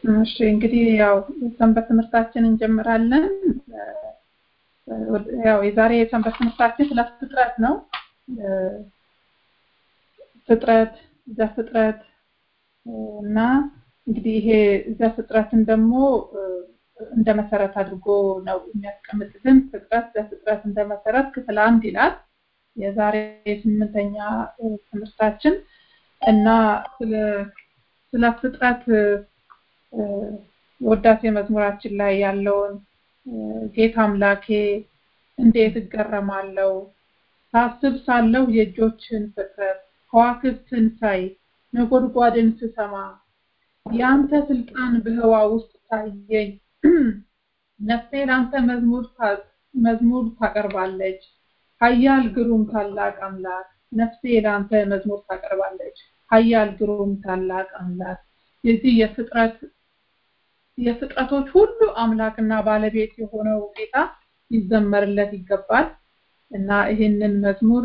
እሺ እንግዲህ ያው ሰንበት ትምህርታችን እንጀምራለን። ያው የዛሬ የሰንበት ትምህርታችን ስለ ፍጥረት ነው። ፍጥረት ዘፍጥረት እና እንግዲህ ይሄ ዘፍጥረትን ደግሞ እንደ መሰረት አድርጎ ነው የሚያስቀምጥልን። ፍጥረት ዘፍጥረት እንደ መሰረት ክፍል አንድ ይላል የዛሬ ስምንተኛ ትምህርታችን እና ስለ ፍጥረት ወዳሴ መዝሙራችን ላይ ያለውን ጌታ አምላኬ እንዴት እገረማለሁ ሳስብ ሳለሁ የእጆችን ፍጥረት ከዋክብትን ሳይ ነጎድጓድን ስሰማ የአንተ ስልጣን በህዋ ውስጥ ታየኝ ነፍሴ ለአንተ መዝሙር መዝሙር ታቀርባለች ሀያል ግሩም ታላቅ አምላክ ነፍሴ ለአንተ መዝሙር ታቀርባለች ሀያል ግሩም ታላቅ አምላክ የዚህ የፍጥረት የፍጥረቶች ሁሉ አምላክና ባለቤት የሆነው ጌታ ይዘመርለት ይገባል እና ይህንን መዝሙር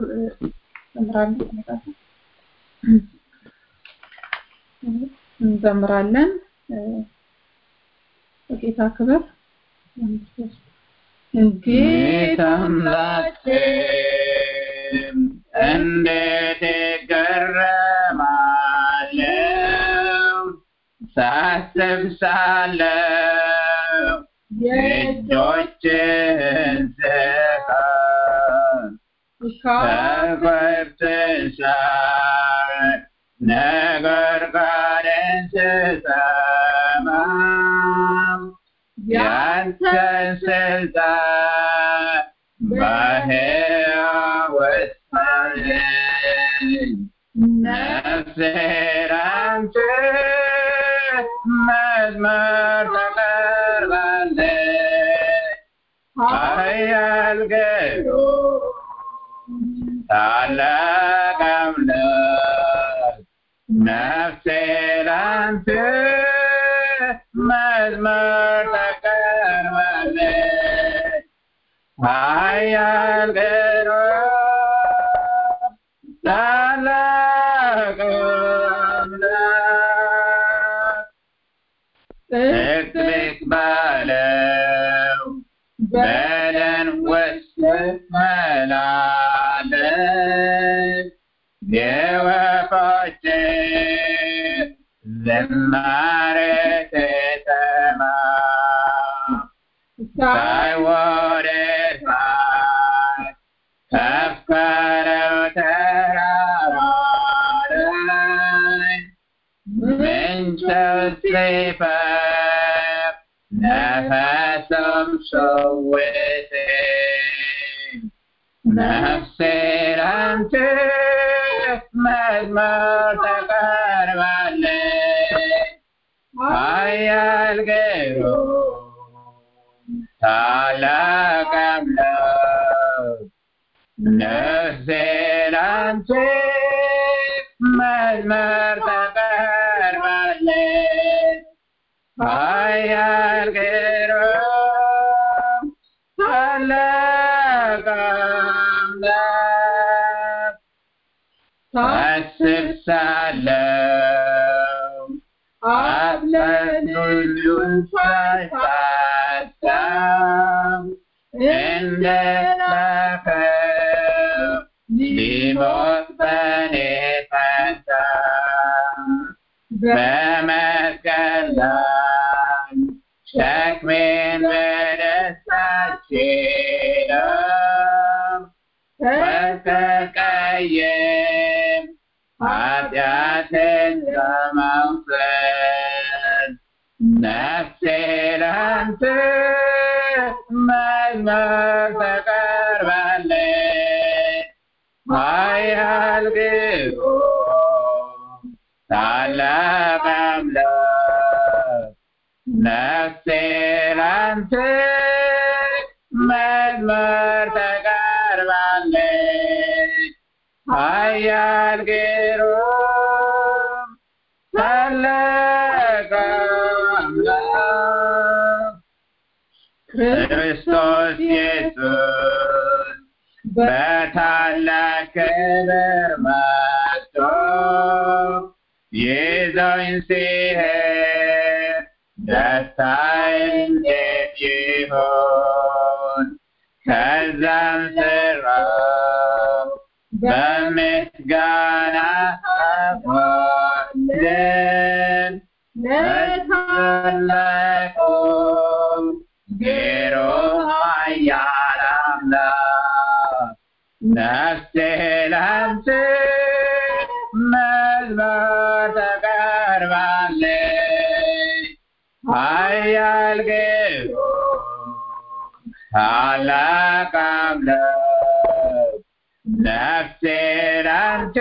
እንዘምራለን በጌታ ክብር ጌታ አምላኬ እንዴት እገረማለሁ ሳስብ ሳለሁ የእጆችን ስራ ከከብትን ሳይ ነጎድጓድን ስሰማ ያንተን ስልጣን በሕይወት ታየኝ ነፍሴ ላንተ መዝሙር ታቀርባለች ኃያል ግሩም ታላቅ አምላክ ነፍሴ ላንተ መዝሙር ታቀርባለች ኃያል ግሩም ታላቅ አምላክ ጥቅጥቅ ባለው በደን ውስጥ መላለስ የወፎች ዝማሬ ስሰማ ሳይ ወደ ሰማይ ከፍ ካለው ተራራ ላይ ምንጭው ሲፈስ ነፈሱም ሲውጠኝ ነፍሴ ላንተ መዝሙር ታቀርባለች ኃያል ግሩም ታላቅ አምላክ ነፍሴ ላንተ መዝሙር ታቀርባለች ኃያል ግሩም ታላቅ አምላክ ሳስብ ሳለሁ አብለን ሁሉን ሳይሳሳም እንደላከው ሊሞት በኔ ፈንታ በመስቀል ላይ ሸክሜን በደስታ ችለው ተሰቃየም ኃጢአትን ለመውሰድ ነፍሴ ላንተ መዝሙር ታቀርባለች ኃያል ግሩም ታላቅ አምላክ ነፍሴ ላንተ መዝሙር ታቀርባለች ኃያል ግሩም ታላቅ አምላክ ክርስቶስ ኢየሱስ በታላቅ ክብር መጥቶ ይዞኝ ሲሄድ መሳይ እንዴት ይሆን ከዛም ስራው በምስጋና አፏልን ለታላቁ ግሩም ኃያል አምላክ ነፍሴ ላንተ መዝሙር ታቀርባለች ኃያል ግሩም ታላቅ አምላክ ነፍሴ ላንተ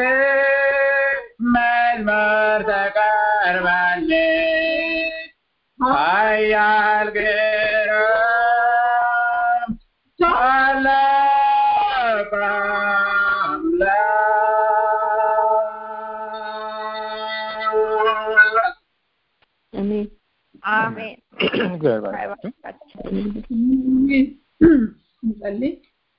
መዝሙር ታቀርባለች ኃያል ግሩም ታላቅ አምላክ አሜን አሜን። እግዚአብሔር ይባርካችሁ። እንጸልይ።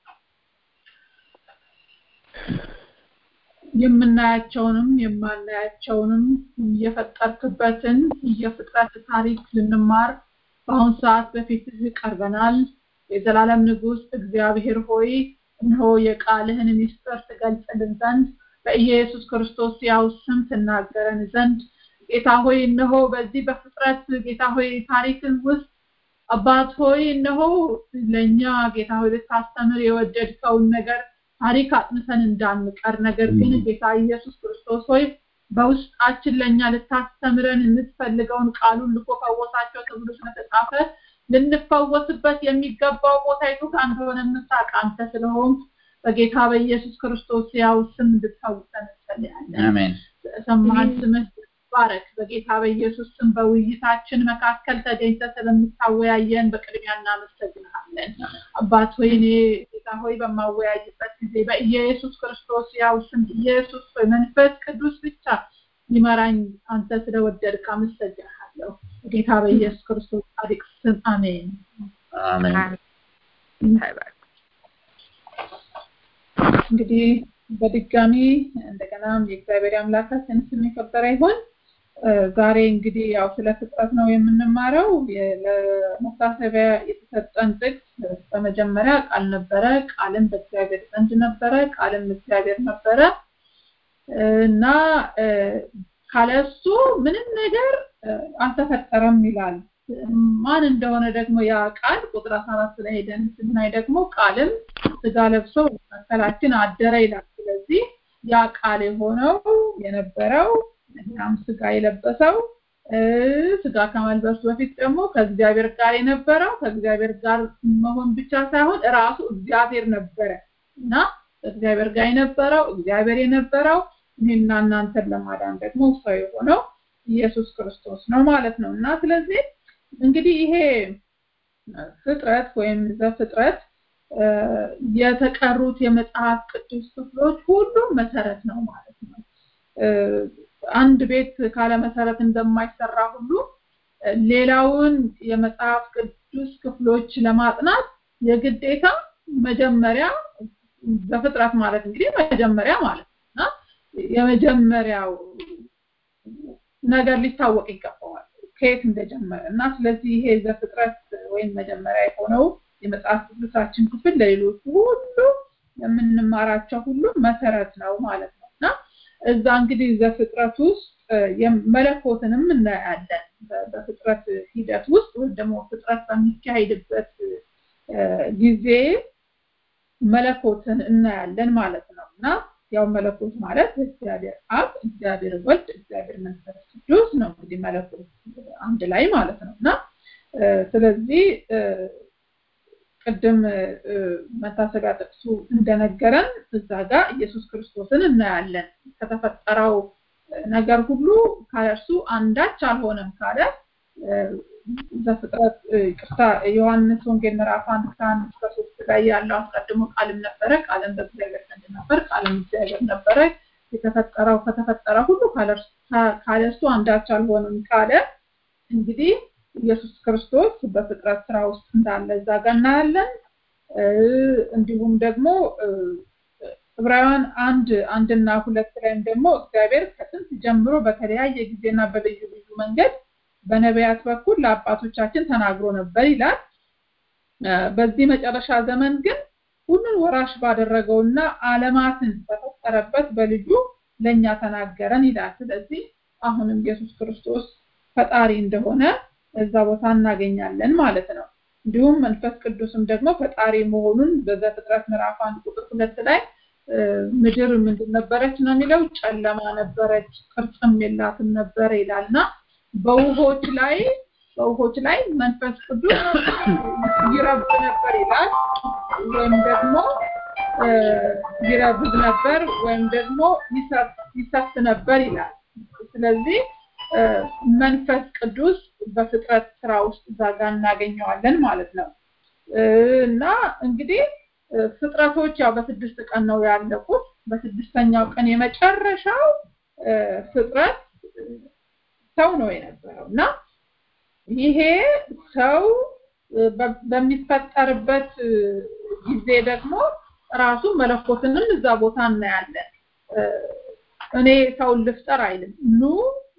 የምናያቸውንም የማናያቸውንም የፈጠርክበትን የፍጥረት ታሪክ ልንማር በአሁን ሰዓት በፊትህ ቀርበናል። የዘላለም ንጉሥ እግዚአብሔር ሆይ እነሆ የቃልህን ምስጢር ትገልጽልን ዘንድ በኢየሱስ ክርስቶስ ያው ስም ትናገረን ዘንድ ጌታ ሆይ እነሆ በዚህ በፍጥረት ጌታ ሆይ ታሪክን ውስጥ አባት ሆይ እነሆ ለእኛ ጌታ ሆይ ልታስተምር የወደድከውን ነገር ታሪክ አጥንተን እንዳንቀር ነገር ግን ጌታ ኢየሱስ ክርስቶስ ሆይ በውስጣችን ለእኛ ልታስተምረን የምትፈልገውን ቃሉን ልኮ ፈወሳቸው ተብሎ ስለተጻፈ ልንፈወስበት የሚገባው ቦታ የቱ ጋር እንደሆነ የምታውቅ አንተ ስለሆን በጌታ በኢየሱስ ክርስቶስ ያው ስም እንድትፈውሰን እንጸልያለን። አሜን ሰማን ስምህ ባረክ። በጌታ በኢየሱስ ስም በውይይታችን መካከል ተገኝተ ስለምታወያየን በቅድሚያ እናመሰግንሃለን። አባት ሆይ እኔ ጌታ ሆይ በማወያይበት ጊዜ በኢየሱስ ክርስቶስ ያው ስም ኢየሱስ ሆይ መንፈስ ቅዱስ ብቻ ሊመራኝ አንተ ስለወደድክ አመሰግንሃለሁ። በጌታ በኢየሱስ ክርስቶስ ጻድቅ ስም አሜን። አሜን እንግዲህ በድጋሚ እንደገናም የእግዚአብሔር አምላካችን ስም የከበረ ይሁን። ዛሬ እንግዲህ ያው ስለ ፍጥረት ነው የምንማረው። ለመታሰቢያ የተሰጠን ጥቅስ በመጀመሪያ ቃል ነበረ፣ ቃልም በእግዚአብሔር ዘንድ ነበረ፣ ቃልም እግዚአብሔር ነበረ እና ካለሱ ምንም ነገር አልተፈጠረም ይላል። ማን እንደሆነ ደግሞ ያ ቃል ቁጥር 14 ላይ ሄደን ስናይ ደግሞ ቃልም ስጋ ለብሶ መካከላችን አደረ ይላል። ስለዚህ ያ ቃል የሆነው የነበረው እናም ስጋ የለበሰው ስጋ ከመልበሱ በፊት ደግሞ ከእግዚአብሔር ጋር የነበረው ከእግዚአብሔር ጋር መሆን ብቻ ሳይሆን ራሱ እግዚአብሔር ነበረ እና ከእግዚአብሔር ጋር የነበረው እግዚአብሔር የነበረው እኔና እናንተን ለማዳን ደግሞ ሰው የሆነው ኢየሱስ ክርስቶስ ነው ማለት ነው እና ስለዚህ እንግዲህ ይሄ ፍጥረት ወይም ዘፍጥረት የተቀሩት የመጽሐፍ ቅዱስ ክፍሎች ሁሉም መሰረት ነው ማለት ነው። አንድ ቤት ካለ መሰረት እንደማይሰራ ሁሉ ሌላውን የመጽሐፍ ቅዱስ ክፍሎች ለማጥናት የግዴታ መጀመሪያ በፍጥረት ማለት እንግዲህ መጀመሪያ ማለት ነው እና የመጀመሪያው ነገር ሊታወቅ ይገባዋል ከየት እንደጀመረ እና ስለዚህ ይሄ ዘፍጥረት ወይም መጀመሪያ የሆነው የመጽሐፍ ቅዱሳችን ክፍል ለሌሎቹ ሁሉ የምንማራቸው ሁሉ መሰረት ነው ማለት ነው እና እዛ እንግዲህ ዘፍጥረት ውስጥ መለኮትንም እናያለን በፍጥረት ሂደት ውስጥ ወይም ደግሞ ፍጥረት በሚካሄድበት ጊዜ መለኮትን እናያለን ማለት ነው እና ያው መለኮት ማለት እግዚአብሔር አብ፣ እግዚአብሔር ወልድ፣ እግዚአብሔር መንፈስ ቅዱስ ነው እንግዲህ መለኮት አንድ ላይ ማለት ነው እና ስለዚህ ቅድም መታሰቢያ ጥቅሱ እንደነገረን እዛ ጋር ኢየሱስ ክርስቶስን እናያለን። ከተፈጠረው ነገር ሁሉ ካለርሱ አንዳች አልሆነም ካለ ዘፍጥረት ቅርታ ዮሐንስ ወንጌል ምዕራፍ አንድ ከአንድ እስከ ሶስት ላይ ያለው አስቀድሞ ቃልም ነበረ፣ ቃልም በእግዚአብሔር ዘንድ ነበር፣ ቃልም እግዚአብሔር ነበረ። የተፈጠረው ከተፈጠረ ሁሉ ካለርሱ አንዳች አልሆነም ካለ እንግዲህ ኢየሱስ ክርስቶስ በፍጥረት ስራ ውስጥ እንዳለ እዛ ጋር እናያለን። እንዲሁም ደግሞ ዕብራውያን አንድ አንድና ሁለት ላይም ደግሞ እግዚአብሔር ከጥንት ጀምሮ በተለያየ ጊዜና በልዩ ልዩ መንገድ በነቢያት በኩል ለአባቶቻችን ተናግሮ ነበር ይላል። በዚህ መጨረሻ ዘመን ግን ሁሉን ወራሽ ባደረገውና ዓለማትን በፈጠረበት በልጁ ለኛ ተናገረን ይላል። ስለዚህ አሁንም ኢየሱስ ክርስቶስ ፈጣሪ እንደሆነ እዛ ቦታ እናገኛለን ማለት ነው። እንዲሁም መንፈስ ቅዱስም ደግሞ ፈጣሪ መሆኑን በዘፍጥረት ምዕራፍ አንድ ቁጥር ሁለት ላይ ምድር ምንድን ነበረች ነው የሚለው ጨለማ ነበረች ቅርጽም የላትም ነበረ ይላልና በውሆች ላይ በውሆች ላይ መንፈስ ቅዱስ ይረብ ነበር ይላል ወይም ደግሞ ይረብብ ነበር ወይም ደግሞ ይሰፍ ነበር ይላል ስለዚህ መንፈስ ቅዱስ በፍጥረት ስራ ውስጥ እዛ ጋር እናገኘዋለን ማለት ነው እና እንግዲህ ፍጥረቶች ያው በስድስት ቀን ነው ያለቁት በስድስተኛው ቀን የመጨረሻው ፍጥረት ሰው ነው የነበረው እና ይሄ ሰው በሚፈጠርበት ጊዜ ደግሞ ራሱ መለኮትንም እዛ ቦታ እናያለን እኔ ሰውን ልፍጠር አይልም ኑ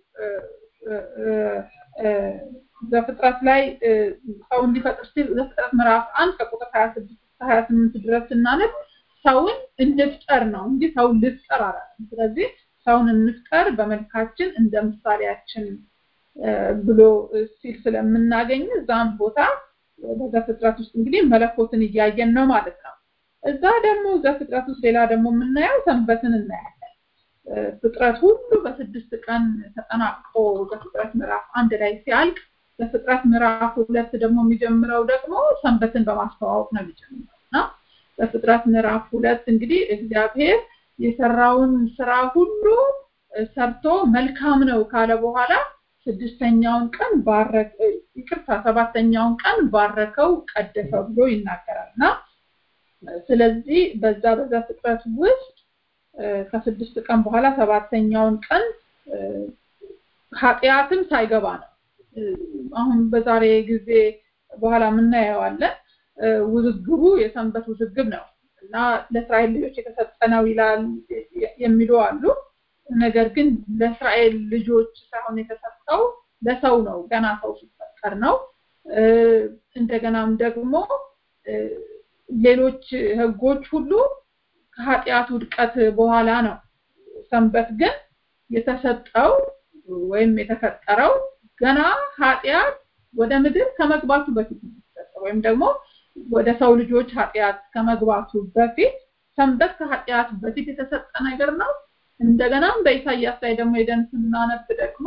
ዘፍጥረት ላይ ሰው እንዲፈጥር ሲል ዘፍጥረት ምዕራፍ አንድ ከቁጥር 26 28 ድረስ ስናነብ ሰውን እንፍጠር ነው እንጂ ሰውን ልፍጠር አላለም። ስለዚህ ሰውን እንፍጠር በመልካችን እንደ ምሳሌያችን ብሎ ሲል ስለምናገኝ እዛም ቦታ በዘፍጥረት ውስጥ እንግዲህ መለኮትን እያየን ነው ማለት ነው። እዛ ደግሞ ዘፍጥረት ውስጥ ሌላ ደግሞ የምናየው ሰንበትን እናያለን። ፍጥረት ሁሉ በስድስት ቀን ተጠናቅቆ በፍጥረት ምዕራፍ አንድ ላይ ሲያልቅ በፍጥረት ምዕራፍ ሁለት ደግሞ የሚጀምረው ደግሞ ሰንበትን በማስተዋወቅ ነው የሚጀምረው እና በፍጥረት ምዕራፍ ሁለት እንግዲህ እግዚአብሔር የሰራውን ስራ ሁሉ ሰርቶ መልካም ነው ካለ በኋላ ስድስተኛውን ቀን ባረከ ይቅርታ ሰባተኛውን ቀን ባረከው ቀደሰው ብሎ ይናገራል እና ስለዚህ በዛ በዛ ፍጥረት ውስጥ ከስድስት ቀን በኋላ ሰባተኛውን ቀን ኃጢአትም ሳይገባ ነው አሁን በዛሬ ጊዜ በኋላ የምናየዋለን ውዝግቡ የሰንበት ውዝግብ ነው እና ለእስራኤል ልጆች የተሰጠ ነው ይላል የሚሉ አሉ ነገር ግን ለእስራኤል ልጆች ሳይሆን የተሰጠው ለሰው ነው ገና ሰው ሲፈጠር ነው እንደገናም ደግሞ ሌሎች ህጎች ሁሉ ከኃጢአት ውድቀት በኋላ ነው ሰንበት ግን የተሰጠው ወይም የተፈጠረው ገና ኃጢአት ወደ ምድር ከመግባቱ በፊት ነው ወይም ደግሞ ወደ ሰው ልጆች ኃጢአት ከመግባቱ በፊት ሰንበት ከኃጢአት በፊት የተሰጠ ነገር ነው እንደገናም በኢሳይያስ ላይ ደግሞ ሄደን ስናነብ ደግሞ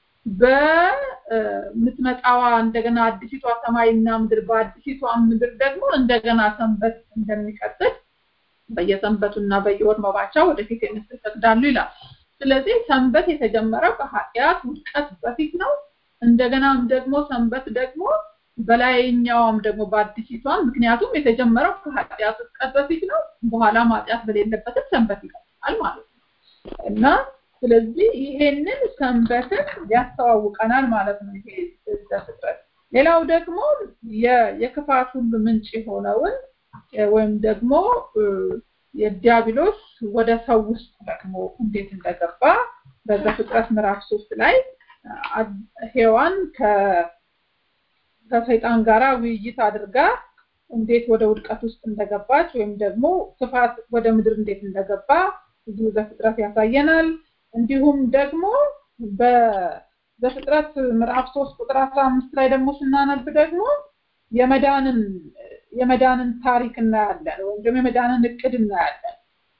በምትመጣዋ እንደገና አዲሲቷ ሰማይና ምድር በአዲሲቷ ምድር ደግሞ እንደገና ሰንበት እንደሚቀጥል በየሰንበቱና በየወር መባቻ ወደፊት የምስል ይፈቅዳሉ ይላል ስለዚህ ሰንበት የተጀመረው ከኃጢአት ውድቀት በፊት ነው እንደገናም ደግሞ ሰንበት ደግሞ በላይኛውም ደግሞ በአዲሲቷም ምክንያቱም የተጀመረው ከኃጢአት ውድቀት በፊት ነው በኋላም ኃጢአት በሌለበትም ሰንበት ይቀጥላል ማለት ነው እና ስለዚህ ይሄንን ሰንበትን ያስተዋውቀናል ማለት ነው ይሄ ፍጥረት ሌላው ደግሞ የክፋት ሁሉ ምንጭ የሆነውን ወይም ደግሞ የዲያብሎስ ወደ ሰው ውስጥ ደግሞ እንዴት እንደገባ በዘፍጥረት ምዕራፍ ሶስት ላይ ሔዋን ከሰይጣን ጋራ ውይይት አድርጋ እንዴት ወደ ውድቀት ውስጥ እንደገባች ወይም ደግሞ ክፋት ወደ ምድር እንዴት እንደገባ እዚሁ ዘፍጥረት ያሳየናል እንዲሁም ደግሞ በዘፍጥረት ምዕራፍ 3 ቁጥር 15 ላይ ደግሞ ስናነብ ደግሞ የመዳንን የመዳንን ታሪክ እናያለን ወይም ደግሞ የመዳንን እቅድ እናያለን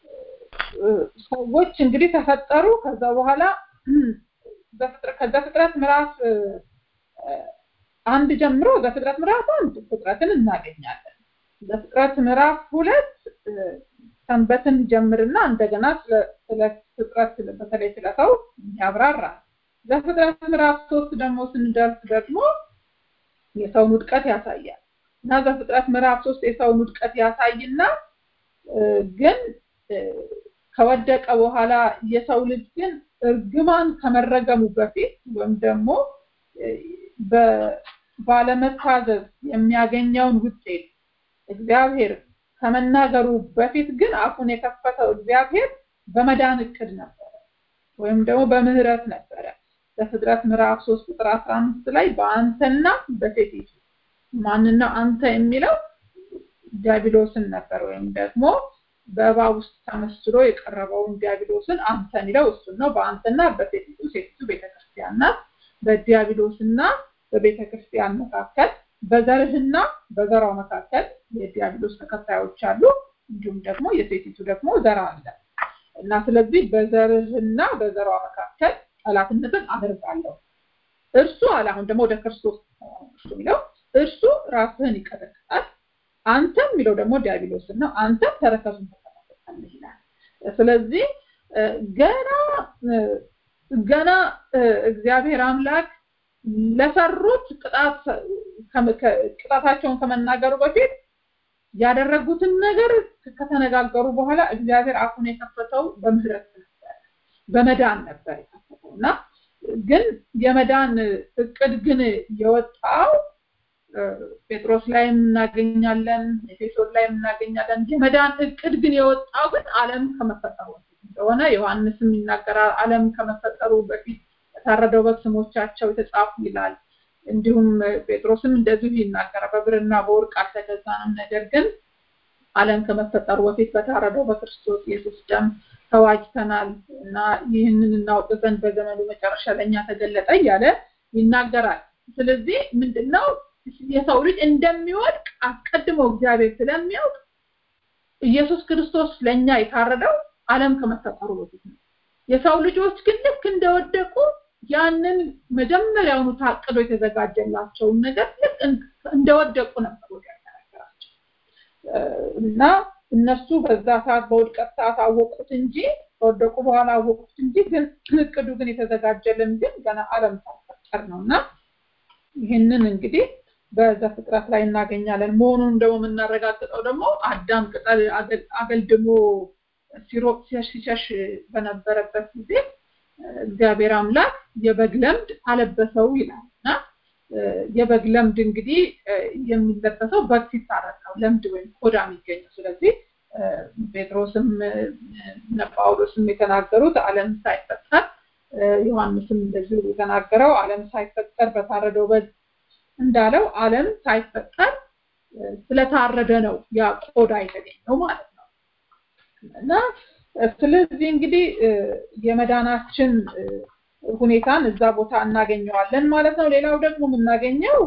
ሰዎች እንግዲህ ተፈጠሩ ከዛ በኋላ ከዛ ፍጥረት ምዕራፍ አንድ ጀምሮ በፍጥረት ምዕራፍ አንድ ፍጥረትን እናገኛለን በፍጥረት ምዕራፍ ሁለት ሰንበትን ጀምርና እንደገና ስለ ፍጥረት በተለይ ስለ ሰው ያብራራል በፍጥረት ምዕራፍ ሶስት ደግሞ ስንደርስ ደግሞ የሰውን ውድቀት ያሳያል እና በፍጥረት ምዕራፍ ሶስት የሰውን ውድቀት ያሳይና ግን ከወደቀ በኋላ የሰው ልጅ ግን እርግማን ከመረገሙ በፊት ወይም ደግሞ ባለመታዘዝ የሚያገኘውን ውጤት እግዚአብሔር ከመናገሩ በፊት ግን አፉን የከፈተው እግዚአብሔር በመዳን እቅድ ነበረ ወይም ደግሞ በምህረት ነበረ በፍጥረት ምዕራፍ 3 ቁጥር 15 ላይ በአንተና በሴቲቱ ማንና አንተ የሚለው ዲያብሎስን ነበር ወይም ደግሞ በእባብ ውስጥ ተመስሎ የቀረበውን ዲያብሎስን አንተ የሚለው እሱን ነው። በአንተና በሴቲቱ ሴቲቱ ቤተክርስቲያን ናት። በዲያብሎስና በቤተክርስቲያን መካከል በዘርህና በዘሯ መካከል የዲያብሎስ ተከታዮች አሉ። እንዲሁም ደግሞ የሴቲቱ ደግሞ ዘር አለ እና ስለዚህ በዘርህና በዘሯ መካከል ጠላትነትን አደርጋለሁ። እርሱ አለ አሁን ደግሞ ወደ ክርስቶስ እርሱ የሚለው እርሱ ራስህን ይቀጠቅጣል፣ አንተም የሚለው ደግሞ ዲያብሎስን ነው። አንተም ተረከዙን ትቀጠቅጣለህ ይላል። ስለዚህ ገና ገና እግዚአብሔር አምላክ ለሰሩት ቅጣት ቅጣታቸውን ከመናገሩ በፊት ያደረጉትን ነገር ከተነጋገሩ በኋላ እግዚአብሔር አፉን የከፈተው በምህረት ነበር፣ በመዳን ነበር የከፈተው እና ግን የመዳን እቅድ ግን የወጣው ጴጥሮስ ላይ እናገኛለን፣ ኤፌሶን ላይ እናገኛለን። የመዳን እቅድ ግን የወጣው ግን ዓለም ከመፈጠሩ በፊት እንደሆነ ዮሐንስም ይናገራል። ዓለም ከመፈጠሩ በፊት የታረደው በግ ስሞቻቸው የተጻፉ ይላል። እንዲሁም ጴጥሮስም እንደዚሁ ይናገራል። በብርና በወርቅ አልተገዛንም፣ ነገር ግን ዓለም ከመፈጠሩ በፊት በታረደው በክርስቶስ ኢየሱስ ደም ተዋጅተናል እና ይህንን እናውቅ ዘንድ በዘመኑ መጨረሻ ለእኛ ተገለጠ እያለ ይናገራል። ስለዚህ ምንድነው የሰው ልጅ እንደሚወድቅ አስቀድሞ እግዚአብሔር ስለሚያውቅ ኢየሱስ ክርስቶስ ለእኛ የታረደው ዓለም ከመፈጠሩ በፊት ነው። የሰው ልጆች ግን ልክ እንደወደቁ ያንን መጀመሪያውኑ ታቅዶ የተዘጋጀላቸውን ነገር ልክ እንደወደቁ ነበር ወደ ያነገራቸው እና እነሱ በዛ ሰዓት በውድቀት ሰዓት አወቁት እንጂ ከወደቁ በኋላ አወቁት እንጂ ግን እቅዱ ግን የተዘጋጀልን ግን ገና ዓለም ሳይፈጠር ነው እና ይህንን እንግዲህ በዘፍጥረት ላይ እናገኛለን። መሆኑን ደግሞ የምናረጋግጠው ደግሞ አዳም ቅጠል አገልድሞ ሲሮጥ ሲሸሽ በነበረበት ጊዜ እግዚአብሔር አምላክ የበግ ለምድ አለበሰው ይላል እና የበግ ለምድ እንግዲህ የሚለበሰው በግ ሲታረድ ነው ለምድ ወይም ቆዳ የሚገኘው። ስለዚህ ጴጥሮስም ጳውሎስም የተናገሩት ዓለም ሳይፈጠር ዮሐንስም እንደዚሁ የተናገረው ዓለም ሳይፈጠር በታረደው በግ እንዳለው ዓለም ሳይፈጠር ስለታረደ ነው ያ ቆዳ የተገኘው ማለት ነው እና ስለዚህ እንግዲህ የመዳናችን ሁኔታን እዛ ቦታ እናገኘዋለን ማለት ነው። ሌላው ደግሞ የምናገኘው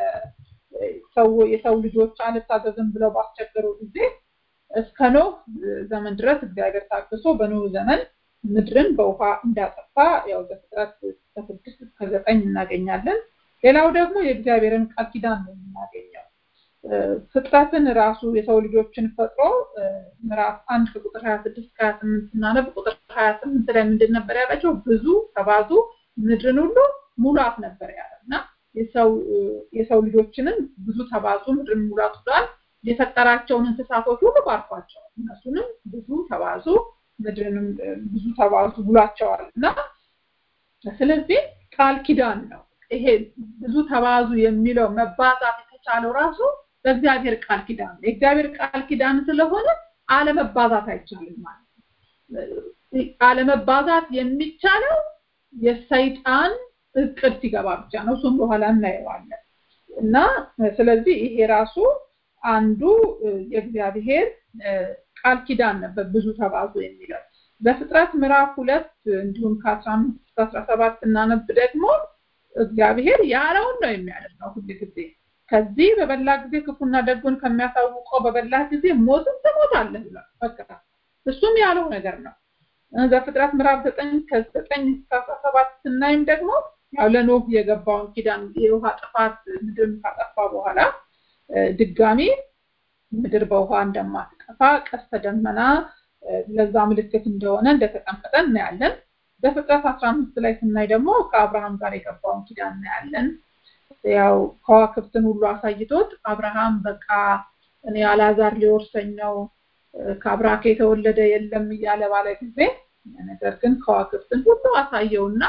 የሰው ልጆች አልታዘዝም ብለው ባስቸገሩ ጊዜ እስከ ኖህ ዘመን ድረስ እግዚአብሔር ታግሶ በኖህ ዘመን ምድርን በውሃ እንዳጠፋ ያው ዘፍጥረት ከስድስት እስከ ዘጠኝ እናገኛለን። ሌላው ደግሞ የእግዚአብሔርን ቃል ኪዳን ነው የምናገኘው። ፍጥረትን ራሱ የሰው ልጆችን ፈጥሮ ምዕራፍ አንድ ከቁጥር ሀያ ስድስት ከሀያ ስምንት ስናነብ ቁጥር ሀያ ስምንት ላይ ምንድን ነበር ያላቸው? ብዙ ተባዙ፣ ምድርን ሁሉ ሙላት ነበር ያለ እና የሰው ልጆችንም ብዙ ተባዙ፣ ምድርን ሙላት ብሏል። የፈጠራቸውን እንስሳቶች ሁሉ ባርኳቸዋል። እነሱንም ብዙ ተባዙ፣ ምድርንም ብዙ ተባዙ ብሏቸዋል እና ስለዚህ ቃል ኪዳን ነው ይሄ ብዙ ተባዙ የሚለው መባዛት የተቻለው ራሱ በእግዚአብሔር ቃል ኪዳን ነው። የእግዚአብሔር ቃል ኪዳን ስለሆነ አለመባዛት አይቻልም ማለት ነው። አለመባዛት የሚቻለው የሰይጣን እቅድ ሲገባ ብቻ ነው። እሱም በኋላ እናየዋለን እና ስለዚህ ይሄ ራሱ አንዱ የእግዚአብሔር ቃል ኪዳን ነበር ብዙ ተባዙ የሚለው በፍጥረት ምዕራፍ ሁለት እንዲሁም ከአስራ አምስት እስከ አስራ ሰባት እናነብ ደግሞ እግዚአብሔር ያለውን ነው የሚያደርገው ሁል ጊዜ ከዚህ በበላ ጊዜ ክፉና ደጉን ከሚያሳውቀው በበላ ጊዜ ሞትን ትሞታለህ ብሏል። በቃ እሱም ያለው ነገር ነው። ዘፍጥረት ምዕራፍ ዘጠኝ ከዘጠኝ እስከ አስራ ሰባት ስናይም ደግሞ ያው ለኖህ የገባውን ኪዳን የውሃ ጥፋት ምድርን ካጠፋ በኋላ ድጋሚ ምድር በውሃ እንደማትጠፋ ቀስተ ደመና ለዛ ምልክት እንደሆነ እንደተቀመጠ እናያለን። በፍጥረት አስራ አምስት ላይ ስናይ ደግሞ ከአብርሃም ጋር የገባውን ኪዳን እናያለን። ያው ከዋክብትን ሁሉ አሳይቶት አብርሃም በቃ እኔ አላዛር ሊወርሰኝ ነው ከአብራክ የተወለደ የለም እያለ ባለ ጊዜ ነገር ግን ከዋክብትን ሁሉ አሳየውና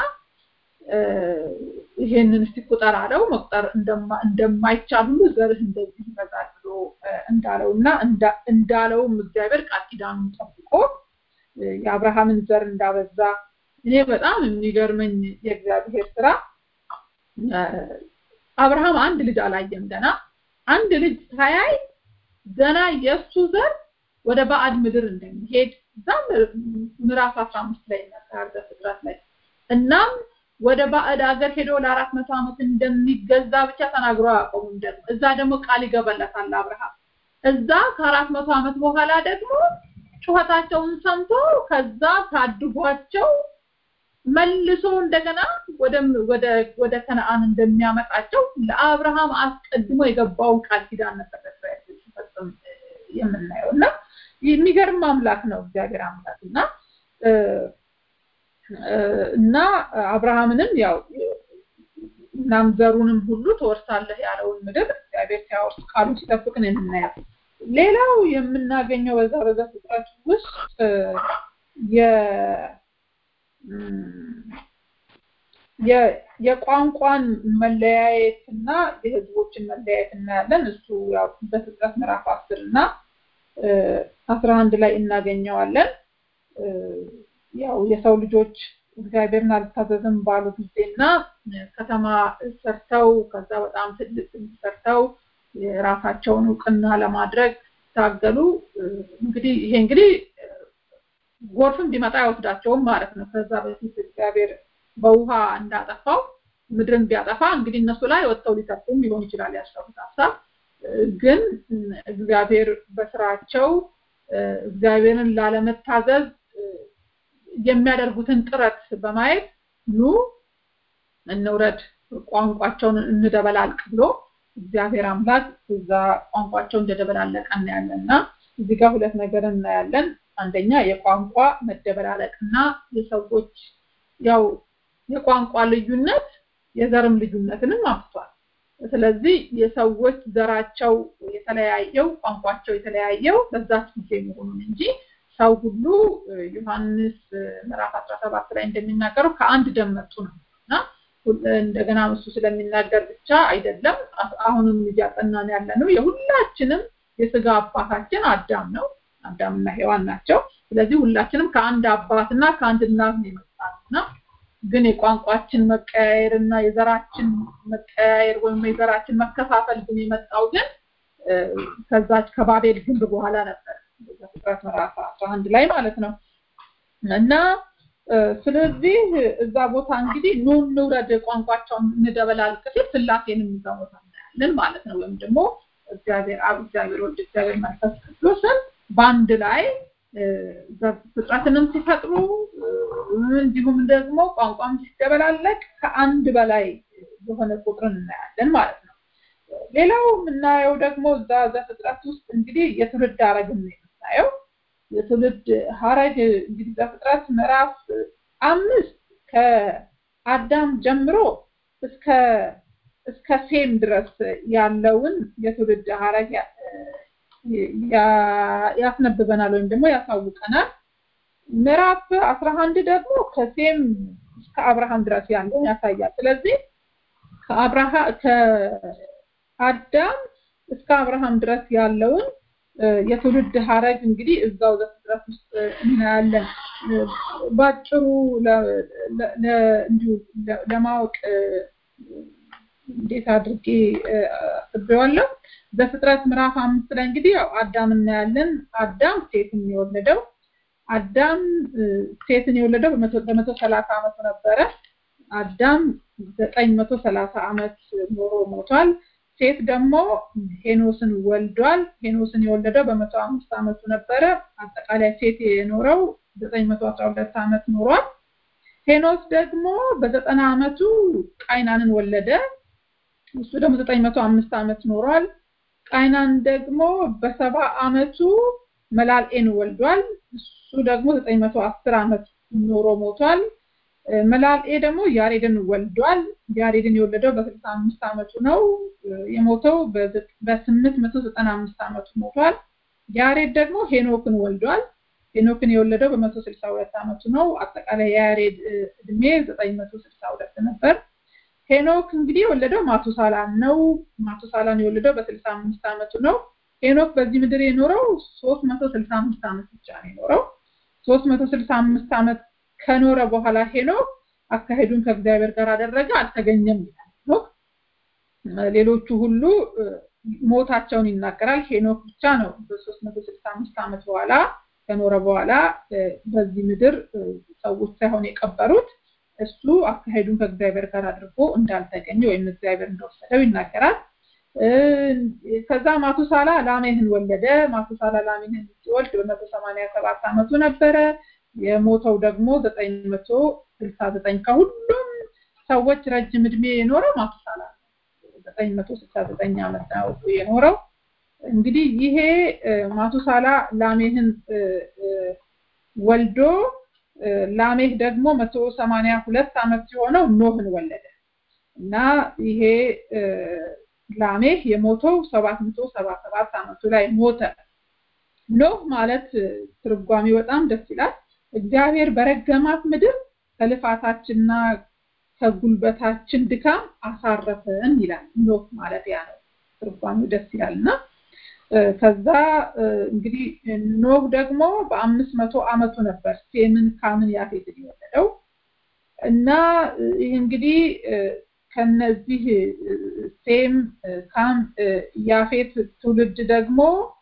ይሄንን እስቲ ቁጠር አለው። መቁጠር እንደማይቻል ሁሉ ዘርህ እንደዚህ ይበዛል ብሎ እንዳለውና እንዳለውም እግዚአብሔር ቃል ኪዳኑን ጠብቆ የአብርሃምን ዘር እንዳበዛ እኔ በጣም የሚገርመኝ የእግዚአብሔር ስራ አብርሃም አንድ ልጅ አላየም ገና አንድ ልጅ ሳያይ ገና የእሱ ዘር ወደ ባዕድ ምድር እንደሚሄድ እዛም ምዕራፍ 15 ላይ ይናገራል በፍጥረት ላይ እናም ወደ ባዕድ ሀገር ሄዶ ለአራት መቶ ዓመት እንደሚገዛ ብቻ ተናግሮ አያቆሙም ደግሞ እዛ ደግሞ ቃል ይገባለታል አብርሃም እዛ ከአራት መቶ ዓመት በኋላ ደግሞ ጩኸታቸውን ሰምቶ ከዛ ታድጓቸው መልሶ እንደገና ወደ ወደ ወደ ከነአን እንደሚያመጣቸው ለአብርሃም አስቀድሞ የገባውን ቃል ኪዳን ነበር ለእስራኤል ሲፈጽም የምናየው እና የሚገርም አምላክ ነው እግዚአብሔር አምላክ እና እና አብርሃምንም ያው እናም ዘሩንም ሁሉ ትወርሳለህ ያለውን ምድር እግዚአብሔር ሲያወርስ ቃሉ ሲጠብቅ ነው የምናየው። ሌላው የምናገኘው በዛ በዛ ፍጥረት ውስጥ የ የቋንቋን መለያየትና የህዝቦችን መለያየት እናያለን። እሱ ያው በፍጥረት ምዕራፍ አስር እና አስራ አንድ ላይ እናገኘዋለን። ያው የሰው ልጆች እግዚአብሔርን አልታዘዝም ባሉ ጊዜና ከተማ ሰርተው ከዛ በጣም ትልቅ ሰርተው የራሳቸውን እውቅና ለማድረግ ታገሉ። እንግዲህ ይሄ እንግዲህ ጎርፍም ቢመጣ አይወስዳቸውም ማለት ነው። ከዛ በፊት እግዚአብሔር በውሃ እንዳጠፋው ምድርን ቢያጠፋ እንግዲህ እነሱ ላይ ወጥተው ሊተርፉም ሊሆን ይችላል ያሰቡት ሀሳብ። ግን እግዚአብሔር በስራቸው እግዚአብሔርን ላለመታዘዝ የሚያደርጉትን ጥረት በማየት ኑ እንውረድ፣ ቋንቋቸውን እንደበላልቅ ብሎ እግዚአብሔር አምላክ እዛ ቋንቋቸው እንደደበላለቀ እናያለን እና እዚህ ጋር ሁለት ነገር እናያለን። አንደኛ የቋንቋ መደበላለቅና የሰዎች ያው የቋንቋ ልዩነት የዘርም ልዩነትንም አምጥቷል። ስለዚህ የሰዎች ዘራቸው የተለያየው ቋንቋቸው የተለያየው በዛች ጊዜ መሆኑን እንጂ ሰው ሁሉ ዮሐንስ ምዕራፍ 17 ላይ እንደሚናገረው ከአንድ ደም መጡ ነው እና እንደገና እሱ ስለሚናገር ብቻ አይደለም። አሁንም እያጠናን ያለ ነው የሁላችንም የስጋ አባታችን አዳም ነው። አዳምና ሔዋን ናቸው። ስለዚህ ሁላችንም ከአንድ አባትና ከአንድ እናት ነው የመጣነውና ግን የቋንቋችን መቀያየር እና የዘራችን መቀያየር ወይም የዘራችን መከፋፈል ግን የመጣው ግን ከዛች ከባቤል ግንብ በኋላ ነበር። ፍጥረት ምዕራፍ 11 ላይ ማለት ነው እና ስለዚህ እዛ ቦታ እንግዲህ ኑ እንውረድ ቋንቋቸውን እንደበላልቅ ሲል ስላሴንም እዛ ቦታ እናያለን ማለት ነው። ወይም ደግሞ እግዚአብሔር አብ፣ እግዚአብሔር ወልድ፣ እግዚአብሔር መንፈስ ቅዱስን በአንድ ላይ ፍጥረትንም ሲፈጥሩ እንዲሁም ደግሞ ቋንቋም ሲደበላለቅ ከአንድ በላይ የሆነ ቁጥርን እናያለን ማለት ነው። ሌላው የምናየው ደግሞ እዛ ዘፍጥረት ውስጥ እንግዲህ የትውልድ ሀረግን ነው የምናየው። የትውልድ ሀረግ እንግዲህ ዘፍጥረት ምዕራፍ አምስት ከአዳም ጀምሮ እስከ እስከ ሴም ድረስ ያለውን የትውልድ ሀረግ ያስነብበናል ወይም ደግሞ ያሳውቀናል። ምዕራፍ አስራ አንድ ደግሞ ከሴም እስከ አብርሃም ድረስ ያለውን ያሳያል። ስለዚህ ከአብርሃ ከአዳም እስከ አብርሃም ድረስ ያለውን የትውልድ ሀረግ እንግዲህ እዛው ዘፍጥረት ውስጥ እናያለን። ባጭሩ እንዲሁ ለማወቅ እንዴት አድርጌ አስቤዋለሁ። በፍጥረት ምዕራፍ አምስት ላይ እንግዲህ ያው አዳም እናያለን። አዳም ሴትን የወለደው አዳም ሴትን የወለደው በመቶ ሰላሳ ዓመቱ ነበረ። አዳም ዘጠኝ መቶ ሰላሳ ዓመት ኖሮ ሞቷል። ሴት ደግሞ ሄኖስን ወልዷል። ሄኖስን የወለደው በመቶ አምስት ዓመቱ ነበረ። አጠቃላይ ሴት የኖረው ዘጠኝ መቶ አስራ ሁለት ዓመት ኖሯል። ሄኖስ ደግሞ በዘጠና ዓመቱ ቃይናንን ወለደ። እሱ ደግሞ ዘጠኝ መቶ አምስት ዓመት ኖሯል። ቃይናን ደግሞ በሰባ ዓመቱ መላልኤን ወልዷል። እሱ ደግሞ ዘጠኝ መቶ አስር ዓመት ኖሮ ሞቷል። መላልኤ ደግሞ ያሬድን ወልዷል። ያሬድን የወለደው በስልሳ አምስት ዓመቱ ነው። የሞተው በስምንት መቶ ዘጠና አምስት ዓመቱ ሞቷል። ያሬድ ደግሞ ሄኖክን ወልዷል። ሄኖክን የወለደው በመቶ ስልሳ ሁለት ዓመቱ ነው። አጠቃላይ የያሬድ እድሜ ዘጠኝ መቶ ስልሳ ሁለት ነበር። ሄኖክ እንግዲህ የወለደው ማቱሳላን ነው። ማቱሳላን የወለደው በስልሳ አምስት ዓመቱ ነው። ሄኖክ በዚህ ምድር የኖረው ሶስት መቶ ስልሳ አምስት ዓመት ብቻ ነው የኖረው። ሶስት መቶ ስልሳ አምስት ዓመት ከኖረ በኋላ ሄኖክ አካሄዱን ከእግዚአብሔር ጋር አደረገ አልተገኘም ይላል ኖክ ሌሎቹ ሁሉ ሞታቸውን ይናገራል ሄኖክ ብቻ ነው በሶስት መቶ ስልሳ አምስት ዓመት በኋላ ከኖረ በኋላ በዚህ ምድር ሰዎች ሳይሆን የቀበሩት እሱ አካሄዱን ከእግዚአብሔር ጋር አድርጎ እንዳልተገኘ ወይም እግዚአብሔር እንደወሰደው ይናገራል ከዛ ማቱሳላ ላሜህን ወለደ ማቱሳላ ላሜህን ሲወልድ በመቶ ሰማኒያ ሰባት ዓመቱ ነበረ የሞተው ደግሞ ዘጠኝ መቶ ስልሳ ዘጠኝ ከሁሉም ሰዎች ረጅም እድሜ የኖረው ማቱሳላ ዘጠኝ መቶ ስልሳ ዘጠኝ ዓመት ነው የኖረው እንግዲህ ይሄ ማቱሳላ ላሜህን ወልዶ ላሜህ ደግሞ መቶ ሰማኒያ ሁለት ዓመት ሲሆነው ኖህን ወለደ እና ይሄ ላሜህ የሞተው ሰባት መቶ ሰባ ሰባት ዓመቱ ላይ ሞተ ኖህ ማለት ትርጓሚ በጣም ደስ ይላል እግዚአብሔር በረገማት ምድር ከልፋታችንና ከጉልበታችን ድካም አሳረፈን ይላል ኖህ ማለት ያ ነው ትርጓሚው ደስ ይላል እና ከዛ እንግዲህ ኖህ ደግሞ በአምስት መቶ ዓመቱ ነበር ሴምን ካምን ያፌትን የወለደው እና ይህ እንግዲህ ከነዚህ ሴም ካም ያፌት ትውልድ ደግሞ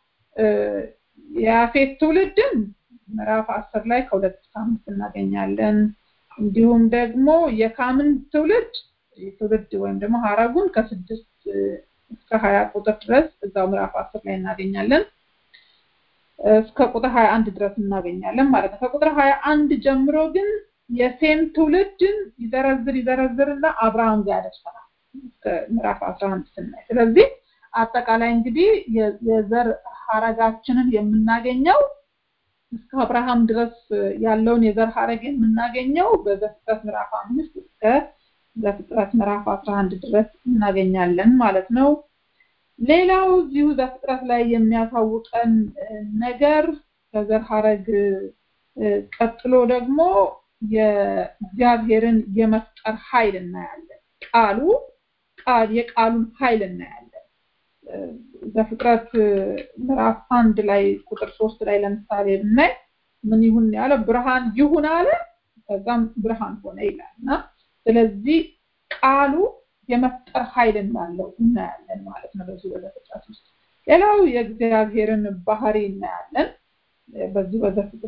የያፌት ትውልድን ምዕራፍ አስር ላይ ከሁለት እስከ አምስት እናገኛለን እንዲሁም ደግሞ የካምን ትውልድ ትውልድ ወይም ደግሞ ሀረጉን ከስድስት እስከ ሀያ ቁጥር ድረስ እዛው ምዕራፍ አስር ላይ እናገኛለን እስከ ቁጥር ሀያ አንድ ድረስ እናገኛለን ማለት ነው ከቁጥር ሀያ አንድ ጀምሮ ግን የሴም ትውልድን ይዘረዝር ይዘረዝርና አብርሃም ጋር ያደርሰናል ምዕራፍ አስራ አንድ ስናይ ስለዚህ አጠቃላይ እንግዲህ የዘር ሀረጋችንን የምናገኘው እስከ አብርሃም ድረስ ያለውን የዘር ሀረግ የምናገኘው በዘፍጥረት ምዕራፍ አምስት እስከ ዘፍጥረት ምዕራፍ አስራ አንድ ድረስ እናገኛለን ማለት ነው ሌላው እዚሁ ዘፍጥረት ላይ የሚያሳውቀን ነገር ከዘር ሀረግ ቀጥሎ ደግሞ የእግዚአብሔርን የመፍጠር ኃይል እናያለን ቃሉ ቃል የቃሉን ኃይል እናያለን በፍጥረት ምዕራፍ አንድ ላይ ቁጥር ሶስት ላይ ለምሳሌ ብናይ ምን ይሁን ያለ ብርሃን ይሁን አለ ከዛም ብርሃን ሆነ ይላል እና ስለዚህ ቃሉ የመፍጠር ኃይል እንዳለው እናያለን ማለት ነው በዚህ በዘፍጥረት ውስጥ ሌላው የእግዚአብሔርን ባህሪ እናያለን በዚህ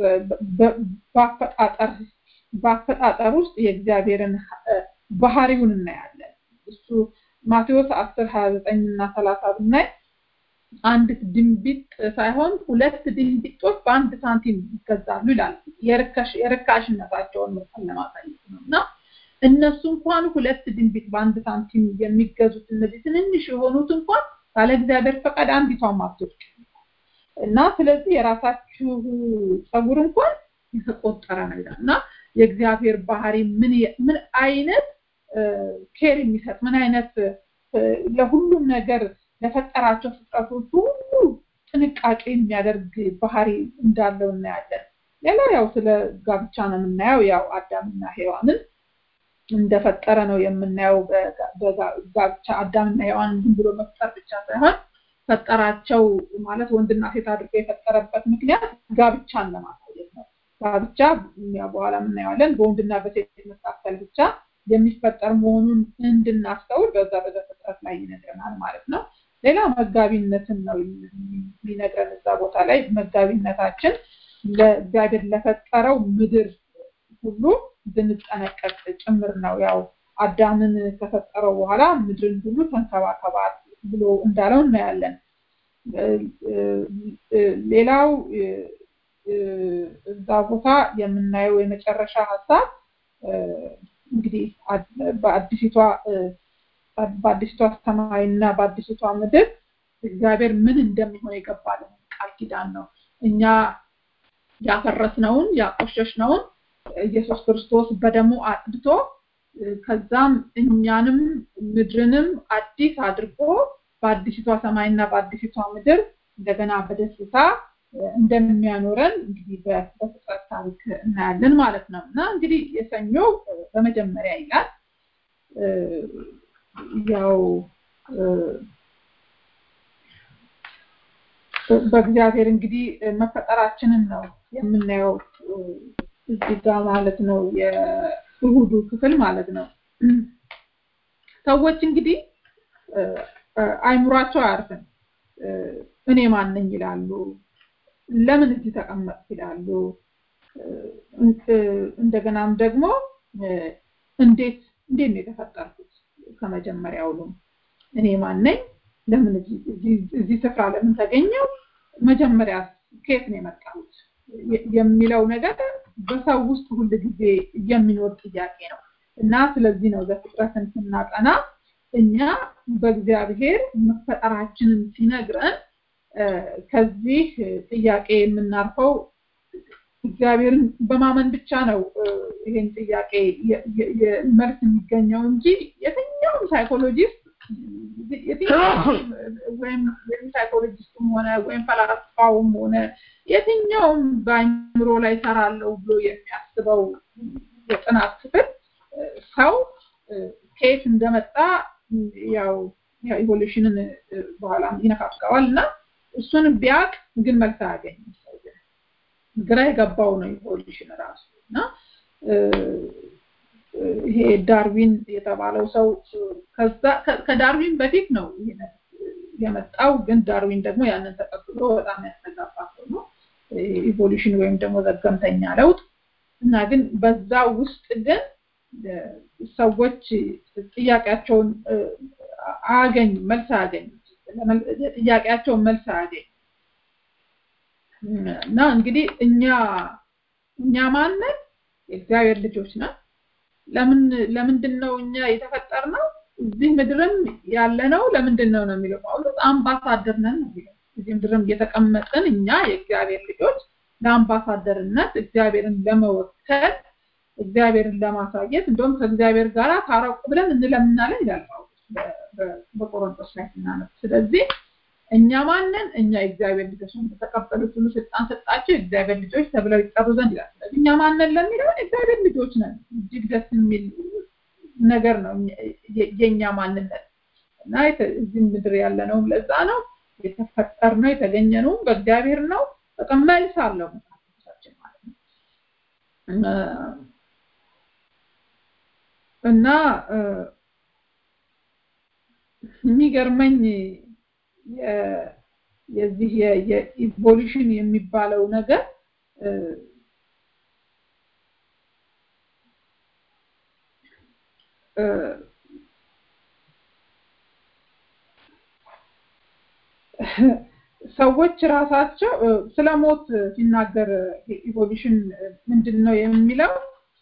በአፈጣጠር በአፈጣጠር ውስጥ የእግዚአብሔርን ባህሪውን እናያለን እሱ ማቴዎስ 10 29 እና 30 ብናይ አንድ ድንቢጥ ሳይሆን ሁለት ድንቢጦች በአንድ ሳንቲም ይገዛሉ ይላል የርካሽነታቸውን መጠን ለማሳየት ነው እና እነሱ እንኳን ሁለት ድንቢጥ በአንድ ሳንቲም የሚገዙት እነዚህ ትንንሽ የሆኑት እንኳን ካለ እግዚአብሔር ፈቃድ አንዲቷን ማትወድቅ እና ስለዚህ የራሳችሁ ጸጉር እንኳን የተቆጠረ ነው ይላል እና የእግዚአብሔር ባህሪ ምን ምን አይነት ኬር የሚሰጥ ምን አይነት ለሁሉም ነገር ለፈጠራቸው ፍጥረቶች ሁሉ ጥንቃቄ የሚያደርግ ባህሪ እንዳለው እናያለን ሌላ ያው ስለ ጋብቻ ነው የምናየው ያው አዳምና ሔዋንን እንደፈጠረ ነው የምናየው በጋብቻ አዳምና ሔዋን ዝም ብሎ መፍጠር ብቻ ሳይሆን ፈጠራቸው ማለት ወንድና ሴት አድርጎ የፈጠረበት ምክንያት ጋብቻን ለማሳየት ነው ጋብቻ በኋላ የምናየዋለን በወንድና በሴት መካከል ብቻ የሚፈጠር መሆኑን እንድናስተውል በዛ በዘፍጥረት ላይ ይነግረናል ማለት ነው ሌላ መጋቢነትን ነው የሚነግረን እዛ ቦታ ላይ መጋቢነታችን ለእግዚአብሔር ለፈጠረው ምድር ሁሉ እንድንጠነቀቅ ጭምር ነው ያው አዳምን ከፈጠረው በኋላ ምድርን ሁሉ ተንከባከባት ብሎ እንዳለው እናያለን ሌላው እዛ ቦታ የምናየው የመጨረሻ ሀሳብ እንግዲህ በአዲሲቷ በአዲሲቷ ሰማይና በአዲሲቷ ምድር እግዚአብሔር ምን እንደሚሆን የገባልን ቃል ኪዳን ነው እኛ ያፈረስነውን ያቆሸሽነውን ኢየሱስ ክርስቶስ በደሙ አጥድቶ ከዛም እኛንም ምድርንም አዲስ አድርጎ በአዲሲቷ ሰማይና በአዲሲቷ ምድር እንደገና በደስታ እንደሚያኖረን እንግዲህ በፍጥረት ታሪክ እናያለን ማለት ነው እና እንግዲህ የሰኞ በመጀመሪያ ይላል ያው በእግዚአብሔር እንግዲህ መፈጠራችንን ነው የምናየው እዚህ ጋር ማለት ነው የእሁዱ ክፍል ማለት ነው። ሰዎች እንግዲህ አይምሯቸው አያርፍም። እኔ ማን ነኝ ይላሉ። ለምን እዚህ ተቀመጥኩ ይላሉ። እንደገናም ደግሞ እንዴት እንዴት ነው የተፈጠርኩት ከመጀመሪያውኑ እኔ ማን ነኝ ለምን እዚህ ስፍራ ለምን ተገኘው መጀመሪያ ከየት ነው የመጣሁት የሚለው ነገር በሰው ውስጥ ሁል ጊዜ የሚኖር ጥያቄ ነው እና ስለዚህ ነው ዘፍጥረትን ስናጠና እኛ በእግዚአብሔር መፈጠራችንን ሲነግረን ከዚህ ጥያቄ የምናርፈው እግዚአብሔርን በማመን ብቻ ነው ይሄን ጥያቄ መልስ የሚገኘው እንጂ የትኛውም ሳይኮሎጂስት ወይም ሳይኮሎጂስቱም ሆነ ወይም ፈላስፋውም ሆነ የትኛውም በአይምሮ ላይ ሰራለው ብሎ የሚያስበው የጥናት ክፍል ሰው ከየት እንደመጣ ያው ኢቮሉሽንን በኋላ ይነካካዋል እና እሱን ቢያቅ ግን መልስ አያገኝም ግራ የገባው ነው ኢቮሉሽን ራሱ እና ይሄ ዳርዊን የተባለው ሰው ከዳርዊን በፊት ነው የመጣው ግን ዳርዊን ደግሞ ያንን ተቀብሎ በጣም ያስተጋባ ሰው ነው ኢቮሉሽን ወይም ደግሞ ዘገምተኛ ለውጥ እና ግን በዛ ውስጥ ግን ሰዎች ጥያቄያቸውን አያገኙ መልስ አያገኙ ጥያቄያቸውን መልስ አያገኙ እና እንግዲህ እኛ እኛ ማንን የእግዚአብሔር ልጆች ነን ለምን ለምንድን ነው እኛ የተፈጠርነው እዚህ ምድርም ያለ ነው ለምንድን ነው ነው የሚለው ጳውሎስ አምባሳደር ነን ነው የሚለው እዚህ ምድርም እየተቀመጥን እኛ የእግዚአብሔር ልጆች ለአምባሳደርነት እግዚአብሔርን ለመወከል እግዚአብሔርን ለማሳየት እንደውም ከእግዚአብሔር ጋር ታረቁ ብለን እንለምናለን ይላል ጳውሎስ በቆሮንቶስ ላይ ስናነብ ስለዚህ እኛ ማንን እኛ የእግዚአብሔር ልጆች ነው የተቀበሉት ሁሉ ስልጣን ሰጣቸው የእግዚአብሔር ልጆች ተብለው ይጠሩ ዘንድ ይላል ስለዚህ እኛ ማንን ለሚለው የእግዚአብሔር ልጆች ነን እጅግ ደስ የሚል ነገር ነው የኛ ማንነት እና እዚህ ምድር ያለ ነው ለዛ ነው የተፈጠር ነው የተገኘ ነው በእግዚአብሔር ነው በቃ መልስ አለው መጽሐፋችን ማለት ነው እና የሚገርመኝ የዚህ የኢቮሉሽን የሚባለው ነገር ሰዎች ራሳቸው ስለ ሞት ሲናገር ኢቮሉሽን ምንድን ነው የሚለው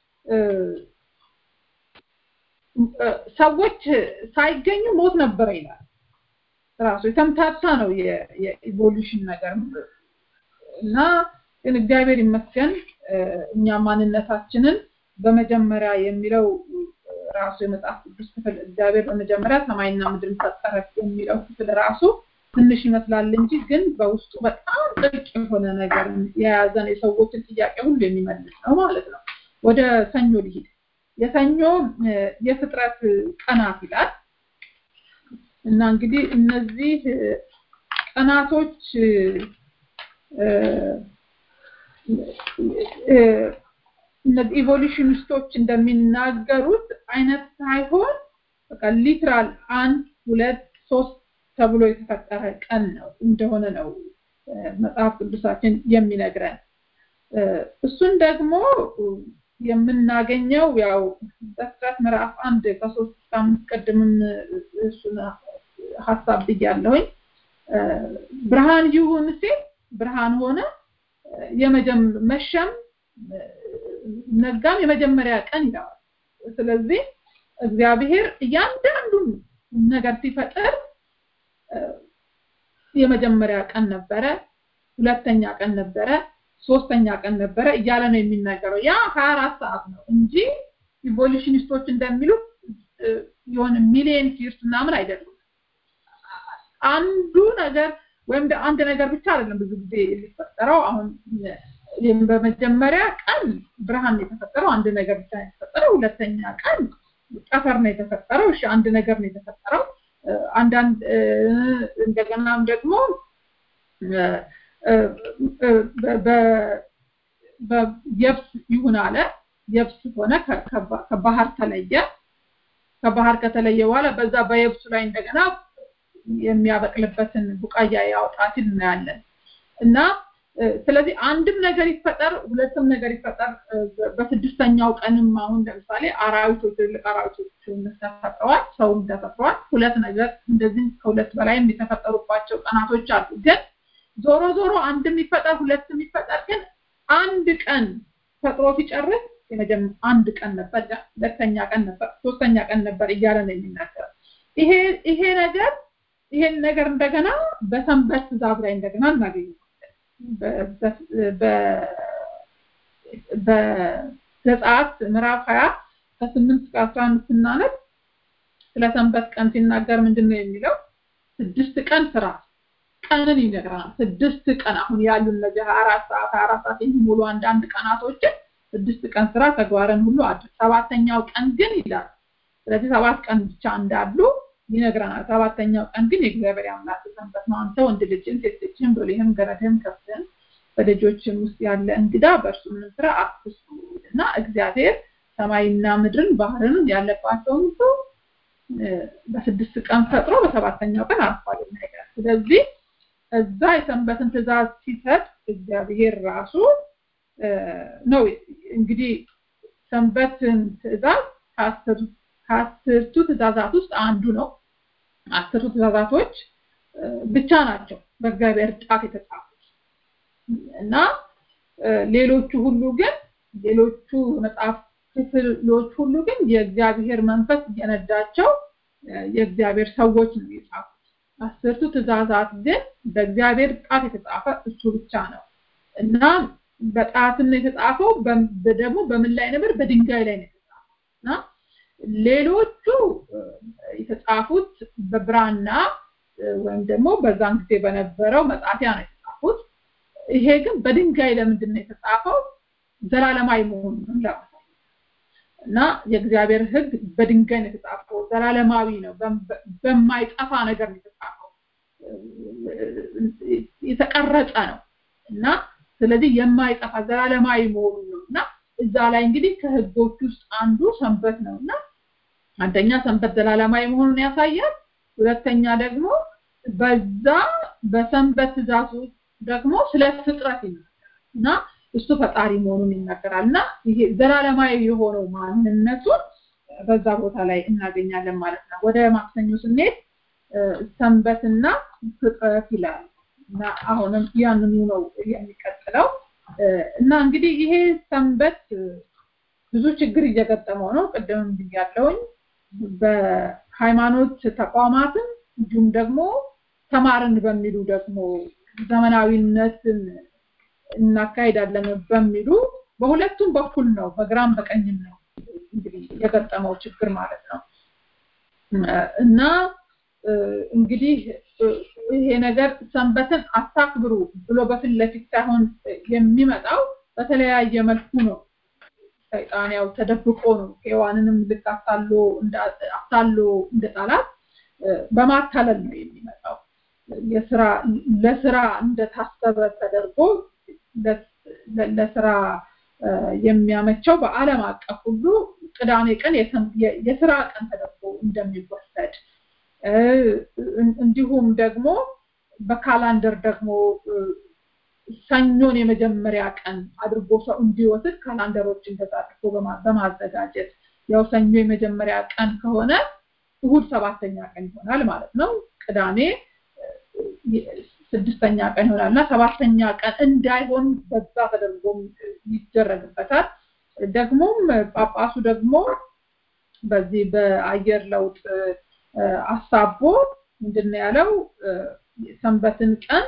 ሰዎች ሳይገኙ ሞት ነበረ ይላል ራሱ የተምታታ ነው የኢቮሉሽን ነገር እና ግን እግዚአብሔር ይመስገን እኛ ማንነታችንን በመጀመሪያ የሚለው ራሱ የመጽሐፍ ቅዱስ ክፍል እግዚአብሔር በመጀመሪያ ሰማይና ምድርን ፈጠረ የሚለው ክፍል ራሱ ትንሽ ይመስላል እንጂ ግን በውስጡ በጣም ጥልቅ የሆነ ነገር የያዘን የሰዎችን ጥያቄ ሁሉ የሚመልስ ነው ማለት ነው ወደ ሰኞ ሊሄድ የሰኞ የፍጥረት ቀናት ይላል እና እንግዲህ እነዚህ ቀናቶች እነዚህ ኢቮሉሽኒስቶች እንደሚናገሩት አይነት ሳይሆን በቃ ሊትራል አንድ ሁለት ሶስት ተብሎ የተፈጠረ ቀን ነው እንደሆነ ነው መጽሐፍ ቅዱሳችን የሚነግረን እሱን ደግሞ የምናገኘው ያው ዘፍጥረት ምዕራፍ አንድ ከሶስት እስከ አምስት ቅድምም እሱን ሀሳብ ብያለሁኝ ብርሃን ይሁን ሲል ብርሃን ሆነ መሸም ነጋም የመጀመሪያ ቀን ይለዋል ስለዚህ እግዚአብሔር እያንዳንዱን ነገር ሲፈጥር የመጀመሪያ ቀን ነበረ ሁለተኛ ቀን ነበረ ሶስተኛ ቀን ነበረ እያለ ነው የሚናገረው ያ 24 ሰዓት ነው እንጂ ኢቮሉሽኒስቶች እንደሚሉት የሆነ ሚሊየን ይርስ ምናምን አይደሉም አንዱ ነገር ወይም አንድ ነገር ብቻ አይደለም ብዙ ጊዜ የሚፈጠረው አሁን በመጀመሪያ ቀን ብርሃን ነው የተፈጠረው አንድ ነገር ብቻ ነው የተፈጠረው ሁለተኛ ቀን ጠፈር ነው የተፈጠረው እሺ አንድ ነገር ነው የተፈጠረው አንዳንድ እንደገናም ደግሞ የብስ ይሁን አለ የብስ ሆነ ከባህር ተለየ ከባህር ከተለየ በኋላ በዛ በየብሱ ላይ እንደገና የሚያበቅልበትን ቡቃያ ያውጣ ሲል እናያለን እና ስለዚህ አንድም ነገር ይፈጠር ሁለትም ነገር ይፈጠር በስድስተኛው ቀንም አሁን ለምሳሌ አራዊቶች ትልቅ አራዊቶች ተፈጥረዋል ሰውም ተፈጥሯል ሁለት ነገር እንደዚህ ከሁለት በላይም የተፈጠሩባቸው ቀናቶች አሉ ግን ዞሮ ዞሮ አንድም ይፈጠር ሁለትም ይፈጠር ግን አንድ ቀን ፈጥሮ ሲጨርስ አንድ ቀን ነበር ሁለተኛ ቀን ነበር ሶስተኛ ቀን ነበር እያለ ነው የሚናገረው ይሄ ይሄ ነገር ይሄን ነገር እንደገና በሰንበት ትእዛዝ ላይ እንደገና እናገኘዋለን በዘጸአት ምዕራፍ 20 ከስምንት እስከ 11 ስናነብ ስለ ሰንበት ቀን ሲናገር ምንድን ነው የሚለው ስድስት ቀን ስራ ቀንን ይነግረናል ስድስት ቀን አሁን ያሉ እነዚህ 24 ሰዓት 24 ሰዓት የሚሞሉ አንዳንድ ቀናቶችን ስድስት ቀን ስራ ተግባርን ሁሉ አድርግ ሰባተኛው ቀን ግን ይላል ስለዚህ ሰባት ቀን ብቻ እንዳሉ ይነግረናል ሰባተኛው ቀን ግን የእግዚአብሔር አምላክ ሰንበት ነው አንተ ወንድ ልጅን ሴት ልጅን ብልህም ገረድህም ከፍትህም በደጆችም ውስጥ ያለ እንግዳ በእርሱ ምንም ስራ አትስሩ እና እግዚአብሔር ሰማይና ምድርን ባህርን ያለባቸውን ሁሉ በስድስት ቀን ፈጥሮ በሰባተኛው ቀን አርፏል ነገር ስለዚህ እዛ የሰንበትን ትእዛዝ ሲሰጥ እግዚአብሔር ራሱ ነው እንግዲህ ሰንበትን ትእዛዝ ከአስርቱ ትእዛዛት ውስጥ አንዱ ነው አስርቱ ትእዛዛቶች ብቻ ናቸው በእግዚአብሔር ጣት የተጻፉት እና ሌሎቹ ሁሉ ግን ሌሎቹ መጽሐፍ ክፍሎች ሁሉ ግን የእግዚአብሔር መንፈስ እየነዳቸው የእግዚአብሔር ሰዎች ነው የጻፉት አስርቱ ትእዛዛት ግን በእግዚአብሔር ጣት የተጻፈ እሱ ብቻ ነው እና በጣትም የተጻፈው ደግሞ በምን ላይ ነበር በድንጋይ ላይ ነው የተጻፈው እና ሌሎቹ የተጻፉት በብራና ወይም ደግሞ በዛን ጊዜ በነበረው መጻፊያ ነው የተጻፉት ይሄ ግን በድንጋይ ለምንድን ነው የተጻፈው ዘላለማዊ መሆኑን ለማሳየት እና የእግዚአብሔር ህግ በድንጋይ ነው የተጻፈው ዘላለማዊ ነው በማይጠፋ ነገር ነው የተጻፈው የተቀረጸ ነው እና ስለዚህ የማይጠፋ ዘላለማዊ መሆኑን ነው እና እዛ ላይ እንግዲህ ከህጎች ውስጥ አንዱ ሰንበት ነው እና አንደኛ ሰንበት ዘላለማዊ መሆኑን ያሳያል ሁለተኛ ደግሞ በዛ በሰንበት ትእዛዙ ደግሞ ስለ ፍጥረት ይናገራል እና እሱ ፈጣሪ መሆኑን ይናገራል እና ይሄ ዘላለማዊ የሆነው ማንነቱን በዛ ቦታ ላይ እናገኛለን ማለት ነው ወደ ማክሰኞ ስንሄድ ሰንበትና ፍጥረት ይላል እና አሁንም ያንኑ ነው የሚቀጥለው እና እንግዲህ ይሄ ሰንበት ብዙ ችግር እየገጠመው ነው ቅድም ብያለውኝ በሃይማኖት ተቋማትም እንዲሁም ደግሞ ተማርን በሚሉ ደግሞ ዘመናዊነትን እናካሄዳለን በሚሉ በሁለቱም በኩል ነው በግራም በቀኝም ነው እንግዲህ የገጠመው ችግር ማለት ነው እና እንግዲህ ይሄ ነገር ሰንበትን አታክብሩ ብሎ በፊት ለፊት ሳይሆን የሚመጣው በተለያየ መልኩ ነው ሰይጣን ያው ተደብቆ ነው ሔዋንንም ልክ አታሎ አታሎ እንደጣላት በማታለል ነው የሚመጣው የስራ ለስራ እንደታሰበ ተደርጎ ለስራ የሚያመቸው በአለም አቀፍ ሁሉ ቅዳሜ ቀን የስራ ቀን ተደርጎ እንደሚወሰድ እንዲሁም ደግሞ በካላንደር ደግሞ ሰኞን የመጀመሪያ ቀን አድርጎ ሰው እንዲወስድ ካላንደሮች እንደዛ አድርጎ በማዘጋጀት ያው ሰኞ የመጀመሪያ ቀን ከሆነ እሁድ ሰባተኛ ቀን ይሆናል ማለት ነው ቅዳሜ ስድስተኛ ቀን ይሆናል እና ሰባተኛ ቀን እንዳይሆን በዛ ተደርጎ ይደረግበታል ደግሞም ጳጳሱ ደግሞ በዚህ በአየር ለውጥ አሳቦ ምንድን ያለው ሰንበትን ቀን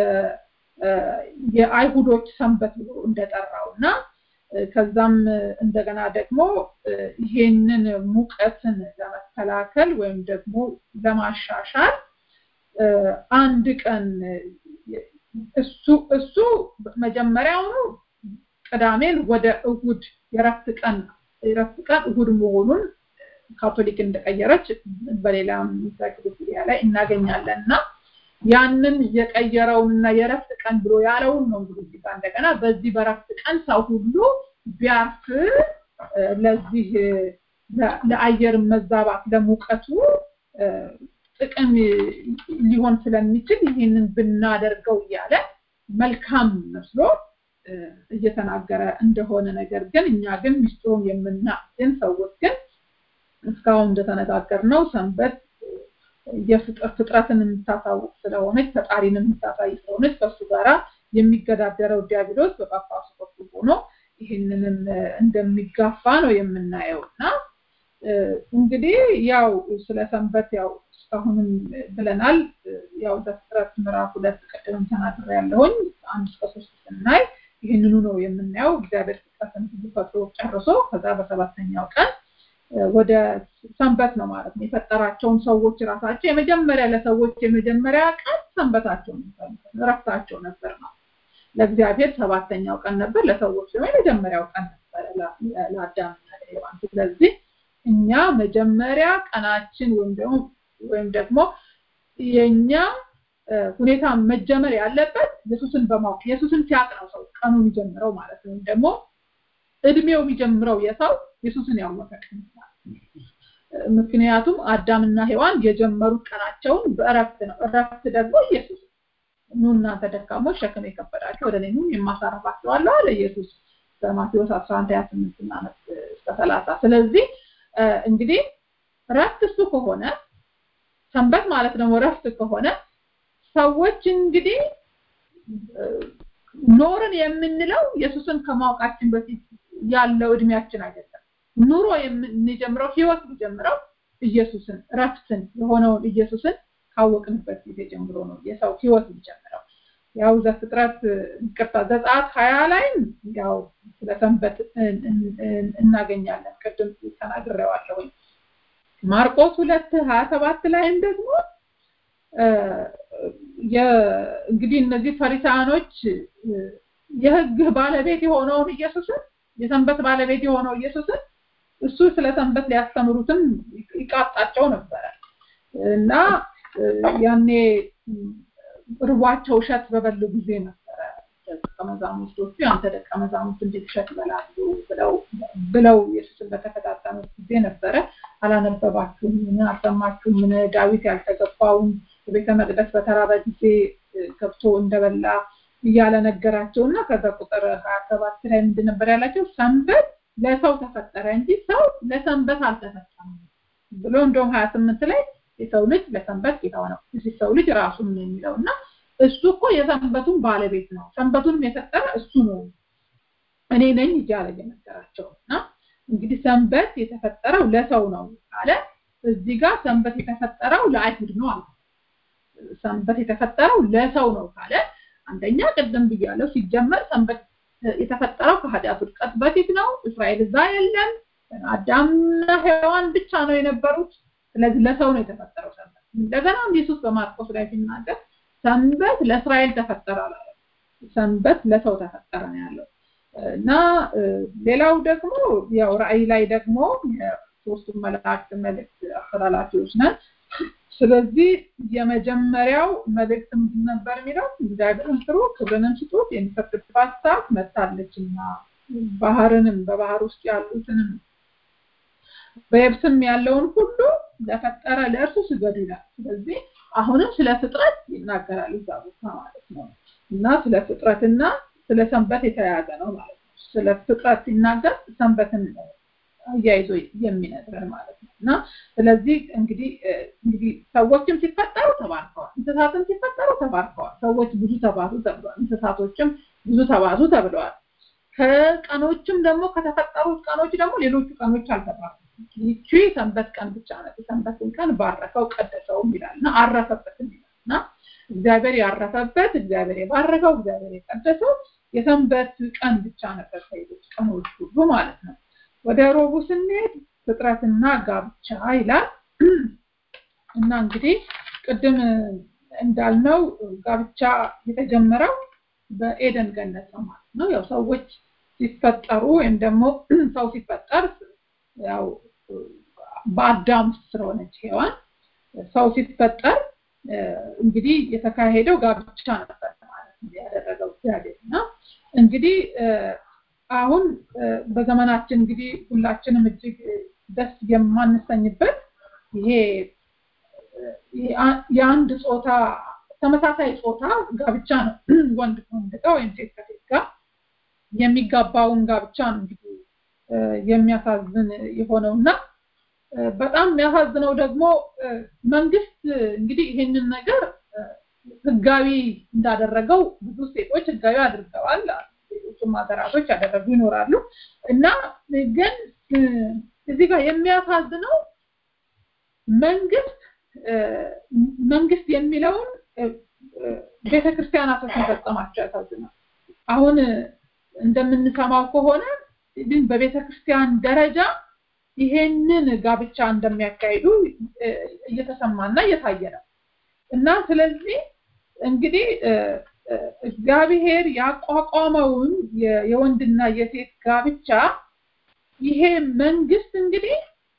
የአይሁዶች ሰንበት ብሎ እንደጠራው እና ከዛም እንደገና ደግሞ ይሄንን ሙቀትን ለመከላከል ወይም ደግሞ ለማሻሻል አንድ ቀን እሱ እሱ መጀመሪያውኑ ቅዳሜን ወደ እሁድ የረፍት ቀን የረፍት ቀን እሁድ መሆኑን ካቶሊክ እንደቀየረች በሌላም ኢንሳይክሎፒዲያ ላይ እናገኛለን እና ያንን የቀየረውንና የረፍት ቀን ብሎ ያለውን ነው እንግዲህ እዚህ ጋር እንደገና በዚህ በረፍት ቀን ሰው ሁሉ ቢያርፍ ለዚህ ለአየር መዛባት ለሙቀቱ ጥቅም ሊሆን ስለሚችል ይህንን ብናደርገው እያለ መልካም መስሎ እየተናገረ እንደሆነ ነገር ግን እኛ ግን ሚስጥሩን የምናግን ሰዎች ግን እስካሁን እንደተነጋገር ነው ሰንበት የፍጥረትን የምታሳውቅ ስለሆነች ፈጣሪን የምታሳይ ስለሆነች ከሱ ጋራ የሚገዳደረው ዲያብሎስ በጳጳሱ በኩል ሆኖ ይህንንም እንደሚጋፋ ነው የምናየው እና እንግዲህ ያው ስለ ሰንበት ያው እስካሁንም ብለናል ያው ዘፍጥረት ምዕራፍ ሁለት ቅድም ተናግሬ ያለሁኝ አንድ እስከ ሶስት ስናይ ይህንኑ ነው የምናየው እግዚአብሔር ፍጥረትን ሁሉ ፈጥሮ ጨርሶ ከዛ በሰባተኛው ቀን ወደ ሰንበት ነው ማለት ነው የፈጠራቸውን ሰዎች ራሳቸው የመጀመሪያ ለሰዎች የመጀመሪያ ቀን ሰንበታቸው ነበር ረፍታቸው ነበር ነው ለእግዚአብሔር ሰባተኛው ቀን ነበር ለሰዎች ደግሞ የመጀመሪያው ቀን ነበር ለአዳምና ለሔዋን ስለዚህ እኛ መጀመሪያ ቀናችን ወይም ደግሞ ወይም ደግሞ የኛ ሁኔታ መጀመር ያለበት ኢየሱስን በማወቅ ኢየሱስን ሲያቅ ነው ሰው ቀኑ የሚጀምረው ማለት ነው ደግሞ እድሜው የሚጀምረው የሰው ኢየሱስን ያወቀ ቀን ምክንያቱም አዳምና ሔዋን የጀመሩት ቀናቸውን በእረፍት ነው እረፍት ደግሞ ኢየሱስ ኑ እናንተ ደካሞች ሸክም የከበዳችሁ ወደ እኔ ኑ የማሳረፋችኋለሁ አለ ኢየሱስ በማቴዎስ 11 28 እና እስከ 30 ስለዚህ እንግዲህ ረፍት እሱ ከሆነ ሰንበት ማለት ደግሞ ረፍት ከሆነ ሰዎች እንግዲህ ኖርን የምንለው ኢየሱስን ከማወቃችን በፊት ያለው እድሜያችን አይደለም ኑሮ የምንጀምረው ህይወት የሚጀምረው ኢየሱስን ረፍትን የሆነውን ኢየሱስን ካወቅንበት ጊዜ ጀምሮ ነው የሰው ህይወት የሚጀምረው ያው ዘፍጥረት ቅርታ ዘጸአት ሀያ ላይም ያው ስለ ሰንበት እናገኛለን ቅድም ተናግሬዋለሁኝ ማርቆስ ሁለት ሀያ ሰባት ላይም ደግሞ እንግዲህ እነዚህ ፈሪሳኖች የህግ ባለቤት የሆነውን ኢየሱስን የሰንበት ባለቤት የሆነው ኢየሱስን እሱ ስለ ሰንበት ሊያስተምሩትም ይቃጣቸው ነበረ እና ያኔ ርቧቸው እሸት በበሉ ጊዜ ነበረ ደቀ መዛሙርቶቹ አንተ ደቀ መዛሙርት እንዴት እሸት ይበላሉ ብለው ብለው ኢየሱስን በተፈታተኑት ጊዜ ነበረ አላነበባችሁም ምን አልሰማችሁም ምን ዳዊት ያልተገባውን በቤተ መቅደስ በተራበ ጊዜ ገብቶ እንደበላ እያለ ነገራቸው እና ከዛ ቁጥር ሀያ ሰባት ላይ ምንድን ነበር ያላቸው ሰንበት ለሰው ተፈጠረ እንጂ ሰው ለሰንበት አልተፈጠረም ብሎ እንደውም ሀያ ስምንት ላይ የሰው ልጅ ለሰንበት ጌታው ነው እዚህ ሰው ልጅ ራሱን ነው የሚለው እና እሱ እኮ የሰንበቱን ባለቤት ነው ሰንበቱንም የፈጠረ እሱ ነው እኔ ነኝ እያለ እየነገራቸው እና እንግዲህ ሰንበት የተፈጠረው ለሰው ነው አለ እዚህ ጋር ሰንበት የተፈጠረው ለአይሁድ ነው አለ ሰንበት የተፈጠረው ለሰው ነው ካለ አንደኛ ቅድም ብያለሁ ሲጀመር ሰንበት የተፈጠረው ከኃጢአት ውድቀት በፊት ነው እስራኤል እዛ የለም አዳምና ሔዋን ብቻ ነው የነበሩት ስለዚህ ለሰው ነው የተፈጠረው ሰንበት እንደገና ኢየሱስ በማርቆስ ላይ ሲናገር ሰንበት ለእስራኤል ተፈጠረ አላለ ሰንበት ለሰው ተፈጠረ ነው ያለው እና ሌላው ደግሞ ያው ራእይ ላይ ደግሞ ሶስቱ መላእክት መልእክት አስተላላፊዎች ነን ስለዚህ የመጀመሪያው መልእክት ምንድን ነበር የሚለው እግዚአብሔርን ፍሩ ክብርንም ስጡት የሚፈርድባት ሰዓት መጥታለችና ባህርንም በባህር ውስጥ ያሉትንም በየብስም ያለውን ሁሉ ለፈጠረ ለእርሱ ስገዱ ይላል ስለዚህ አሁንም ስለ ፍጥረት ይናገራል እዛ ቦታ ማለት ነው እና ስለ ፍጥረትና ስለ ሰንበት የተያያዘ ነው ማለት ነው ስለ ፍጥረት ሲናገር ሰንበትን አያይዞ የሚነግረን ማለት ነው እና ስለዚህ እንግዲህ እንግዲህ ሰዎችም ሲፈጠሩ ተባርከዋል እንስሳትም ሲፈጠሩ ተባርከዋል ሰዎች ብዙ ተባዙ ተብለዋል እንስሳቶችም ብዙ ተባዙ ተብለዋል ከቀኖችም ደግሞ ከተፈጠሩት ቀኖች ደግሞ ሌሎቹ ቀኖች አልተባሩም ይቺ ሰንበት ቀን ብቻ ናት የሰንበትን ቀን ባረከው ቀደሰውም ይላል እና አረፈበትም ይላል እና እግዚአብሔር ያረፈበት እግዚአብሔር የባረከው እግዚአብሔር የቀደሰው የሰንበት ቀን ብቻ ነበር ከሌሎች ቀኖች ሁሉ ማለት ነው ወደ ሮቡ ስንሄድ ፍጥረትና ጋብቻ ይላል እና እንግዲህ ቅድም እንዳልነው ጋብቻ የተጀመረው በኤደን ገነት ነው ማለት ነው ያው ሰዎች ሲፈጠሩ ወይም ደግሞ ሰው ሲፈጠር ያው በአዳም ስለሆነች ሔዋን ሰው ሲፈጠር እንግዲህ የተካሄደው ጋብቻ ነበር ማለት ነው ያደረገው እግዚአብሔር እና እንግዲህ አሁን በዘመናችን እንግዲህ ሁላችንም እጅግ ደስ የማንሰኝበት ይሄ የአንድ ጾታ ተመሳሳይ ጾታ ጋብቻ ነው ወንድ ከወንድ ጋር ወይም ሴት ከሴት ጋር የሚጋባውን ጋብቻ ነው እንግዲህ የሚያሳዝን የሆነው እና በጣም የሚያሳዝነው ደግሞ መንግስት እንግዲህ ይሄንን ነገር ህጋዊ እንዳደረገው ብዙ ሴቶች ህጋዊ አድርገዋል ሌሎችም ሀገራቶች ያደረጉ ይኖራሉ እና ግን እዚህ ጋር የሚያሳዝነው መንግስት መንግስት የሚለውን ቤተክርስቲያናቶች መፈጸማቸው ያሳዝናል አሁን እንደምንሰማው ከሆነ ግን በቤተክርስቲያን ደረጃ ይሄንን ጋብቻ እንደሚያካሂዱ እየተሰማና እየታየ ነው እና ስለዚህ እንግዲህ እግዚአብሔር ያቋቋመውን የወንድና የሴት ጋብቻ ይሄ መንግስት እንግዲህ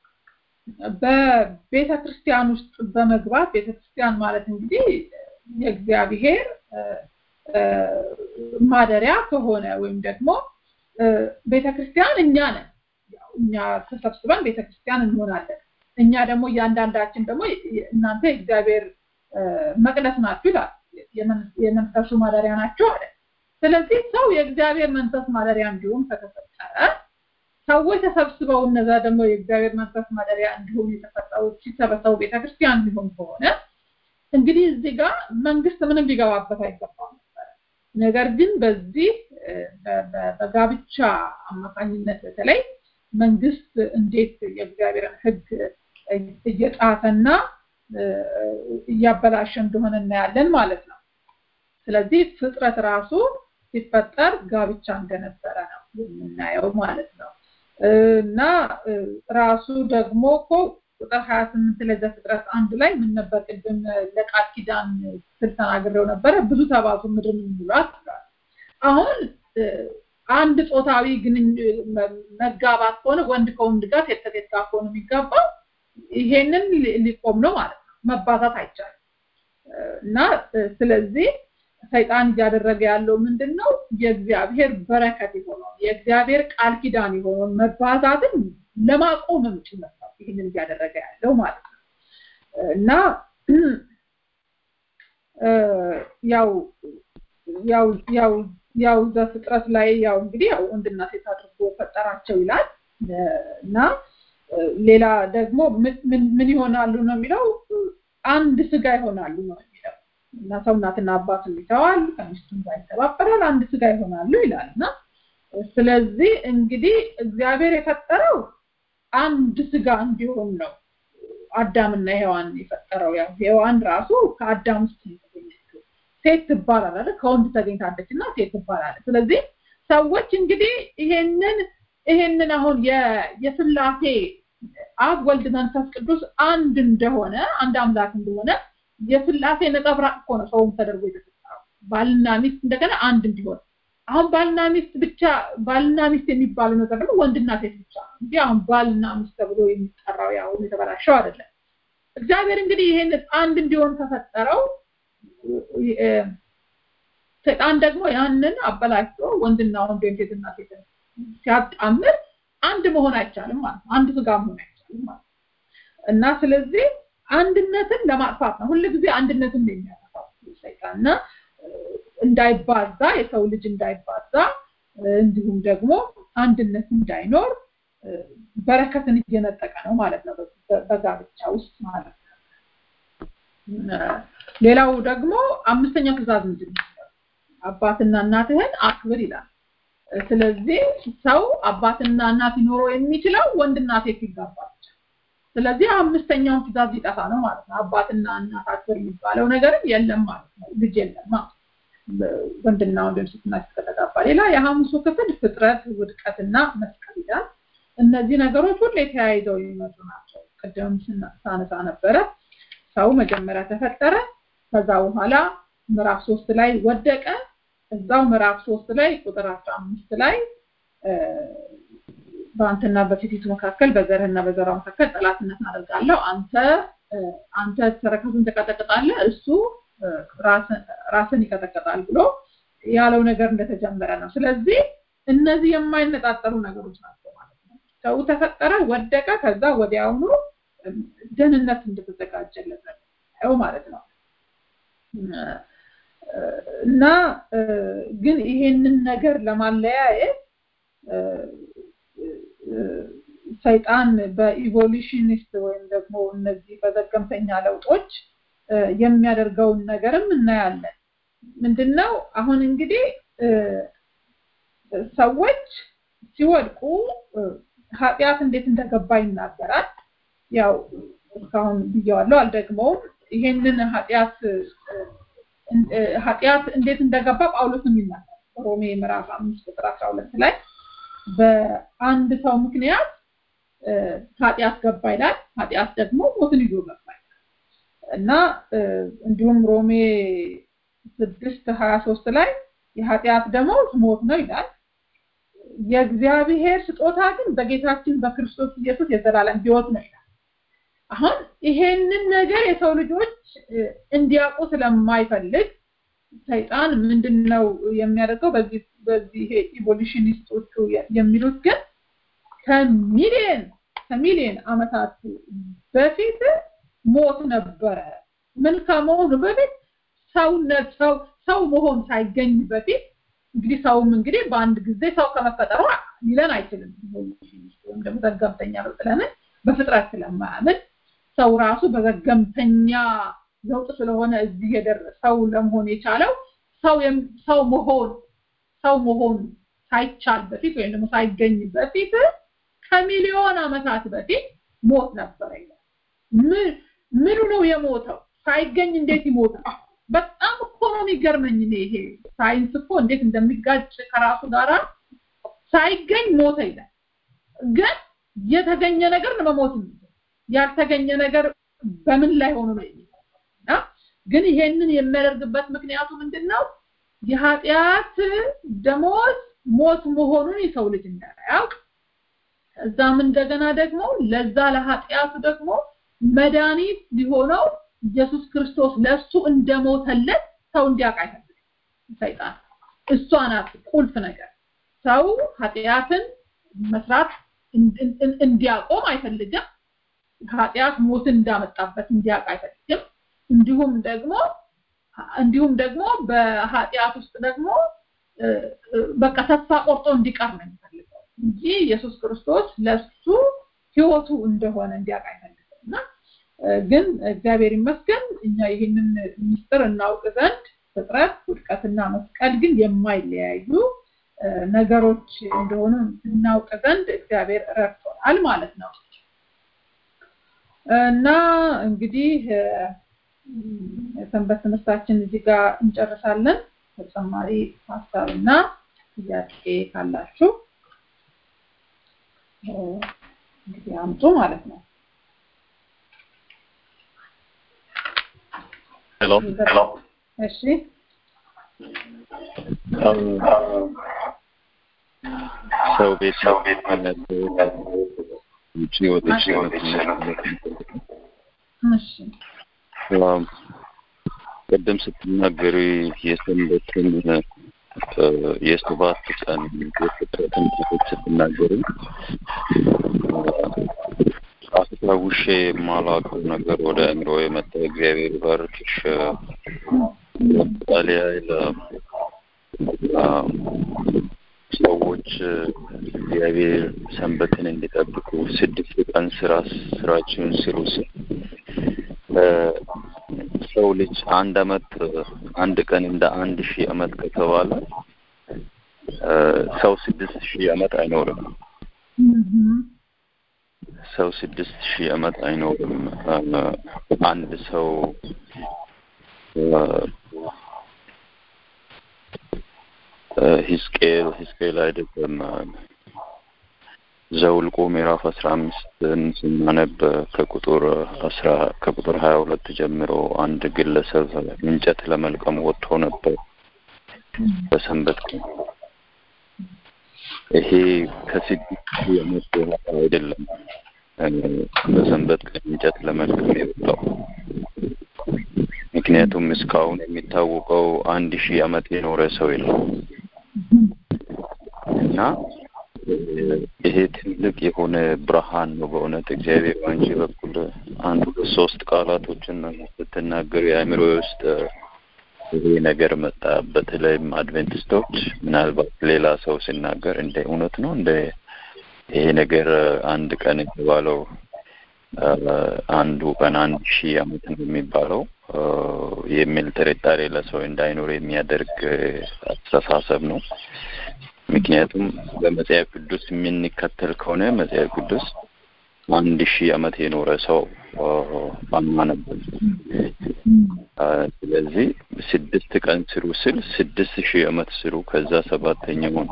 በቤተ ክርስቲያን ውስጥ በመግባት ቤተ ክርስቲያን ማለት እንግዲህ የእግዚአብሔር ማደሪያ ከሆነ ወይም ደግሞ ቤተ ክርስቲያን እኛ ነን እኛ ተሰብስበን ቤተ ክርስቲያን እንሆናለን እኛ ደግሞ እያንዳንዳችን ደግሞ እናንተ የእግዚአብሔር መቅደስ ናችሁ ይላል የመንፈሱ ማደሪያ ናቸው አለ ስለዚህ ሰው የእግዚአብሔር መንፈስ ማደሪያ እንዲሁም ከተፈጠረ ሰዎች ተሰብስበው እነዛ ደግሞ የእግዚአብሔር መንፈስ ማደሪያ እንዲሁም የተፈጠሩ ሲሰበሰቡ ቤተክርስቲያን ሊሆን ከሆነ እንግዲህ እዚህ ጋር መንግስት ምንም ሊገባበት አይገባም ነበር ነገር ግን በዚህ በጋብቻ አማካኝነት በተለይ መንግስት እንዴት የእግዚአብሔርን ህግ እየጣፈና እያበላሸ እንደሆነ እናያለን ማለት ነው ስለዚህ ፍጥረት ራሱ ሲፈጠር ጋብቻ እንደነበረ ነው የምናየው ማለት ነው እና ራሱ ደግሞ እኮ ቁጥር 28 ላይ ዘፍጥረት አንድ ላይ ምን ነበር ቅድም ለቃል ኪዳን ስል ተናግሬው ነበረ ብዙ ተባዙ ምድርን ሙላት አሁን አንድ ጾታዊ ግን መጋባት ከሆነ ወንድ ከወንድ ጋር ሴት ከሴት ጋር ከሆነ የሚጋባው ይሄንን ሊቆም ነው ማለት ነው መባዛት አይቻልም እና ስለዚህ ሰይጣን እያደረገ ያለው ምንድን ነው የእግዚአብሔር በረከት የሆነው የእግዚአብሔር ቃል ኪዳን የሆነውን መባዛትን ለማቆምም ጭምር ነው ይህንን እያደረገ ያለው ማለት ነው እና ያው ያው ያው ያው ዘፍጥረት ላይ ያው እንግዲህ ያው ወንድና ሴት አድርጎ ፈጠራቸው ይላል እና ሌላ ደግሞ ምን ይሆናሉ ነው የሚለው አንድ ስጋ ይሆናሉ ነው የሚለው እና ሰው እናትና አባቱን ይተዋል ከሚስቱም ጋር ይተባበራል አንድ ስጋ ይሆናሉ ይላል እና ስለዚህ እንግዲህ እግዚአብሔር የፈጠረው አንድ ስጋ እንዲሆን ነው አዳምና ሔዋን የፈጠረው ያው ሔዋን ራሱ ከአዳም ውስጥ የተገኘችው ሴት ትባላለች ከወንድ ተገኝታለች እና ሴት ትባላለች ስለዚህ ሰዎች እንግዲህ ይሄንን ይሄንን አሁን የስላሴ አብ ወልድ መንፈስ ቅዱስ አንድ እንደሆነ አንድ አምላክ እንደሆነ የስላሴ ነጸብራቅ እኮ ነው ሰውም ተደርጎ የተፈጠረው ባልና ሚስት እንደገና አንድ እንዲሆን አሁን ባልና ሚስት ብቻ ባልና ሚስት የሚባለው ነገር ደግሞ ወንድና ሴት ብቻ ነው እንጂ አሁን ባልና ሚስት ተብሎ የሚጠራው ያው የተበላሸው አይደለም እግዚአብሔር እንግዲህ ይሄን አንድ እንዲሆን ከፈጠረው ሰይጣን ደግሞ ያንን አበላሽቶ ወንድና ወንድ ወይም ሴትና ሴት ሲያጣምር አንድ መሆን አይቻልም ማለት ነው አንድ ስጋ መሆን አይቻልም ማለት እና ስለዚህ አንድነትን ለማጥፋት ነው ሁልጊዜ አንድነትን ነው የሚያጠፋው ሰይጣንና እንዳይባዛ የሰው ልጅ እንዳይባዛ እንዲሁም ደግሞ አንድነት እንዳይኖር በረከትን እየነጠቀ ነው ማለት ነው በጋብቻ ውስጥ ማለት ነው ሌላው ደግሞ አምስተኛው ትእዛዝ ምንድን ነው አባትና እናትህን አክብር ይላል ስለዚህ ሰው አባትና እናት ሊኖረው የሚችለው ወንድና ሴት ይጋባል ስለዚህ አምስተኛውን ትእዛዝ ሊጠፋ ነው ማለት ነው አባትና እናት አክብር የሚባለው ነገርም የለም ማለት ነው ልጅ የለም ወንድና ወንድም ሴትና ከተጋባ ሌላ የሐሙሱ ክፍል ፍጥረት ውድቀትና መስቀል ይላል እነዚህ ነገሮች ሁሉ የተያይዘው የሚመጡ ናቸው ቅድም ሳነሳ ነበረ ሰው መጀመሪያ ተፈጠረ ከዛ በኋላ ምዕራፍ ሶስት ላይ ወደቀ እዛው ምዕራፍ ሶስት ላይ ቁጥር አስራ አምስት ላይ በአንተና በሴቲቱ መካከል በዘርህና በዘሯ መካከል ጠላትነት አደርጋለሁ አንተ አንተ ተረከዙን ትቀጠቅጣለህ እሱ ራስን ይቀጠቅጣል ብሎ ያለው ነገር እንደተጀመረ ነው ስለዚህ እነዚህ የማይነጣጠሉ ነገሮች ናቸው ማለት ነው ሰው ተፈጠረ ወደቀ ከዛ ወዲያውኑ ደህንነት እንደተዘጋጀለት ነው ማለት ነው እና ግን ይሄንን ነገር ለማለያየት ሰይጣን በኢቮሉሽኒስት ወይም ደግሞ እነዚህ በዘገምተኛ ለውጦች የሚያደርገውን ነገርም እናያለን ምንድነው አሁን እንግዲህ ሰዎች ሲወድቁ ኃጢአት እንዴት እንደገባ ይናገራል ያው እስካሁን ብየዋለሁ አልደግመውም ይሄንን ኃጢአት ኃጢአት እንዴት እንደገባ ጳውሎስም ይናገራል ሮሜ ምዕራፍ አምስት ቁጥር አስራ ሁለት ላይ በአንድ ሰው ምክንያት ኃጢአት ገባ ይላል ኃጢአት ደግሞ ሞትን ይዞ ገባ እና እንዲሁም ሮሜ ስድስት ሀያ ሶስት ላይ የኃጢአት ደሞዝ ሞት ነው ይላል የእግዚአብሔር ስጦታ ግን በጌታችን በክርስቶስ ኢየሱስ የዘላለም ህይወት ነው ይላል አሁን ይሄንን ነገር የሰው ልጆች እንዲያውቁ ስለማይፈልግ ሰይጣን ምንድነው የሚያደርገው በዚህ በዚህ ይሄ ኢቮሉሽኒስቶቹ የሚሉት ግን ከሚሊየን ከሚሊየን አመታት በፊት ሞት ነበረ ምን ከመሆኑ በፊት ሰውነት ሰው ሰው መሆን ሳይገኝ በፊት እንግዲህ ሰውም እንግዲህ በአንድ ጊዜ ሰው ከመፈጠሩ ሊለን አይችልም ወይም ደግሞ ዘገምተኛ ነው ስለምን በፍጥረት ስለማያምን ሰው ራሱ በዘገምተኛ ለውጥ ስለሆነ እዚህ ሰው ለመሆን የቻለው ሰው ሰው መሆን ሰው መሆን ሳይቻል በፊት ወይም ደግሞ ሳይገኝ በፊት ከሚሊዮን አመታት በፊት ሞት ነበረ ምን ምኑ ነው የሞተው ሳይገኝ እንዴት ይሞታል በጣም እኮ ነው የሚገርመኝ እኔ ይሄ ሳይንስ እኮ እንዴት እንደሚጋጭ ከራሱ ጋራ ሳይገኝ ሞተ ይላል ግን የተገኘ ነገር ነው መሞት ያልተገኘ ነገር በምን ላይ ሆኖ ነው እና ግን ይሄንን የሚያደርግበት ምክንያቱ ምንድነው የኃጢአት ደሞዝ ሞት መሆኑን የሰው ልጅ እንዳያውቅ እዛም እንደገና ደግሞ ለዛ ለኃጢአቱ ደግሞ መድኃኒት ሊሆነው ኢየሱስ ክርስቶስ ለሱ እንደሞተለት ሰው እንዲያውቅ አይፈልግም ሰይጣን እሷ ናት ቁልፍ ነገር ሰው ኃጢአትን መስራት እንዲያቆም አይፈልግም ኃጢአት ሞትን እንዳመጣበት እንዲያውቅ አይፈልግም እንዲሁም ደግሞ እንዲሁም ደግሞ በኃጢአት ውስጥ ደግሞ በቃ ተስፋ ቆርጦ እንዲቀር ነው የሚፈልገው እንጂ ኢየሱስ ክርስቶስ ለሱ ህይወቱ እንደሆነ እንዲያውቅ አይፈልግም እና ግን እግዚአብሔር ይመስገን እኛ ይህንን ምስጢር እናውቅ ዘንድ ፍጥረት ውድቀትና መስቀል ግን የማይለያዩ ነገሮች እንደሆኑ እናውቅ ዘንድ እግዚአብሔር ረድቶናል ማለት ነው እና እንግዲህ የሰንበት ትምህርታችን እዚህ ጋር እንጨርሳለን ተጨማሪ ሀሳብና ጥያቄ ካላችሁ እንግዲህ አምጡ ማለት ነው ሄሎ ሄሎ እሺ ሰው ቤት ሰው ቤት ማለት ውጭ ወጥቼ እሺ ቅድም ስትናገሪ የሰንበትን የሰባት ቀን የፍጥረትን ታሪክ ስትናገሪ አስታውሼ የማላውቀው ነገር ወደ አእምሮ የመጣ እግዚአብሔር ባርክሽ ለምሳሌ ያህል ሰዎች እግዚአብሔር ሰንበትን እንዲጠብቁ ስድስት ቀን ስራ ስራችሁን ስሩ ሲል ሰው ልጅ አንድ አመት አንድ ቀን እንደ አንድ ሺህ አመት ከተባለ ሰው ስድስት ሺህ አመት አይኖርም። ሰው ስድስት ሺህ አመት አይኖርም። አንድ ሰው ሂዝቅኤል ሂዝቅኤል አይደለም ዘውልቆ ምዕራፍ አስራ አምስትን ስናነብ ከቁጥር አስራ ከቁጥር ሀያ ሁለት ጀምሮ አንድ ግለሰብ እንጨት ለመልቀም ወጥቶ ነበር በሰንበት ቀን። ይሄ ከስድስት ዓመት በኋላ አይደለም። በሰንበት ቀን እንጨት ለመልቀም የወጣው። ምክንያቱም እስካሁን የሚታወቀው አንድ ሺህ ዓመት የኖረ ሰው የለም እና ይሄ ትልቅ የሆነ ብርሃን ነው በእውነት እግዚአብሔር በአንቺ በኩል አንድ ሁለት ሶስት ቃላቶችን ስትናገር የአእምሮ ውስጥ ይሄ ነገር መጣ። በተለይም አድቬንቲስቶች ምናልባት ሌላ ሰው ሲናገር እንደ እውነት ነው እንደ ይሄ ነገር አንድ ቀን የተባለው አንዱ ቀን አንድ ሺህ ዓመት ነው የሚባለው የሚል ጥርጣሬ ለሰው እንዳይኖር የሚያደርግ አስተሳሰብ ነው። ምክንያቱም በመጽሐፍ ቅዱስ የምንከተል ከሆነ መጽሐፍ ቅዱስ አንድ ሺህ ዓመት የኖረ ሰው አናነብም። ስለዚህ ስድስት ቀን ስሩ ስል ስድስት ሺህ ዓመት ስሩ ከዛ ሰባተኛውን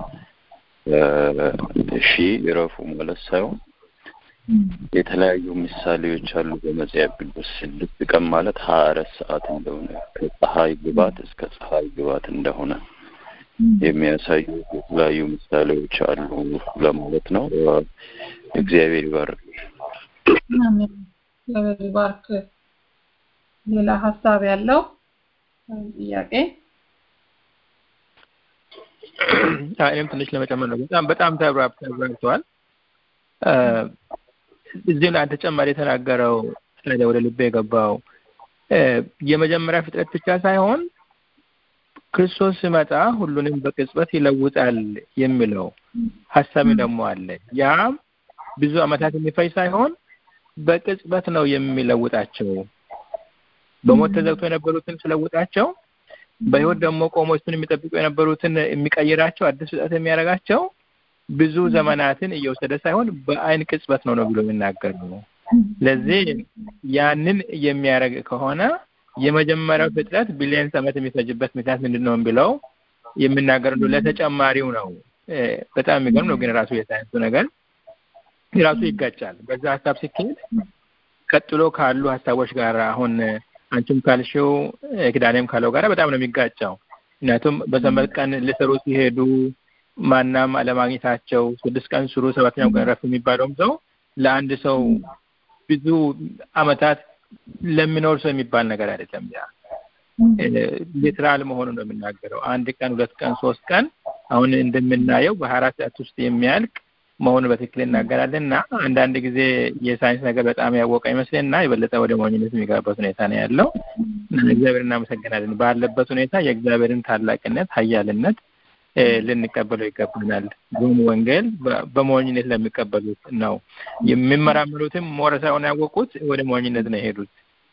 ሺህ ይረፉ ማለት ሳይሆን የተለያዩ ምሳሌዎች አሉ በመጽሐፍ ቅዱስ። ስድስት ቀን ማለት ሀያ አራት ሰዓት እንደሆነ ከፀሐይ ግባት እስከ ፀሐይ ግባት እንደሆነ የሚያሳዩ የተለያዩ ምሳሌዎች አሉ ለማለት ነው። እግዚአብሔር ይባርክ። እግዚአብሔር ይባርክ። ሌላ ሀሳብ ያለው ጥያቄ? እኔም ትንሽ ለመጨመር ነው። በጣም በጣም ተብራርተዋል። እዚህ ላይ ተጨማሪ የተናገረው ታዲያ ወደ ልቤ የገባው የመጀመሪያ ፍጥረት ብቻ ሳይሆን ክርስቶስ ሲመጣ ሁሉንም በቅጽበት ይለውጣል የሚለው ሀሳብ ደግሞ አለ። ያም ብዙ ዓመታት የሚፈጅ ሳይሆን በቅጽበት ነው የሚለውጣቸው። በሞት ተዘግቶ የነበሩትን ሲለውጣቸው፣ በህይወት ደግሞ ቆሞ እሱን የሚጠብቁ የነበሩትን የሚቀይራቸው አዲስ ፍጥረት የሚያደርጋቸው ብዙ ዘመናትን እየወሰደ ሳይሆን በአይን ቅጽበት ነው ነው ብሎ የሚናገር ነው። ስለዚህ ያንን የሚያደርግ ከሆነ የመጀመሪያው ፍጥረት ቢሊየንስ ዓመት የሚፈጅበት ምክንያት ምንድን ነው ብለው የሚናገር ነው። ለተጨማሪው ነው። በጣም የሚገርም ነው። ግን ራሱ የሳይንሱ ነገር ራሱ ይጋጫል። በዛ ሀሳብ ሲካሄድ ቀጥሎ ካሉ ሀሳቦች ጋር አሁን አንቺም ካልሽው ክዳኔም ካለው ጋር በጣም ነው የሚጋጫው። ምክንያቱም በሰንበት ቀን ሊሰሩ ሲሄዱ ማናም አለማግኘታቸው ስድስት ቀን ስሩ ሰባተኛው ቀን ረፍ የሚባለውም ሰው ለአንድ ሰው ብዙ አመታት ለሚኖር ሰው የሚባል ነገር አይደለም። ያ ሊትራል መሆኑን ነው የምናገረው። አንድ ቀን፣ ሁለት ቀን፣ ሶስት ቀን አሁን እንደምናየው በሀያ አራት ሰዓት ውስጥ የሚያልቅ መሆኑ በትክክል እናገራለን እና አንዳንድ ጊዜ የሳይንስ ነገር በጣም ያወቀ ይመስልና የበለጠ ወደ ሞኝነት የሚገባበት ሁኔታ ነው ያለው። እግዚአብሔር እናመሰግናለን። ባለበት ሁኔታ የእግዚአብሔርን ታላቅነት ኃያልነት ልንቀበለው ይገባናል። ግን ወንጌል በሞኝነት ለሚቀበሉት ነው። የሚመራመሩትም ሞረ ሳይሆን ያወቁት ወደ ሞኝነት ነው የሄዱት።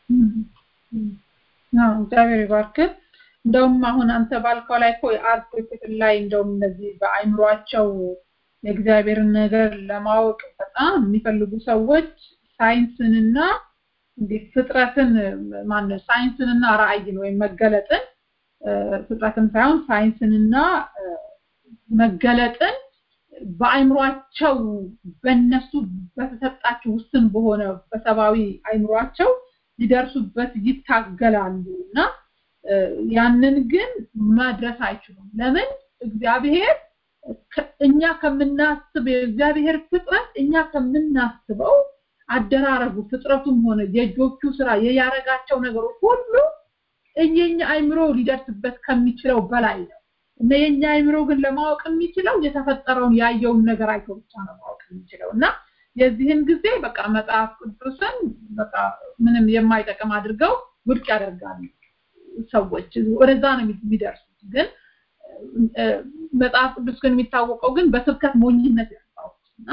እግዚአብሔር ይባርክ። እንደውም አሁን አንተ ባልከው ላይ እኮ የአርት ክፍል ላይ እንደውም እነዚህ በአይምሯቸው የእግዚአብሔርን ነገር ለማወቅ በጣም የሚፈልጉ ሰዎች ሳይንስንና እንዴት ፍጥረትን ማነው ሳይንስንና ራእይን ወይም መገለጥን ፍጥረትን ሳይሆን ሳይንስንና መገለጥን በአይምሯቸው በእነሱ በተሰጣቸው ውስን በሆነ በሰብአዊ አይምሯቸው ሊደርሱበት ይታገላሉ እና ያንን ግን መድረስ አይችሉም። ለምን? እግዚአብሔር እኛ ከምናስብ የእግዚአብሔር ፍጥረት እኛ ከምናስበው አደራረጉ ፍጥረቱም ሆነ የእጆቹ ስራ የያረጋቸው ነገሮች ሁሉ የኛ አይምሮ ሊደርስበት ከሚችለው በላይ ነው እና የኛ አይምሮ ግን ለማወቅ የሚችለው የተፈጠረውን ያየውን ነገር አይቶ ብቻ ነው ማወቅ የሚችለው እና የዚህን ጊዜ በቃ መጽሐፍ ቅዱስን በቃ ምንም የማይጠቅም አድርገው ውድቅ ያደርጋሉ ሰዎች ወደዛ ነው የሚደርሱት ግን መጽሐፍ ቅዱስ ግን የሚታወቀው ግን በስብከት ሞኝነት ያስታውቅ እና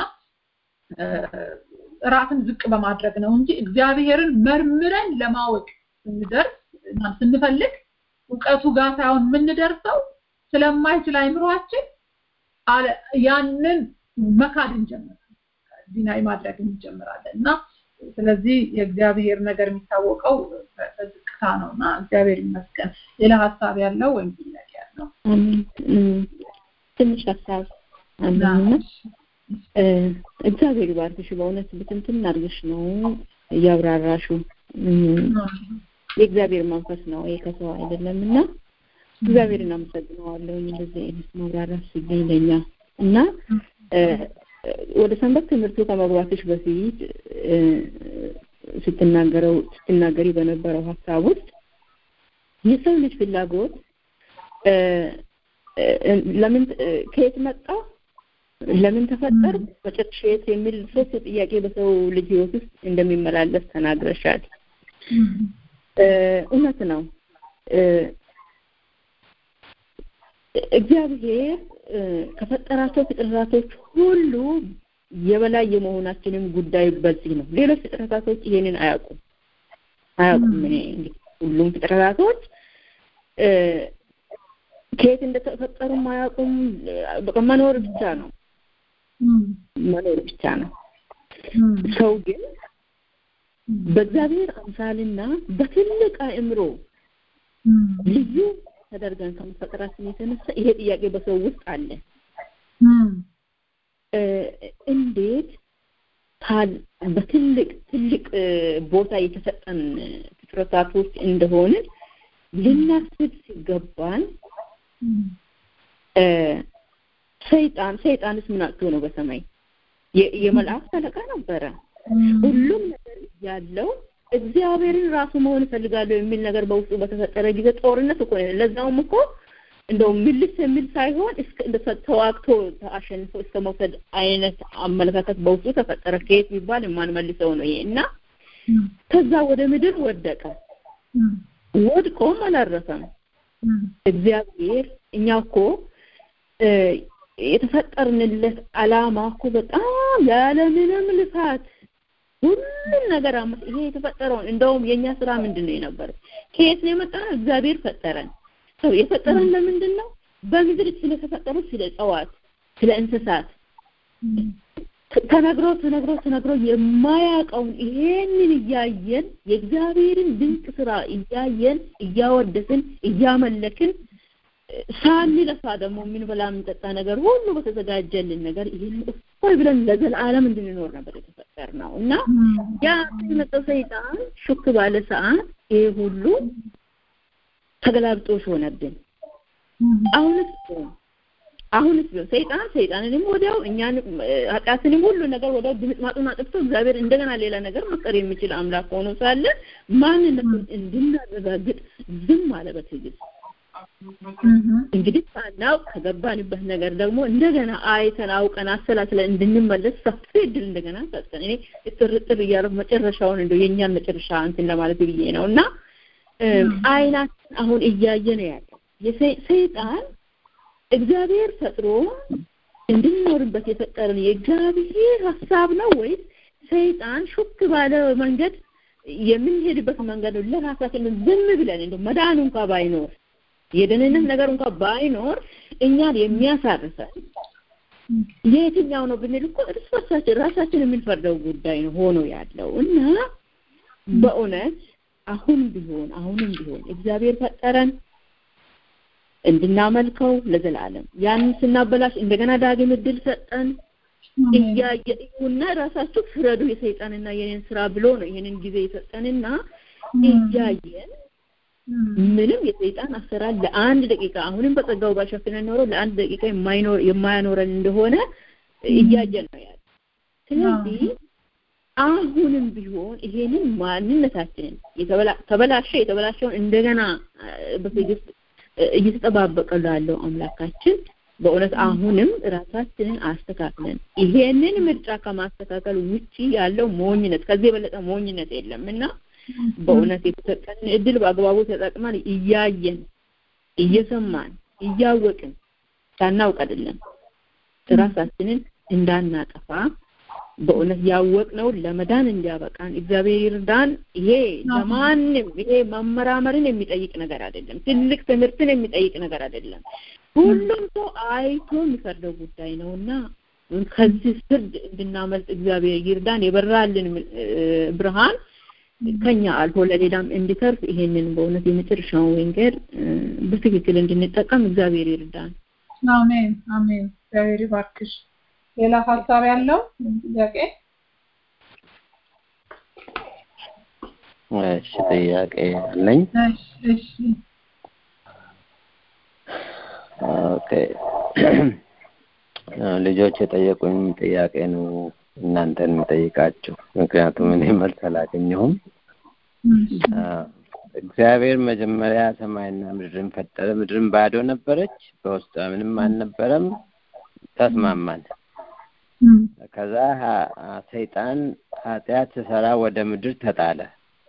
ራስን ዝቅ በማድረግ ነው እንጂ እግዚአብሔርን መርምረን ለማወቅ ስንደርስ ስንፈልግ እውቀቱ ጋር ሳይሆን የምንደርሰው ስለማይችል አይምሯችን ያንን መካድ እንጀምራለን ዲናይ ማድረግ እንጀምራለን እና ስለዚህ የእግዚአብሔር ነገር የሚታወቀው በዝቅታ ነው እና እግዚአብሔር ይመስገን ሌላ ሀሳብ ያለው ወይም ጥያቄ ያለው ትንሽ ሀሳብ አለና እግዚአብሔር ይባርክሽ በእውነት ብትንትን አድርገሽ ነው እያብራራሹ የእግዚአብሔር መንፈስ ነው ይሄ ከሰው አይደለም እና እግዚአብሔርን አመሰግነዋለሁ እንደዚህ አይነት ማብራራት ሲገኝ ለኛ እና ወደ ሰንበት ትምህርቱ ከመግባትሽ በፊት ስትናገረው ስትናገሪ በነበረው ሀሳብ ውስጥ የሰው ልጅ ፍላጎት ለምን ከየት መጣ ለምን ተፈጠር መጨረሻ የት የሚል ሶስት ጥያቄ በሰው ልጅ ህይወት ውስጥ እንደሚመላለስ ተናግረሻል እውነት ነው እግዚአብሔር ከፈጠራቸው ፍጥረታቶች ሁሉ የበላይ የመሆናችንም ጉዳይ በዚህ ነው ሌሎች ፍጥረታቶች ይሄንን አያውቁም አያውቁም እኔ እንግዲህ ሁሉም ፍጥረታቶች ከየት እንደተፈጠሩም አያውቁም በቃ መኖር ብቻ ነው መኖር ብቻ ነው ሰው ግን በእግዚአብሔር አምሳልና በትልቅ አእምሮ ልዩ ተደርገን ከመፈጠራችን የተነሳ ይሄ ጥያቄ በሰው ውስጥ አለ እንዴት በትልቅ ትልቅ ቦታ የተሰጠን ፍጥረታቶች እንደሆነ ልናስብ ሲገባን ሰይጣን ሰይጣንስ ምን አጥቶ ነው በሰማይ የመላእክት አለቃ ነበረ ሁሉም ነገር ያለው እግዚአብሔርን ራሱ መሆን እፈልጋለሁ የሚል ነገር በውስጡ በተፈጠረ ጊዜ ጦርነት እኮ ለዛውም እኮ እንደው ምልስ የሚል ሳይሆን እስከ ተዋግቶ አሸንፎ እስከ መውሰድ አይነት አመለካከት በውስጡ ተፈጠረ ከየት ቢባል የማንመልሰው ነው ይሄ እና ከዛ ወደ ምድር ወደቀ ወድቆም አላረፈም እግዚአብሔር እኛ እኮ የተፈጠርንለት አላማ እኮ በጣም ያለምንም ልፋት ሁሉም ነገር አመት ይሄ የተፈጠረውን እንደውም የኛ ስራ ምንድን ነው የነበረው ከየት ነው የመጣነው እግዚአብሔር ፈጠረን ሰው የፈጠረን ለምንድን ነው በምድር ስለተፈጠሩ ስለ እጽዋት ስለ እንስሳት ተነግሮ ተነግሮ ተነግሮ የማያውቀውን ይሄንን እያየን የእግዚአብሔርን ድንቅ ስራ እያየን እያወደስን እያመለክን ሳንለፋ ደግሞ የምንበላ የምንጠጣ ነገር ሁሉ በተዘጋጀልን ነገር ይህን እፎይ ብለን ለዘላለም እንድንኖር ነበር የተፈጠር ነው እና ያ የመጣው ሰይጣን ሹክ ባለ ሰዓት ይሄ ሁሉ ተገላብጦሽ ሆነብን አሁንስ አሁንስ ቢሆን ሰይጣን ሰይጣንንም ወዲያው እኛን ኃጢአትንም ሁሉ ነገር ወዲያው ድምጥማጡን አጥፍቶ እግዚአብሔር እንደገና ሌላ ነገር መፍጠር የሚችል አምላክ ሆኖ ሳለ ማንነቱን እንድናረጋግጥ ዝም አለ በትዕግስት እንግዲህ ሳናውቅ ከገባንበት ነገር ደግሞ እንደገና አይተን አውቀን አሰላስለን እንድንመለስ ሰፊ እድል እንደገና ሰጠን እኔ ጥርጥር እያደረኩ መጨረሻውን እንደው የእኛን መጨረሻ እንትን ለማለት ብዬ ነው እና አይናችን አሁን እያየ ነው ያለው ሰይጣን እግዚአብሔር ፈጥሮ እንድንኖርበት የፈጠረን የእግዚአብሔር ሀሳብ ነው ወይስ ሰይጣን ሹክ ባለ መንገድ የምንሄድበት መንገድ ነው ለራሳችን ዝም ብለን እንደው መዳን እንኳ ባይኖር የደህንነት ነገር እንኳ ባይኖር እኛን የሚያሳርፈን የትኛው ነው ብንል እኮ እርስ በርሳችን ራሳችን የምንፈርደው ጉዳይ ነው ሆኖ ያለው እና በእውነት አሁን ቢሆን አሁንም ቢሆን እግዚአብሔር ፈጠረን እንድናመልከው ለዘላለም ያንን ስናበላሽ እንደገና ዳግም እድል ሰጠን እያየ እዩና ራሳችሁ ፍረዱ የሰይጣንና የኔን ስራ ብሎ ነው ይሄንን ጊዜ የሰጠንና እያየን ምንም የሰይጣን አሰራር ለአንድ ደቂቃ አሁንም በጸጋው ባሸፍነን ኖሮ ለአንድ ደቂቃ የማይኖር የማያኖረን እንደሆነ እያየን ነው ያለ ስለዚህ አሁንም ቢሆን ይሄንን ማንነታችንን ተበላሸ የተበላሸውን እንደገና በትዕግስት እየተጠባበቀ ላለው አምላካችን በእውነት አሁንም ራሳችንን አስተካክለን ይሄንን ምርጫ ከማስተካከል ውጪ ያለው ሞኝነት ከዚህ የበለጠ ሞኝነት የለም እና በእውነት የተሰጠን እድል በአግባቡ ተጠቅመን እያየን እየሰማን እያወቅን ሳናውቅ አይደለም ራሳችንን እንዳናጠፋ በእውነት ያወቅነው ለመዳን እንዲያበቃን እግዚአብሔር ይርዳን። ይሄ ለማንም ይሄ መመራመርን የሚጠይቅ ነገር አይደለም። ትልቅ ትምህርትን የሚጠይቅ ነገር አይደለም። ሁሉም ሰው አይቶ የሚፈርደው ጉዳይ ነውና ከዚህ ፍርድ እንድናመልጥ እግዚአብሔር ይርዳን። የበራልን ብርሃን ከኛ አልፎ ለሌላም እንዲተርፍ ይሄንን በእውነት የመጨረሻውን መንገድ በትክክል እንድንጠቀም እግዚአብሔር ይርዳን። አሜን አሜን። እግዚአብሔር ይባርክሽ። ሌላ ሀሳብ ያለው ጥያቄ? እሺ ጥያቄ አለኝ። እሺ ኦኬ ልጆች የጠየቁኝ ጥያቄ ነው እናንተን የምጠይቃችሁ ምክንያቱም እኔ መልስ አላገኘሁም። አ፣ እግዚአብሔር መጀመሪያ ሰማይና ምድርን ፈጠረ። ምድርን ባዶ ነበረች፣ በውስጧ ምንም አልነበረም። ተስማማን። ከዛ ሀ- አ- ሰይጣን ኃጢአት ስሰራ ወደ ምድር ተጣለ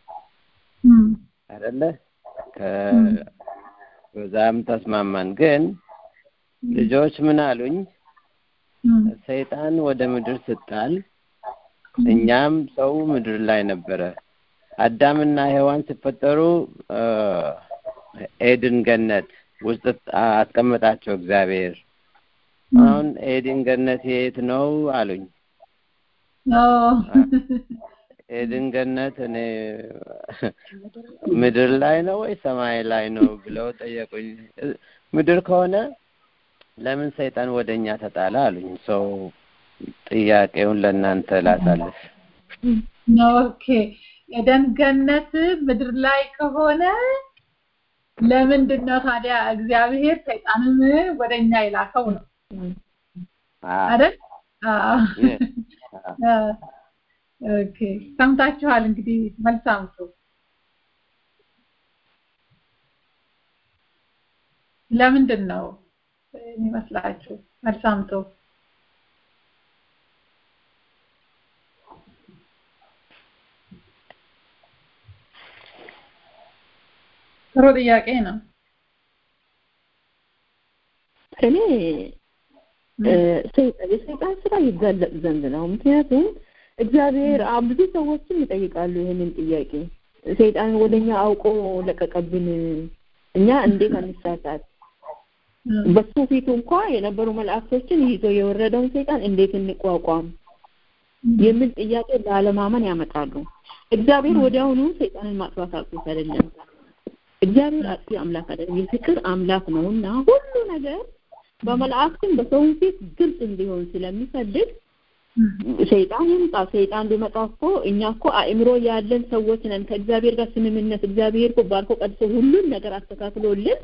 አይደለ? ከ- በዛም ተስማማን። ግን ልጆች ምን አሉኝ? ሰይጣን ወደ ምድር ስጣል እኛም ሰው ምድር ላይ ነበረ። አዳምና ሔዋን ሲፈጠሩ አ፣ ኤድን ገነት ውስጥ አስቀመጣቸው እግዚአብሔር። አሁን ኤድን ገነት የት ነው አሉኝ። ኤድን ገነት እኔ ምድር ላይ ነው ወይ ሰማይ ላይ ነው ብለው ጠየቁኝ። ምድር ከሆነ ለምን ሰይጣን ወደ እኛ ተጣላ አሉኝ። ሰው ጥያቄውን ለእናንተ ላሳልፍ። ኦኬ ኤደን ገነት ምድር ላይ ከሆነ ለምንድን ነው ታዲያ እግዚአብሔር ሰይጣንን ወደኛ የላከው ነው አ፣ አይደል? አዎ። Yes. አ፣ ኦኬ ሰምታችኋል። እንግዲህ መልስ አምጡ። ለምንድን ነው የሚመስላችሁ? መልስ አምጡ። ጥሩ ጥያቄ ነው። እኔ እ፣ ሰይጣን- የሰይጣን ስራ ይጋለጥ ዘንድ ነው። ምክንያቱም እግዚአብሔር አ- ብዙ ሰዎችም ይጠይቃሉ ይህንን ጥያቄ። ሰይጣን ወደኛ አውቆ ለቀቀብን፣ እኛ እንዴት አንሳሳት? በሱ ፊቱ እንኳ የነበሩ መላእክቶችን ይዞ የወረደውን ሰይጣን እንዴት እንቋቋም የሚል ጥያቄ ላለማመን ያመጣሉ። እግዚአብሔር ወዲያውኑ ሰይጣንን ማጥፋት አቅቶት አይደለም። እግዚአብሔር አጥፊ አምላክ አይደለም፣ የፍቅር አምላክ ነውና ሁሉ ነገር በመላእክትም በሰውም ፊት ግልጽ እንዲሆን ስለሚፈልግ ሰይጣን ይምጣ። ሰይጣን ቢመጣ እኮ እኛ እኮ አእምሮ ያለን ሰዎች ነን። ከእግዚአብሔር ጋር ስምምነት እግዚአብሔር እኮ ባርኮ ቀድሶ ሁሉን ነገር አስተካክሎልን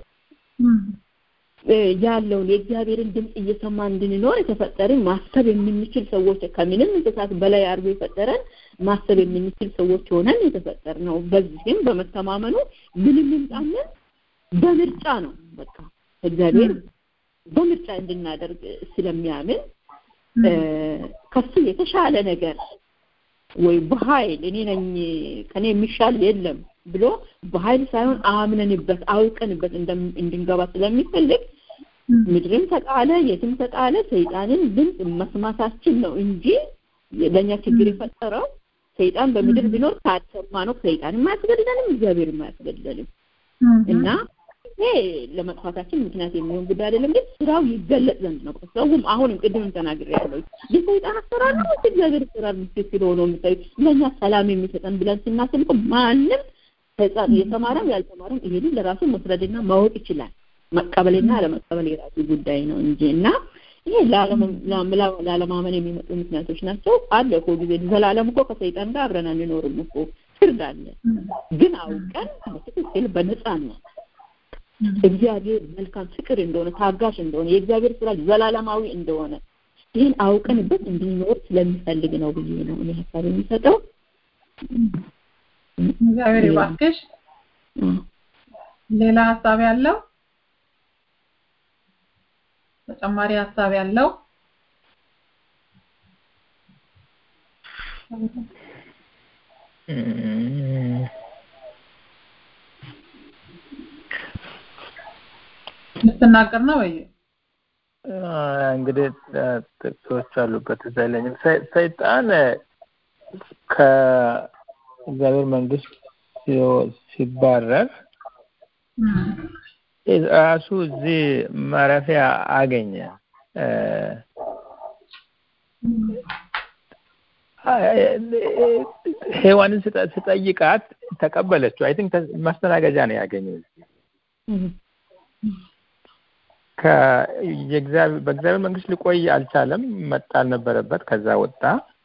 እ፣ ያለውን የእግዚአብሔርን ድምፅ እየሰማ እንድንኖር የተፈጠርን ማሰብ የምንችል ሰዎች ከምንም እንስሳት በላይ አድርጎ የፈጠረን ማሰብ የምንችል ሰዎች ሆነን የተፈጠር ነው። በዚህም በመተማመኑ ምንም ይምጣልን በምርጫ ነው። በቃ እግዚአብሔር በምርጫ እንድናደርግ ስለሚያምን እ፣ ከሱ የተሻለ ነገር ወይ በኃይል እኔ ነኝ ከኔ የሚሻል የለም ብሎ በኃይል ሳይሆን አምነንበት አውቀንበት እንደም- እንድንገባ ስለሚፈልግ ምድርም ተጣለ የትም ተጣለ ሰይጣንን ድምፅ መስማታችን ነው እንጂ ለእኛ ችግር የፈጠረው ሰይጣን በምድር ቢኖር ካሰማ ነው ሰይጣን የማያስገድደንም እግዚአብሔር የማያስገድደንም እና ይሄ ለመጥፋታችን ምክንያት የሚሆን ጉዳይ አይደለም፣ ግን ስራው ይገለጽ ዘንድ ነው። ሰውም አሁንም ቅድም ተናግሬያለሁ የሰይጣን አሰራር ነው ወይስ እግዚአብሔር አሰራር ምስክር ሆኖ የምታዩ ለእኛ ሰላም የሚሰጠን ብለን ስናስብ እኮ ማንም ህፃን የተማረም ያልተማረም ይሄንን ለራሱ መስረድና ማወቅ ይችላል። መቀበልና አለመቀበል የራሱ ጉዳይ ነው እንጂ እና ይሄ ለዓለም- ላ- ላለማመን የሚመጡ ምክንያቶች ናቸው። አለ እኮ ጊዜ ዘላለም እኮ ከሰይጣን ጋር አብረን አንኖርም እኮ ፍርድ አለ። ግን አውቀን በትክክል በነፃነት እግዚአብሔር መልካም ፍቅር እንደሆነ ታጋሽ እንደሆነ የእግዚአብሔር ስራ ዘላለማዊ እንደሆነ ይህን አውቀንበት እንድንኖር ስለሚፈልግ ነው ብዬ ነው እኔ ሀሳብ የሚሰጠው። እግዚአብሔር ይባርክሽ። ሌላ ሀሳብ ያለው ተጨማሪ ሀሳብ ያለው እም፣ ልትናገር ነው ወይ? አ፣ እንግዲህ አ፣ ጥቅሶች አሉበት እዛ የለኝም። ሰይ- ሰይጣን ከእግዚአብሔር መንግስት ሲወ- ሲባረር ራሱ እዚህ ማረፊያ አገኘ። እ፣ ሔዋንን ስጠ- ስጠይቃት ተቀበለችው። አይ ቲንክ ማስተናገጃ ነው ያገኘው። ከ- የእግዚአብሔር በእግዚአብሔር መንግስት ሊቆይ አልቻለም። መጣል ነበረበት። ከዛ ወጣ፣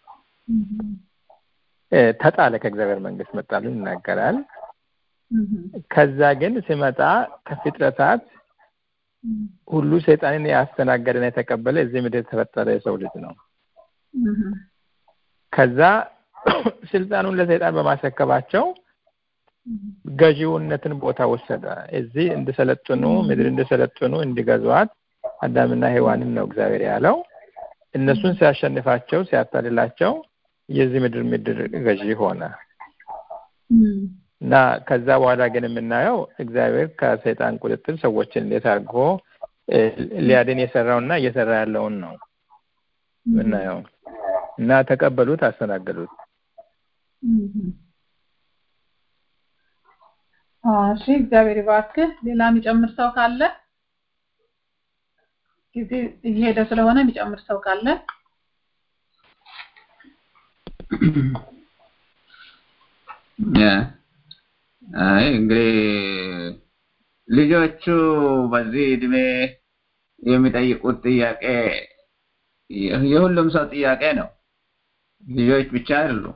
እ፣ ተጣለ። ከእግዚአብሔር መንግስት መጣሉን ይናገራል። ከዛ ግን ሲመጣ ከፍጥረታት ሁሉ ሰይጣንን ያስተናገደና የተቀበለ እዚህ ምድር የተፈጠረ የሰው ልጅ ነው። ከዛ ስልጣኑን ለሰይጣን በማስረከባቸው ገዢውነትን ቦታ ወሰደ። እዚህ እንዲሰለጥኑ ምድር እንዲሰለጥኑ እንዲገዟት አዳምና ሔዋንን ነው እግዚአብሔር ያለው። እነሱን ሲያሸንፋቸው ሲያታልላቸው የዚህ ምድር ምድር ገዢ ሆነ እና ከዛ በኋላ ግን የምናየው እግዚአብሔር ከሰይጣን ቁጥጥር ሰዎችን እንዴት አድርጎ ሊያድን የሰራውና እየሰራ ያለውን ነው የምናየው እና ተቀበሉት፣ አስተናገዱት። እሺ እግዚአብሔር ይባርክህ። ሌላ የሚጨምር ሰው ካለ ጊዜ እየሄደ ስለሆነ የሚጨምር ሰው ካለ አይ እንግዲህ ልጆቹ በዚህ እድሜ የሚጠይቁት ጥያቄ የሁሉም ሰው ጥያቄ ነው። ልጆች ብቻ አይደሉም።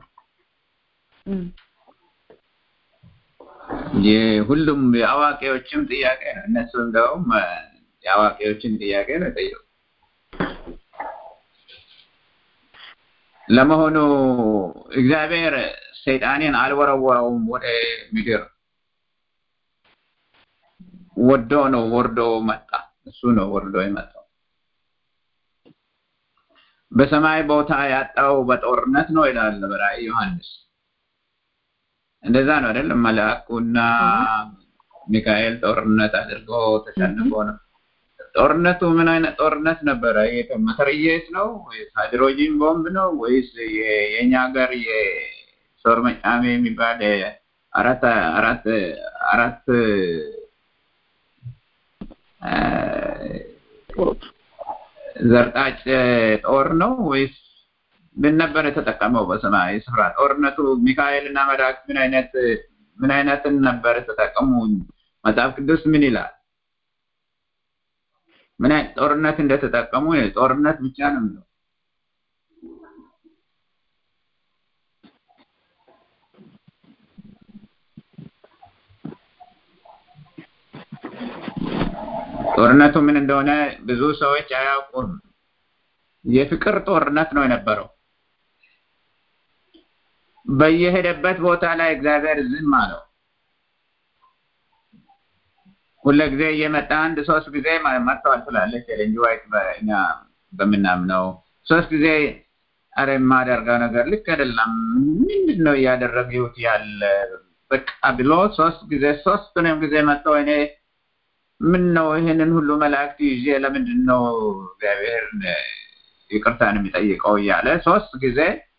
የሁሉም የአዋቂዎችም ጥያቄ ነው። እነሱ እንደውም የአዋቂዎችን ጥያቄ ነው የጠየቁ። ለመሆኑ እግዚአብሔር ሰይጣንን አልወረወረውም ወደ ምድር፣ ወዶ ነው ወርዶ መጣ። እሱ ነው ወርዶ የመጣው። በሰማይ ቦታ ያጣው በጦርነት ነው ይላል በራእይ ዮሐንስ። እንደዛ ነው አይደለም? መልአኩና ሚካኤል ጦርነት አድርጎ ተሸንፎ ነው። ጦርነቱ ምን አይነት ጦርነት ነበረ? መትረየስ ነው ወይስ ሃይድሮጂን ቦምብ ነው ወይስ የኛ ሀገር የሶር መጫሜ የሚባል አራት አራት አራት ዘርጣጭ ጦር ነው ወይስ ምን ነበር የተጠቀመው በሰማያዊ ስፍራ? ጦርነቱ ሚካኤል እና መላእክት ምን አይነት ምን አይነትን ነበር የተጠቀሙ? መጽሐፍ ቅዱስ ምን ይላል? ምን አይነት ጦርነት እንደተጠቀሙ ጦርነት ብቻ ነው የሚለው። ጦርነቱ ምን እንደሆነ ብዙ ሰዎች አያውቁም። የፍቅር ጦርነት ነው የነበረው። በየሄደበት ቦታ ላይ እግዚአብሔር ዝም አለው። ሁለ ጊዜ እየመጣ አንድ ሶስት ጊዜ መጥተዋል ትላለች ኤሌን ዋይት በእኛ በምናምነው ሶስት ጊዜ አረ የማደርገው ነገር ልክ አይደለም፣ ምንድን ነው እያደረግሁት ያለ በቃ ብሎ ሶስት ጊዜ ሶስቱንም ጊዜ መጥተው እኔ ምን ነው ይሄንን ሁሉ መላእክት ይዤ ለምንድን ነው እግዚአብሔር ይቅርታን የሚጠይቀው እያለ ሶስት ጊዜ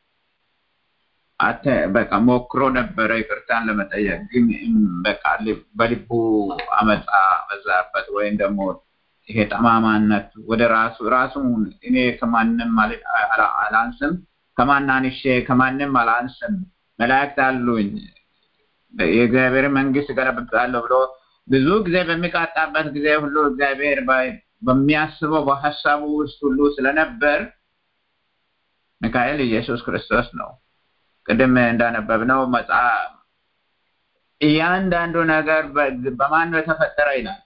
አተ በቃ ሞክሮ ነበረ ይቅርታን ለመጠየቅ ግን በቃ በልቡ አመፃ በዛበት ወይም ደግሞ ይሄ ጠማማነት ወደ ራሱ ራሱን እኔ ከማንም አላንስም ከማን አንሼ ከማንም አላንስም መላእክት አሉኝ የእግዚአብሔር መንግስት ገለብጣለሁ ብሎ ብዙ ጊዜ በሚቃጣበት ጊዜ ሁሉ እግዚአብሔር በሚያስበው በሀሳቡ ውስጥ ሁሉ ስለነበር ሚካኤል ኢየሱስ ክርስቶስ ነው። ቅድም እንዳነበብነው መጽሐፍ እያንዳንዱ ነገር በማን ነው የተፈጠረ ይላል።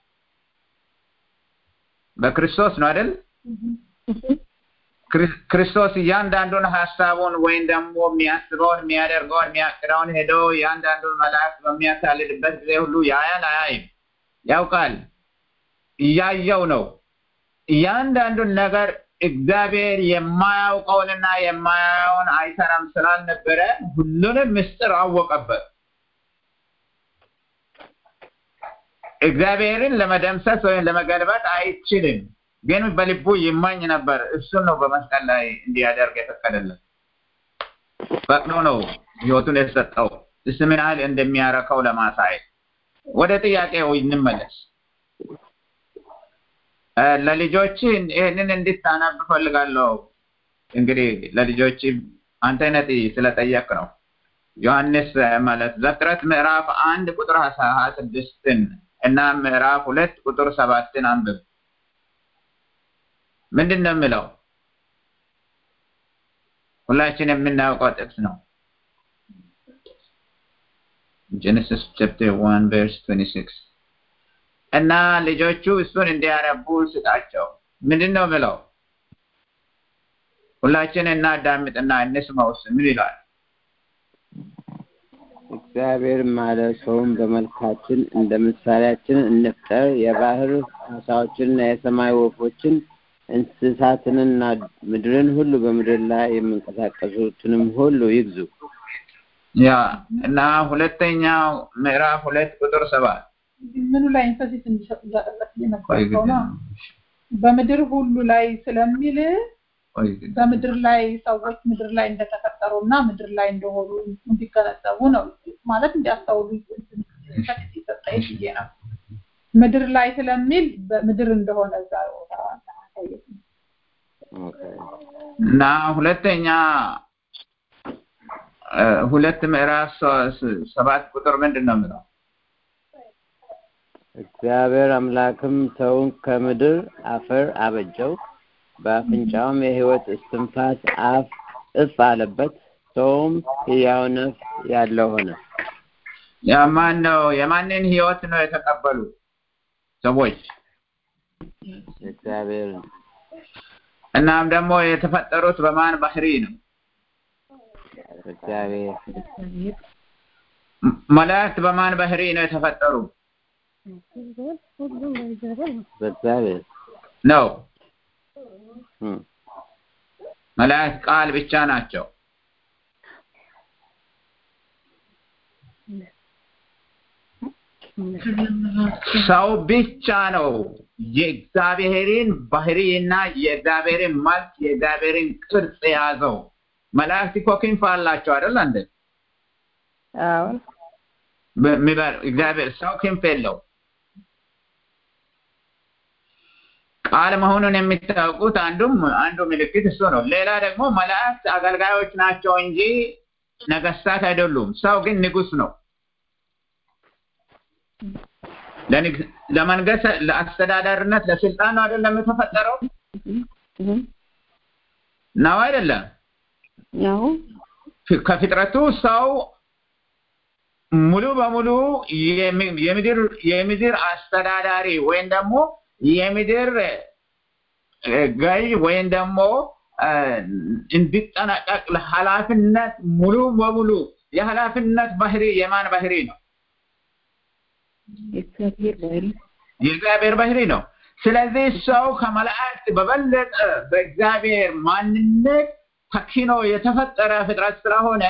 በክርስቶስ ነው አይደል? ክርስቶስ እያንዳንዱን ሀሳቡን ወይም ደግሞ የሚያስበውን የሚያደርገውን የሚያቅደውን ሄዶ እያንዳንዱን መላእክት በሚያታልልበት ጊዜ ሁሉ ያያል አያይም? ያውቃል። እያየው ነው። እያንዳንዱን ነገር እግዚአብሔር የማያውቀውንና የማያየውን አይሰራም ስላልነበረ ሁሉንም ምስጢር አወቀበት። እግዚአብሔርን ለመደምሰስ ወይም ለመገልበጥ አይችልም። ግን በልቡ ይመኝ ነበር። እሱን ነው በመስቀል ላይ እንዲያደርግ የፈቀደለት። ፈቅዶ ነው ህይወቱን የሰጠው እሱ ምን ያህል እንደሚያረከው ለማሳየት። ወደ ጥያቄው እንመለስ። ለልጆች ይህንን እንድታነብ እፈልጋለሁ። እንግዲህ ለልጆች አንተ አይነት ስለጠየቅ ነው። ዮሐንስ ማለት ዘፍጥረት ምዕራፍ አንድ ቁጥር ሀያ ስድስትን እና ምዕራፍ ሁለት ቁጥር ሰባትን አንብብ። ምንድን ነው የሚለው? ሁላችን የምናውቀው ጥቅስ ነው። ጀነሲስ ቻፕተር 1 ቨርስ 26 እና ልጆቹ እሱን እንዲያነቡ ስጣቸው። ምንድን ነው የሚለው? ሁላችን እናዳምጥና እንስማው ውስጥ ምን ይላል? እግዚአብሔር ማለት ሰውን በመልካችን እንደ ምሳሌያችን እንፍጠር፣ የባህር አሳዎችንና የሰማይ ወፎችን እንስሳትንና ምድርን ሁሉ በምድር ላይ የሚንቀሳቀሱትንም ሁሉ ይግዙ። ያ እና ሁለተኛው ምዕራፍ ሁለት ቁጥር ሰባት ምኑ ላይ ኢንፈሲስ እንዲሰጥ እያደረግ የነበረው ነው። በምድር ሁሉ ላይ ስለሚል በምድር ላይ ሰዎች ምድር ላይ እንደተፈጠሩ እና ምድር ላይ እንደሆኑ እንዲገነዘቡ ነው ማለት እንዲያስተውሉ ኢንፈሲስ ይሰጠኝ ብዬ ነው። ምድር ላይ ስለሚል በምድር እንደሆነ እዛ ቦታ ማሳየት ነው። እና ሁለተኛ ሁለት ምዕራፍ ሰባት ቁጥር ምንድን ነው የሚለው? እግዚአብሔር አምላክም ሰውን ከምድር አፈር አበጀው፣ በአፍንጫውም የሕይወት እስትንፋስ አፍ እፍ አለበት፣ ሰውም ሕያው ነፍስ ያለው ሆነ። የማን ነው? የማንን ህይወት ነው የተቀበሉ ሰዎች? እግዚአብሔርን እናም ደግሞ የተፈጠሩት በማን ባህሪ ነው? እግዚአብሔር መላእክት በማን ባህሪ ነው የተፈጠሩ? በእግዚአብሔር ነው። እም፣ መላእክት ቃል ብቻ ናቸው። ሰው ብቻ ነው የእግዚአብሔርን ባህሪና የእግዚአብሔርን መልክ የእግዚአብሔርን ቅርጽ የያዘው። መላእክት እኮ ክንፍ አላቸው አይደል እንዴ? አዎን በሚበር እግዚአብሔር ሰው ክንፍ የለው። ቃል መሆኑን የሚታወቁት አንዱም አንዱ ምልክት እሱ ነው። ሌላ ደግሞ መላእክት አገልጋዮች ናቸው እንጂ ነገስታት አይደሉም። ሰው ግን ንጉስ ነው። ለንግስ ለመንገስ ለአስተዳዳሪነት ለስልጣን ነው አይደለም የተፈጠረው ነው አይደለም ያው ፊ- ከፍጥረቱ ሰው ሙሉ በሙሉ የሚ- የምድር የምድር አስተዳዳሪ ወይም ደግሞ የምድር እ፣ ገዥ ወይም ደግሞ እ፣ እንዲጠናቀቅ ለኃላፊነት ሙሉ በሙሉ የኃላፊነት ባህሪ የማን ባህሪ ነው? የእግዚአብሔር ባህሪ የእግዚአብሔር ባህሪ ነው። ስለዚህ ሰው ከመላእክት በበለጠ በእግዚአብሔር ማንነት ተኪኖ የተፈጠረ ፍጥረት ስለሆነ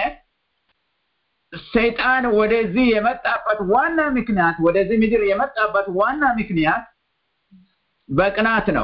ሰይጣን ወደዚህ የመጣበት ዋና ምክንያት ወደዚህ ምድር የመጣበት ዋና ምክንያት በቅናት ነው።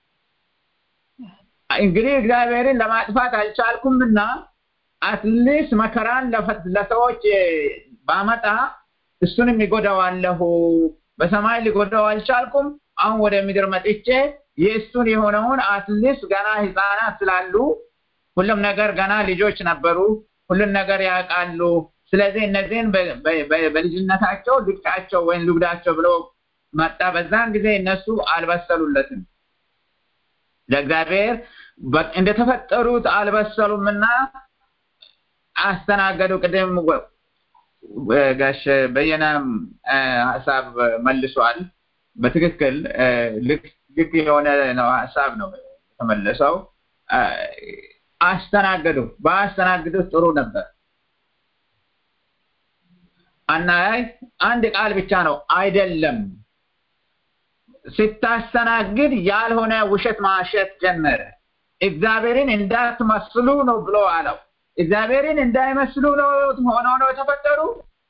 እንግዲህ እግዚአብሔርን ለማጥፋት አልቻልኩምና አትሊስት መከራን ለፈ- ለሰዎች ባመጣ እሱንም ይጎዳዋለሁ። በሰማይ ሊጎዳው አልቻልኩም። አሁን ወደ ምድር መጥቼ የእሱን የሆነውን አትሊስት ገና ህፃናት ስላሉ ሁሉም ነገር ገና ልጆች ነበሩ። ሁሉን ነገር ያውቃሉ። ስለዚህ እነዚህን በ- በ- በ- በልጅነታቸው ልቅጫቸው ወይም ልጉዳቸው ብሎ መጣ። በዛን ጊዜ እነሱ አልበሰሉለትም። ለእግዚአብሔር በ- እንደተፈጠሩት አልበሰሉምና አስተናገዱ። ቅድም ወ- ወ- ጋሽ በየነ እ፣ ሀሳብ መልሷል። በትክክል እ፣ ልክ ልክ የሆነ ነው ሀሳብ ነው የተመለሰው። እ፣ አስተናገዱ። በአስተናግዱት ጥሩ ነበር። አናይ አንድ ቃል ብቻ ነው አይደለም። ስታስተናግድ ያልሆነ ውሸት ማሸት ጀመረ። እግዚአብሔርን እንዳትመስሉ ነው ብሎ አለው። እግዚአብሔርን እንዳይመስሉ ነው ሆነው ነው የተፈጠሩ።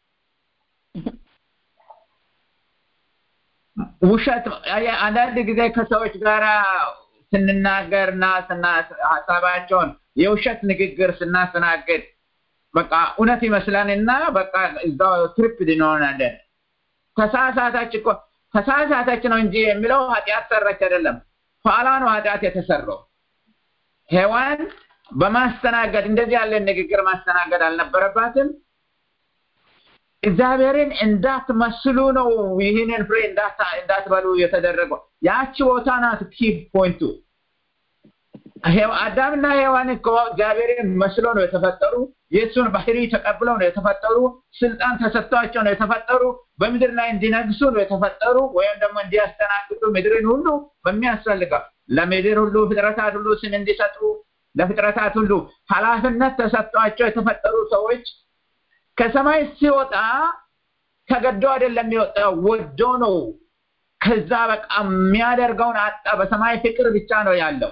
ውሸት አየህ፣ አንዳንድ ጊዜ ከሰዎች ጋር ስንናገርና ስና- ሀሳባቸውን የውሸት ንግግር ስናስተናግድ በቃ እውነት ይመስለንና በቃ እዛው ትሪፕድ እንሆናለን። ተሳሳተች እኮ ተሳሳተች ነው እንጂ የሚለው ኃጢአት ሰረች አይደለም። ኋላ ነው ኃጢአት የተሰራው። ሔዋን በማስተናገድ እንደዚህ ያለ ንግግር ማስተናገድ አልነበረባትም። እግዚአብሔርን እንዳትመስሉ ነው ይህንን ፍሬ እንዳታ- እንዳትበሉ የተደረገው። ያቺ ቦታ ናት ኪ ፖይንቱ። ሔዋ- አዳምና ሔዋን እኮ እግዚአብሔርን መስሎ ነው የተፈጠሩ። የእሱን ባህሪ ተቀብለው ነው የተፈጠሩ። ስልጣን ተሰጥቷቸው ነው የተፈጠሩ። በምድር ላይ እንዲነግሱ ነው የተፈጠሩ፣ ወይም ደግሞ እንዲያስተናግዱ ምድርን ሁሉ በሚያስፈልገው ለምድር ሁሉ ፍጥረታት ሁሉ ስም እንዲሰጡ ለፍጥረታት ሁሉ ኃላፊነት ተሰጥቷቸው የተፈጠሩ ሰዎች ከሰማይ ሲወጣ ተገዶ አይደለም የወጣው፣ ወዶ ነው። ከዛ በቃ የሚያደርገውን አጣ። በሰማይ ፍቅር ብቻ ነው ያለው።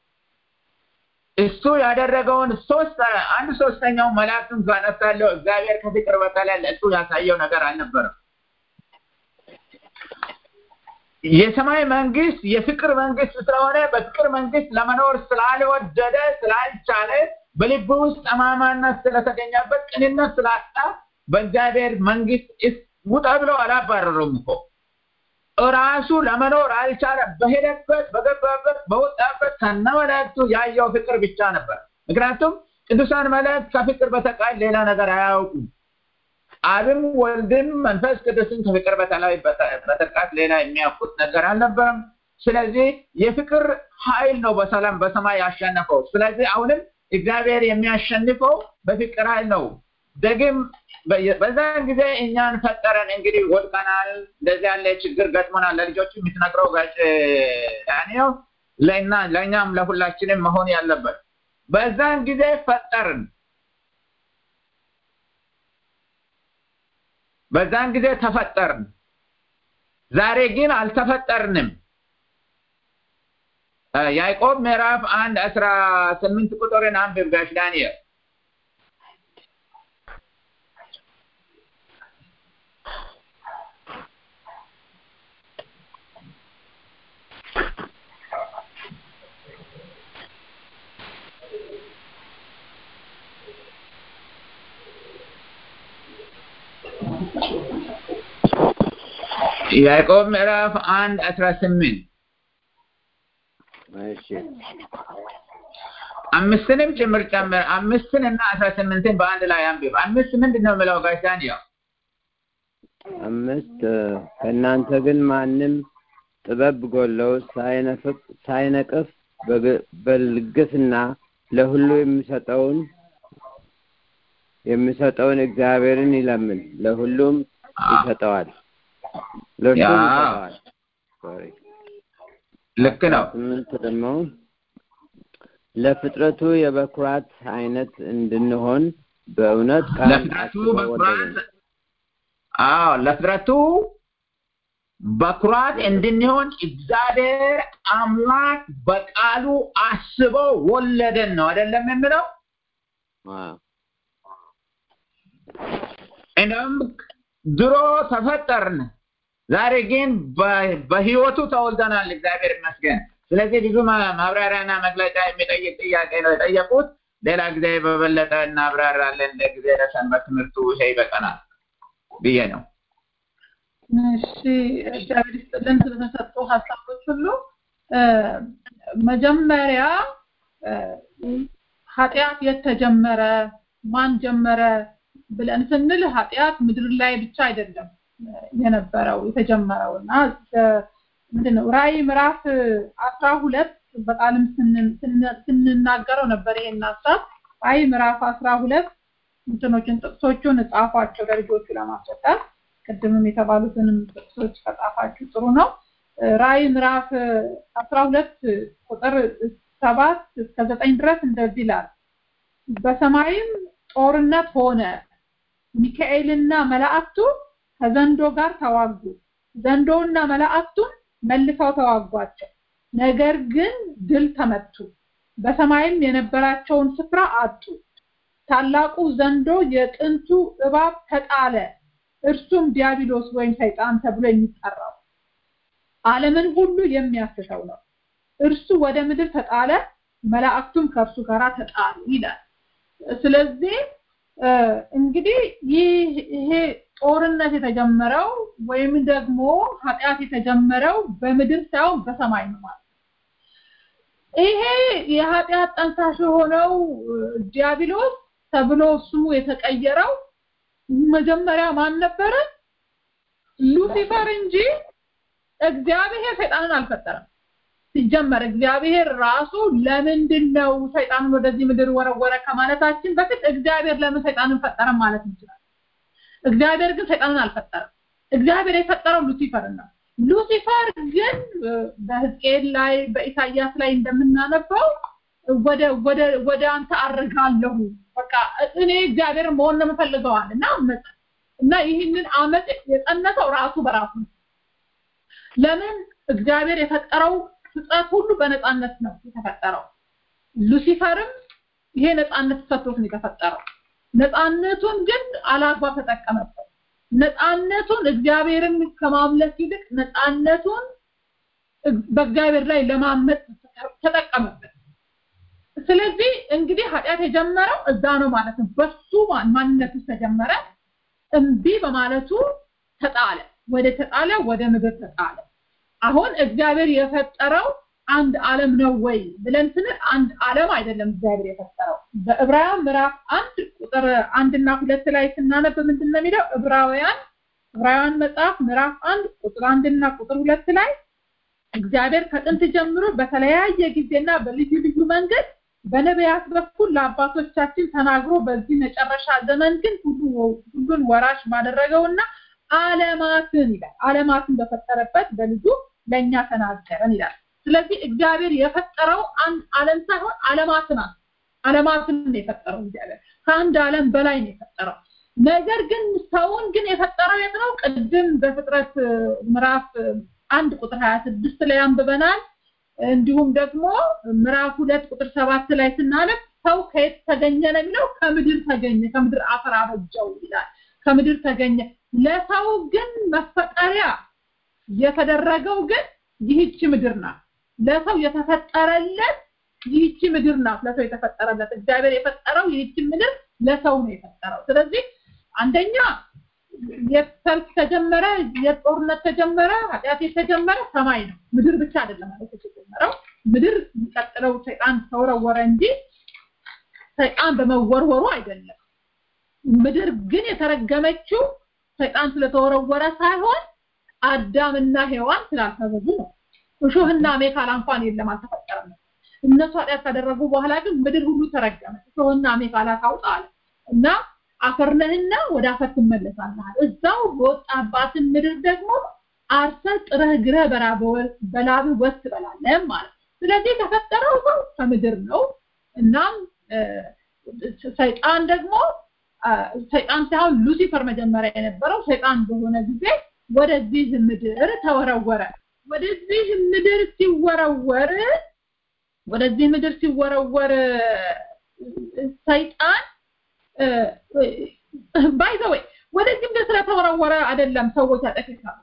እሱ ያደረገውን ሶስት አንድ ሶስተኛው መላእክቱን ካነሳለው እግዚአብሔር ከፍቅር በቀለ ለእሱ ያሳየው ነገር አልነበረም። የሰማይ መንግስት የፍቅር መንግስት ስለሆነ በፍቅር መንግስት ለመኖር ስላልወደደ ስላልቻለ በልብ ውስጥ ጠማማነት ስለተገኘበት ቅንነት ስላጣ በእግዚአብሔር መንግስት ውጣ ብለው አላባረሩም እኮ እራሱ ለመኖር አልቻለም። በሄደበት በገባበት በወጣበት ከነ መላእክቱ ያየው ፍቅር ብቻ ነበር። ምክንያቱም ቅዱሳን መላእክት ከፍቅር በተቃል ሌላ ነገር አያውቁም። አብም ወልድም መንፈስ ቅዱስን ከፍቅር በተላይ በተቃት ሌላ የሚያውቁት ነገር አልነበረም። ስለዚህ የፍቅር ኃይል ነው በሰላም በሰማይ ያሸነፈው። ስለዚህ አሁንም እግዚአብሔር የሚያሸንፈው በፍቅር ኃይል ነው። ደግም በዛን ጊዜ እኛን ፈጠረን። እንግዲህ ወድቀናል፣ እንደዚህ ያለ ችግር ገጥሞናል። ለልጆቹ የምትነግረው ጋጭ ያኔው ለእኛ ለእኛም ለሁላችንም መሆን ያለበት በዛን ጊዜ ፈጠርን። በዛን ጊዜ ተፈጠርን። ዛሬ ግን አልተፈጠርንም። ያዕቆብ ምዕራፍ አንድ አስራ ስምንት ቁጥርን አንብብ ጋሽ ዳንኤል። ያዕቆብ ምዕራፍ አንድ አስራ ስምንት እሺ አምስትንም ጭምር ጨምር። አምስትን እና አስራ ስምንትን በአንድ ላይ አንብብ። አምስት ምንድን ነው የምለው ጋሽ ዳንኤል? አምስት ከእናንተ ግን ማንም ጥበብ ጎለው ሳይነፍቅ ሳይነቅፍ በግ- በልግስና ለሁሉ የሚሰጠውን የሚሰጠውን እግዚአብሔርን ይለምን፣ ለሁሉም ይሰጠዋል፣ ለእርሱም ያ። ይሰጠዋል። ሶሪ ልክ ነው። ስምንት ደግሞ ለፍጥረቱ የበኩራት አይነት እንድንሆን በእውነት ቃል ለፍጥረቱ አስቦ በኩራት ወደደን። አዎ ለፍጥረቱ በኩራት እንድንሆን እግዚአብሔር አምላክ በቃሉ አስቦ ወለደን ነው አይደለም የምለው? አዎ እንደውም ድሮ ተፈጠርን፣ ዛሬ ግን በ- በህይወቱ ተወልደናል። እግዚአብሔር ይመስገን። ስለዚህ ብዙ ማ- ማብራሪያና መግለጫ የሚጠይቅ ጥያቄ ነው የጠየቁት። ሌላ ጊዜ በበለጠ እናብራራለን። ለጊዜ ለሰንበት ትምህርቱ ይሄ ይበቃናል ብዬ ነው። እሺ እግዚአብሔር ይስጥልን ስለተሰጡ ሀሳቦች ሁሉ እ፣ መጀመሪያ እ፣ ኃጢአት የት ተጀመረ ማን ጀመረ ብለን ስንል ኃጢአት ምድር ላይ ብቻ አይደለም እ፣ የነበረው የተጀመረው እና እ፣ ምንድን ነው ራእይ ምዕራፍ አስራ ሁለት በቃልም ስን- ስን- ስንናገረው ነበር ይሄን ሀሳብ ራእይ ምዕራፍ አስራ ሁለት እንትኖችን ጥቅሶቹን ጻፏቸው ለልጆቹ ለማስረዳት ቅድምም የተባሉትንም ጥቅሶች ከጻፋችሁ ጥሩ ነው። እ፣ ራእይ ምዕራፍ አስራ ሁለት ቁጥር ሰባት እስከ ዘጠኝ ድረስ እንደዚህ ይላል። በሰማይም ጦርነት ሆነ፣ ሚካኤልና መላእክቱ ከዘንዶ ጋር ተዋጉ። ዘንዶውና መላእክቱን መልሰው ተዋጓቸው፣ ነገር ግን ድል ተመቱ። በሰማይም የነበራቸውን ስፍራ አጡ። ታላቁ ዘንዶ የጥንቱ እባብ ተጣለ፣ እርሱም ዲያብሎስ ወይም ሰይጣን ተብሎ የሚጠራው ዓለምን ሁሉ የሚያስተው ነው። እርሱ ወደ ምድር ተጣለ፣ መላእክቱም ከእርሱ ጋር ተጣሉ ይላል። ስለዚህ እ፣ እንግዲህ ይህ ይሄ ጦርነት የተጀመረው ወይም ደግሞ ኃጢአት የተጀመረው በምድር ሳይሆን በሰማይ ነው ማለት ነው። ይሄ የኃጢአት ጠንሳሽ የሆነው እ፣ ዲያብሎስ ተብሎ ስሙ የተቀየረው መጀመሪያ ማን ነበረ? ሉሲፈር እንጂ እግዚአብሔር ሰይጣንን አልፈጠረም። ሲጀመር እግዚአብሔር ራሱ ለምንድን ነው ሰይጣንን ወደዚህ ምድር ወረወረ ከማለታችን በፊት እግዚአብሔር ለምን ሰይጣንን ፈጠረም ማለት እንችላለን። እግዚአብሔር ግን ሰይጣንን አልፈጠረም። እግዚአብሔር የፈጠረው ሉሲፈርን ነው። ሉሲፈር ግን እ፣ በሕዝቅኤል ላይ በኢሳይያስ ላይ እንደምናነበው ወደ ወደ ወደ አንተ አርጋለሁ በቃ እኔ እግዚአብሔር መሆን ነው የምፈልገዋል እና አመፀ እና ይህንን አመፅ የጸነሰው ራሱ በራሱ ነው ለምን እግዚአብሔር የፈጠረው ፍጥረት ሁሉ በነፃነት ነው የተፈጠረው ሉሲፈርም ይሄ ነፃነት ተሰጥቶት ነው የተፈጠረው ነፃነቱን ግን አላግባብ ተጠቀመበት ነፃነቱን እግዚአብሔርን ከማምለክ ይልቅ ነፃነቱን በእግዚአብሔር ላይ ለማመጥ ተጠቀመበት ስለዚህ እንግዲህ ኃጢአት የጀመረው እዛ ነው ማለት ነው በሱ ማንነት ውስጥ ተጀመረ እምቢ በማለቱ ተጣለ ወደ ተጣለ ወደ ምድር ተጣለ አሁን እግዚአብሔር የፈጠረው አንድ ዓለም ነው ወይ ብለን ስንል አንድ ዓለም አይደለም እግዚአብሔር የፈጠረው በዕብራውያን ምዕራፍ አንድ ቁጥር አንድና ሁለት ላይ ስናነብ ምንድን ነው የሚለው ዕብራውያን ዕብራውያን መጽሐፍ ምዕራፍ አንድ ቁጥር አንድና ቁጥር ሁለት ላይ እግዚአብሔር ከጥንት ጀምሮ በተለያየ ጊዜና በልዩ ልዩ መንገድ በነቢያት በኩል ለአባቶቻችን ተናግሮ በዚህ መጨረሻ ዘመን ግን ሁሉን ወራሽ ባደረገውና ዓለማትን ይላል ዓለማትን በፈጠረበት በልጁ ለእኛ ተናገረን ይላል ስለዚህ እግዚአብሔር የፈጠረው አንድ ዓለም ሳይሆን ዓለማትን ዓለማትን ነው የፈጠረው እግዚአብሔር ከአንድ ዓለም በላይ ነው የፈጠረው ነገር ግን ሰውን ግን የፈጠረው የት ነው ቅድም በፍጥረት ምዕራፍ አንድ ቁጥር 26 ላይ አንብበናል እንዲሁም ደግሞ ምዕራፍ ሁለት ቁጥር ሰባት ላይ ስናነብ ሰው ከየት ተገኘ ነው የሚለው ከምድር ተገኘ ከምድር አፈር አበጀው ይላል ከምድር ተገኘ ለሰው ግን መፈጠሪያ የተደረገው ግን ይህች ምድር ናት ለሰው የተፈጠረለት ይህች ምድር ናት ለሰው የተፈጠረለት እግዚአብሔር የፈጠረው ይህች ምድር ለሰው ነው የፈጠረው ስለዚህ አንደኛ የሰልፍ ተጀመረ የጦርነት ተጀመረ ኃጢአት የተጀመረ ሰማይ ነው ምድር ብቻ አይደለም ማለት የተጀመረው ምድር የሚቀጥለው ሰይጣን ተወረወረ እንጂ ሰይጣን በመወርወሩ አይደለም ምድር ግን የተረገመችው ሰይጣን ስለተወረወረ ሳይሆን አዳምና ሔዋን ስላልተበዙ ነው እሾህና ሜካላ እንኳን የለም አልተፈጠረም እነሱ ኃጢአት ካደረጉ በኋላ ግን ምድር ሁሉ ተረገመች እሾህና ሜካላ ታውጣል እና አፈርነህና ወደ አፈር ትመለሳለህ እዛው በወጣባትን ምድር ደግሞ አርሰ ጥረህ ግረህ በላብ ወስ ትበላለህ ማለት ስለዚህ የተፈጠረው ሰው ከምድር ነው እናም ሰይጣን ደግሞ ሰይጣን ሳይሆን ሉሲፈር መጀመሪያ የነበረው ሰይጣን በሆነ ጊዜ ወደዚህ ምድር ተወረወረ ወደዚህ ምድር ሲወረወር ወደዚህ ምድር ሲወረወር ሰይጣን ባይ ዘ ወይ ወደዚህ ምድር ስለተወረወረ አይደለም ሰዎች ያጠቅሳሉ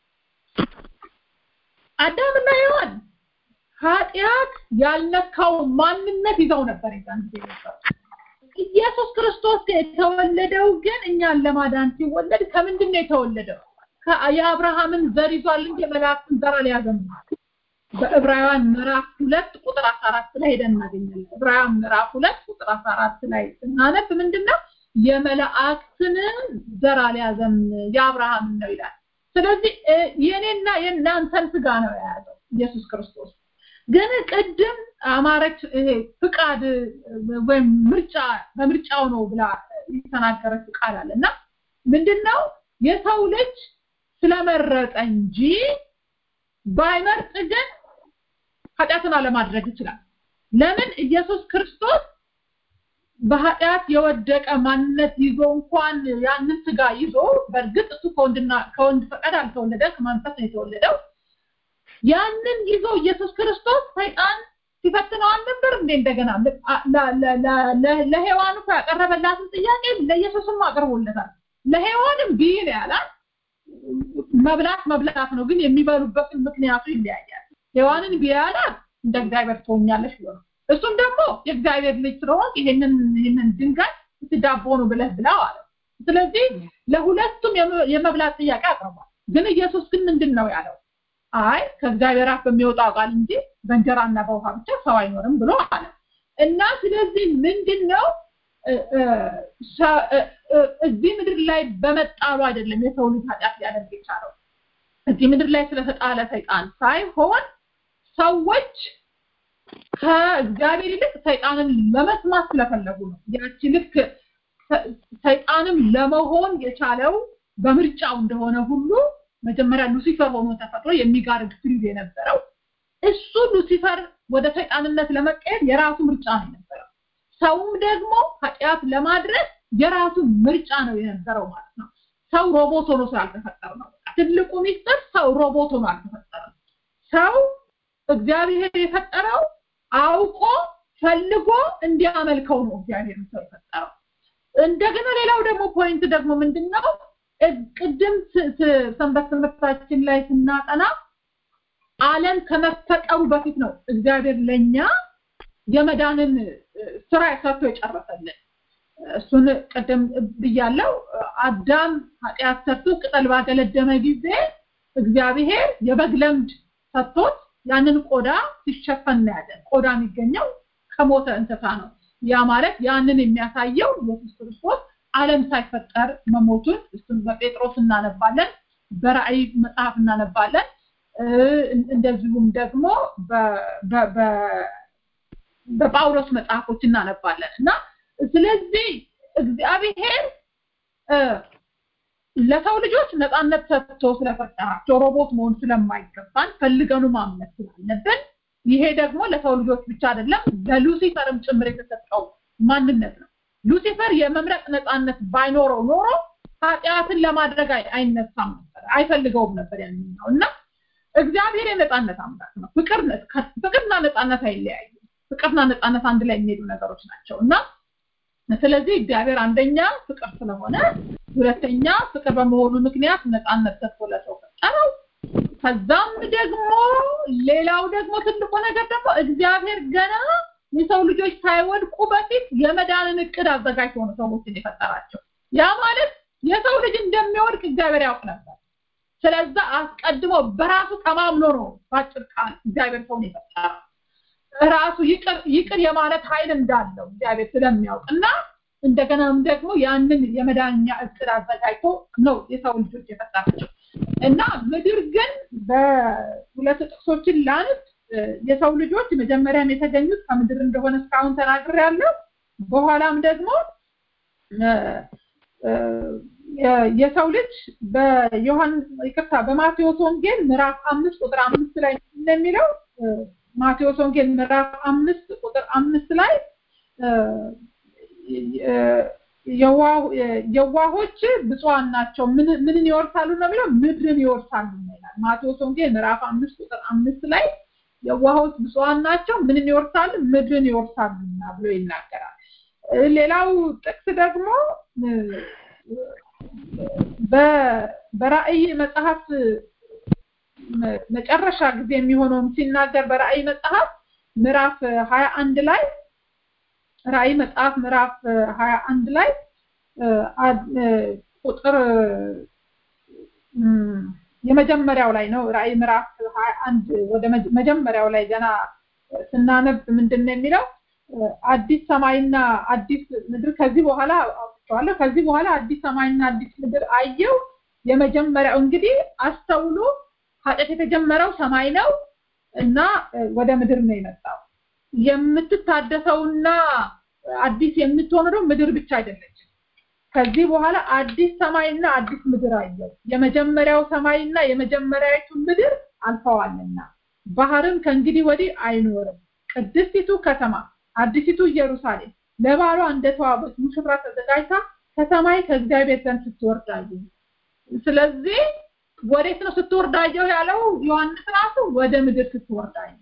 አዳምና ሔዋን ኃጢአት ያልነካው ማንነት ይዘው ነበር የዛን ጊዜ ነበር ኢየሱስ ክርስቶስ የተወለደው ግን እኛን ለማዳን ሲወለድ ከምንድን ነው የተወለደው የአብርሃምን ዘር ይዟል እንጂ የመላእክትን ዘር አልያዘም በዕብራውያን ምዕራፍ ሁለት ቁጥር 14 ላይ ሄደን እናገኛለን ዕብራውያን ምዕራፍ ሁለት ቁጥር 14 ላይ ስናነብ ምንድነው የመላእክትን ዘር አልያዘም የአብርሃም ነው ይላል ስለዚህ የኔና የእናንተን ስጋ ነው የያዘው ኢየሱስ ክርስቶስ ግን ቅድም አማረች ፍቃድ ወይም ምርጫ በምርጫው ነው ብላ የተናገረች ቃል አለ እና ምንድነው የሰው ልጅ ስለመረጠ እንጂ ባይመርጥ ግን ኃጢአትን አለማድረግ ይችላል ለምን ኢየሱስ ክርስቶስ በኃጢአት የወደቀ ማንነት ይዞ እንኳን ያንን ስጋ ይዞ በእርግጥ እሱ ከወንድና ከወንድ ፈቃድ አልተወለደ ከመንፈስ ነው የተወለደው ያንን ይዞ ኢየሱስ ክርስቶስ ሰይጣን ሲፈትነው አልነበር እንዴ እንደገና ለሔዋን እኮ ያቀረበላትን ጥያቄ ለኢየሱስም አቅርቦለታል ለሔዋንም ቢይ ነው ያላት መብላት መብላት ነው ግን የሚበሉበትን ምክንያቱ ይለያያል ሔዋንን ቢያላት እንደ እግዚአብሔር ትሆኛለሽ ብሎ ነው እሱም ደግሞ የእግዚአብሔር ልጅ ስለሆን ይሄንን ይሄንን ድንጋይ ዳቦ ነው ብለህ ብላው አለ ስለዚህ ለሁለቱም የመብላት ጥያቄ አቅርቧል ግን ኢየሱስ ግን ምንድን ነው ያለው አይ ከእግዚአብሔር አፍ በሚወጣው ቃል እንጂ በእንጀራና በውሃ ብቻ ሰው አይኖርም ብሎ አለ እና ስለዚህ ምንድን ነው እዚህ ምድር ላይ በመጣሉ አይደለም የሰው ልጅ ኃጢአት ሊያደርግ የቻለው እዚህ ምድር ላይ ስለተጣለ ሰይጣን ሳይሆን ሰዎች ከእግዚአብሔር ይልቅ ሰይጣንን ለመስማት ስለፈለጉ ነው ያቺ ልክ ሰይጣንም ለመሆን የቻለው በምርጫው እንደሆነ ሁሉ መጀመሪያ ሉሲፈር ሆኖ ተፈጥሮ የሚጋርድ ፍሪዝ የነበረው እሱ ሉሲፈር ወደ ሰይጣንነት ለመቀየር የራሱ ምርጫ ነው የነበረው። ሰውም ደግሞ ኃጢአት ለማድረግ የራሱ ምርጫ ነው የነበረው ማለት ነው። ሰው ሮቦት ሆኖ ስላልተፈጠረ ነው። ትልቁ ሚስጥር ሰው ሮቦት ሆኖ አልተፈጠረም። ሰው እግዚአብሔር የፈጠረው አውቆ ፈልጎ እንዲያመልከው ነው እግዚአብሔር ሰው የፈጠረው። እንደገና ሌላው ደግሞ ፖይንት ደግሞ ምንድነው? ቅድም ሰንበት ትምህርታችን ላይ ስናጠና ዓለም ከመፈጠሩ በፊት ነው እግዚአብሔር ለኛ የመዳንን ስራ ሰርቶ የጨረሰልን። እሱን ቅድም ብያለው። አዳም ኃጢአት ሰርቶ ቅጠል ባገለደመ ጊዜ እግዚአብሔር የበግ ለምድ ሰጥቶት ያንን ቆዳ ሲሸፈን እናያለን። ቆዳ የሚገኘው ከሞተ እንስሳ ነው። ያ ማለት ያንን የሚያሳየው ኢየሱስ ክርስቶስ ዓለም ሳይፈጠር መሞቱን እሱን በጴጥሮስ እናነባለን፣ በራእይ መጽሐፍ እናነባለን። እንደዚሁም ደግሞ በጳውሎስ መጽሐፎች እናነባለን እና ስለዚህ እግዚአብሔር ለሰው ልጆች ነፃነት ሰጥቶ ስለፈጠራቸው ሮቦት መሆን ስለማይገባን ፈልገኑ ማምለክ ስላለብን ይሄ ደግሞ ለሰው ልጆች ብቻ አይደለም ለሉሲፈርም ጭምር የተሰጠው ማንነት ነው። ሉሲፈር የመምረጥ ነፃነት ባይኖረው ኖሮ ኃጢአትን ለማድረግ አይነሳም ነበር፣ አይፈልገውም ነበር ያንን ነው እና እግዚአብሔር የነፃነት አምላክ ነው። ፍቅር ፍቅርና ነፃነት አይለያዩ። ፍቅርና ነፃነት አንድ ላይ የሚሄዱ ነገሮች ናቸው እና ስለዚህ እግዚአብሔር አንደኛ ፍቅር ስለሆነ፣ ሁለተኛ ፍቅር በመሆኑ ምክንያት ነፃነት ሰጥቶ ለሰው ፈጠረው። ከዛም ደግሞ ሌላው ደግሞ ትልቁ ነገር ደግሞ እግዚአብሔር ገና የሰው ልጆች ሳይወድቁ በፊት የመዳንን እቅድ አዘጋጅቶ ነው ሰዎችን የፈጠራቸው። ያ ማለት የሰው ልጅ እንደሚወድቅ እግዚአብሔር ያውቅ ነበር። ስለዛ አስቀድሞ በራሱ ተማምኖ ነው ባጭር ቃል እግዚአብሔር ሰውን የፈጠረው። ራሱ ይቅር ይቅር የማለት ኃይል እንዳለው እግዚአብሔር ስለሚያውቅ እና እንደገናም ደግሞ ያንን የመዳኛ እቅድ አዘጋጅቶ ነው የሰው ልጆች የፈጠራቸው እና ምድር ግን በሁለት ጥቅሶችን ላንስ የሰው ልጆች መጀመሪያም የተገኙት ከምድር እንደሆነ እስካሁን ተናግሬያለሁ። በኋላም ደግሞ የሰው ልጅ በዮሐንስ ይቅርታ በማቴዎስ ወንጌል ምዕራፍ አምስት ቁጥር አምስት ላይ እንደሚለው ማቴዎስ ወንጌል ምዕራፍ አምስት ቁጥር አምስት ላይ የዋሆች ብፁዓን ናቸው ምንን ይወርሳሉ ነው የሚለው ምድርን ይወርሳሉ ይላል። ማቴዎስ ወንጌል ምዕራፍ አምስት ቁጥር አምስት ላይ የዋሆች ብፁዓን ናቸው ምንን ይወርሳሉ ምድርን ይወርሳሉና ብሎ ይናገራል። ሌላው ጥቅስ ደግሞ በራእይ መጽሐፍ መጨረሻ ጊዜ የሚሆነውን ሲናገር በራእይ መጽሐፍ ምዕራፍ ሀያ አንድ ላይ ራእይ መጽሐፍ ምዕራፍ ሀያ አንድ ላይ ቁጥር የመጀመሪያው ላይ ነው። ራእይ ምዕራፍ ሀያ አንድ ወደ መጀመሪያው ላይ ገና ስናነብ ምንድን ነው የሚለው? አዲስ ሰማይና አዲስ ምድር ከዚህ በኋላ አውጥቼዋለሁ። ከዚህ በኋላ አዲስ ሰማይና አዲስ ምድር አየው። የመጀመሪያው እንግዲህ አስተውሎ ኃጢአት የተጀመረው ሰማይ ነው እና ወደ ምድር ነው የመጣው። የምትታደሰውና አዲስ የምትሆነው ምድር ብቻ አይደለችም። ከዚህ በኋላ አዲስ ሰማይና አዲስ ምድር አየው። የመጀመሪያው ሰማይና የመጀመሪያዊቱ ምድር አልፈዋልና ባህርም ከእንግዲህ ወዲህ አይኖርም። ቅድስቲቱ ከተማ አዲሲቱ ኢየሩሳሌም ለባሏ እንደተዋበች ሙሽራ ተዘጋጅታ ከሰማይ ከእግዚአብሔር ዘንድ ስትወርድ አየሁ። ስለዚህ ወዴት ነው ስትወርድ አየሁ ያለው ዮሐንስ ራሱ ወደ ምድር ስትወርድ አየሁ።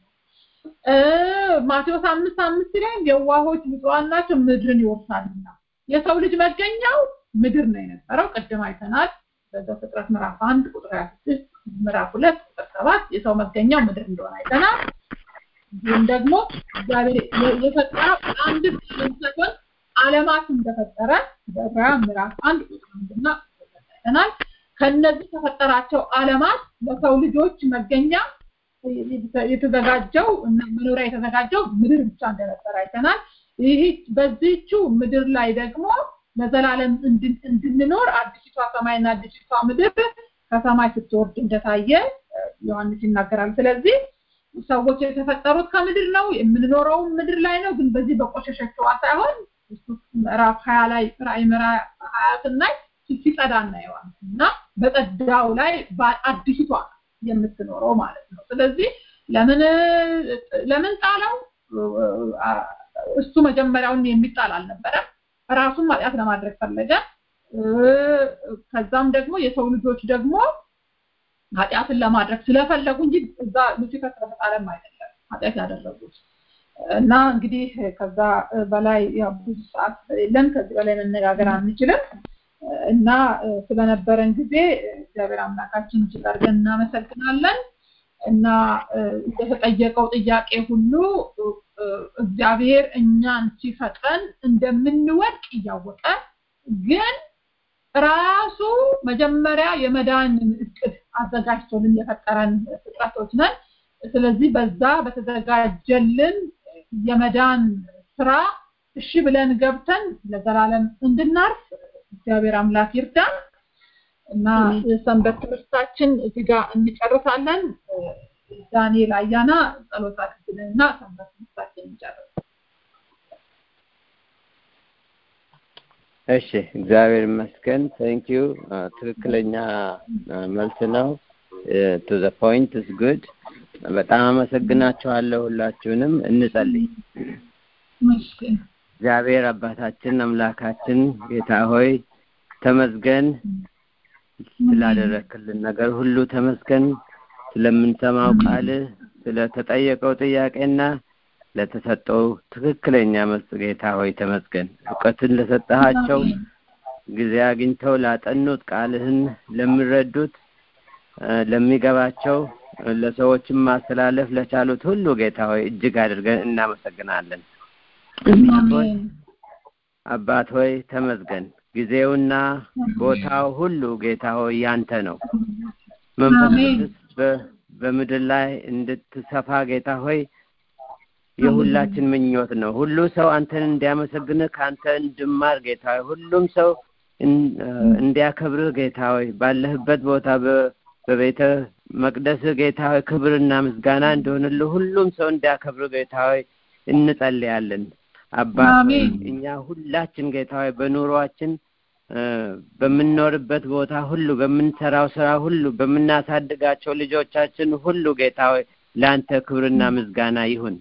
ማቴዎስ አምስት አምስት ላይ የዋሆች ብፁዓን ናቸው ምድርን ይወርሳሉና የሰው ልጅ መገኛው ምድር ነው የነበረው። ቅድም አይተናል። በዘፍጥረት ምዕራፍ አንድ ቁጥር 26 ምዕራፍ ሁለት ቁጥር ሰባት የሰው መገኛው ምድር እንደሆነ አይተናል። እንዲሁም ደግሞ እግዚአብሔር የፈጠረው አንድ ሳይሆን ዓለማት እንደፈጠረ በዕብራውያን ምዕራፍ አንድ ቁጥር አንድና አይተናል። ከነዚህ ከፈጠራቸው ዓለማት ለሰው ልጆች መገኛ የተዘጋጀው እና መኖሪያ የተዘጋጀው ምድር ብቻ እንደነበረ አይተናል። ይህ በዚህቹ ምድር ላይ ደግሞ ለዘላለም እንድንኖር አዲሲቷ ሰማይና አዲሲቷ ምድር ከሰማይ ስትወርድ እንደታየ ዮሐንስ ይናገራል። ስለዚህ ሰዎች የተፈጠሩት ከምድር ነው፣ የምንኖረው ምድር ላይ ነው። ግን በዚህ በቆሸሸችዋ ሳይሆን ምዕራፍ ሀያ ላይ ራእይ ምዕራፍ ሀያ ስናይ ሲጸዳ እናየዋለን እና በጸዳው ላይ አዲሲቷ የምትኖረው ማለት ነው። ስለዚህ ለምን ለምን ጣለው? እሱ መጀመሪያውን የሚጣል አልነበረም። ራሱን ኃጢአት ለማድረግ ፈለገ። ከዛም ደግሞ የሰው ልጆች ደግሞ ኃጢአትን ለማድረግ ስለፈለጉ እንጂ እዛ ሉሲፈር ስለተጣለም አይደለም ኃጢአት ያደረጉት። እና እንግዲህ ከዛ በላይ ያው ብዙ ሰዓት ስለሌለን ከዚህ በላይ መነጋገር አንችልም እና ስለነበረን ጊዜ እግዚአብሔር አምላካችን እጅግ አድርገን እናመሰግናለን እና እንደተጠየቀው ጥያቄ ሁሉ እግዚአብሔር እኛን ሲፈጥረን እንደምንወድቅ እያወቀ ግን ራሱ መጀመሪያ የመዳን እቅድ አዘጋጅቶልን የፈጠረን ፍጥረቶች ነን። ስለዚህ በዛ በተዘጋጀልን የመዳን ስራ እሺ ብለን ገብተን ለዘላለም እንድናርፍ እግዚአብሔር አምላክ ይርዳን እና ሰንበት ትምህርታችን እዚህ ጋር እንጨርሳለን። ዳንኤል አያና ጸሎት አድርግልንና ሰንበት ትምህርታችን እንጨርስ። እሺ እግዚአብሔር ይመስገን ቴንክ ዩ ትክክለኛ መልስ ነው ቱ ዘ ፖይንት ኢዝ ጉድ በጣም አመሰግናችኋለሁ ሁላችሁንም እንጸልይ እግዚአብሔር አባታችን አምላካችን ጌታ ሆይ ተመስገን ስላደረክልን ነገር ሁሉ ተመስገን ስለምንሰማው ቃል ስለተጠየቀው ጥያቄና ለተሰጠው ትክክለኛ መልስ ጌታ ሆይ ተመስገን። እውቀትን ለሰጠሃቸው ጊዜ አግኝተው ላጠኑት ቃልህን ለሚረዱት ለሚገባቸው ለሰዎችም ማስተላለፍ ለቻሉት ሁሉ ጌታ ሆይ እጅግ አድርገን እናመሰግናለን። አባት ሆይ ተመስገን። ጊዜውና ቦታው ሁሉ ጌታ ሆይ ያንተ ነው። መንፈስ ቅዱስ በምድር ላይ እንድትሰፋ ጌታ ሆይ የሁላችን ምኞት ነው። ሁሉ ሰው አንተን እንዲያመሰግንህ ከአንተ እንድማር ጌታ ሆይ ሁሉም ሰው እንዲያከብርህ ጌታ ሆይ ባለህበት ቦታ በቤተ መቅደስህ ጌታ ሆይ ክብርና ምስጋና እንደሆንልህ ሁሉም ሰው እንዲያከብርህ ጌታ ሆይ እንጸልያለን። አባት ሆይ እኛ ሁላችን ጌታ ሆይ በኑሯችን በምንኖርበት ቦታ ሁሉ በምንሰራው ስራ ሁሉ በምናሳድጋቸው ልጆቻችን ሁሉ ጌታ ሆይ ለአንተ ክብርና ምስጋና ይሁን።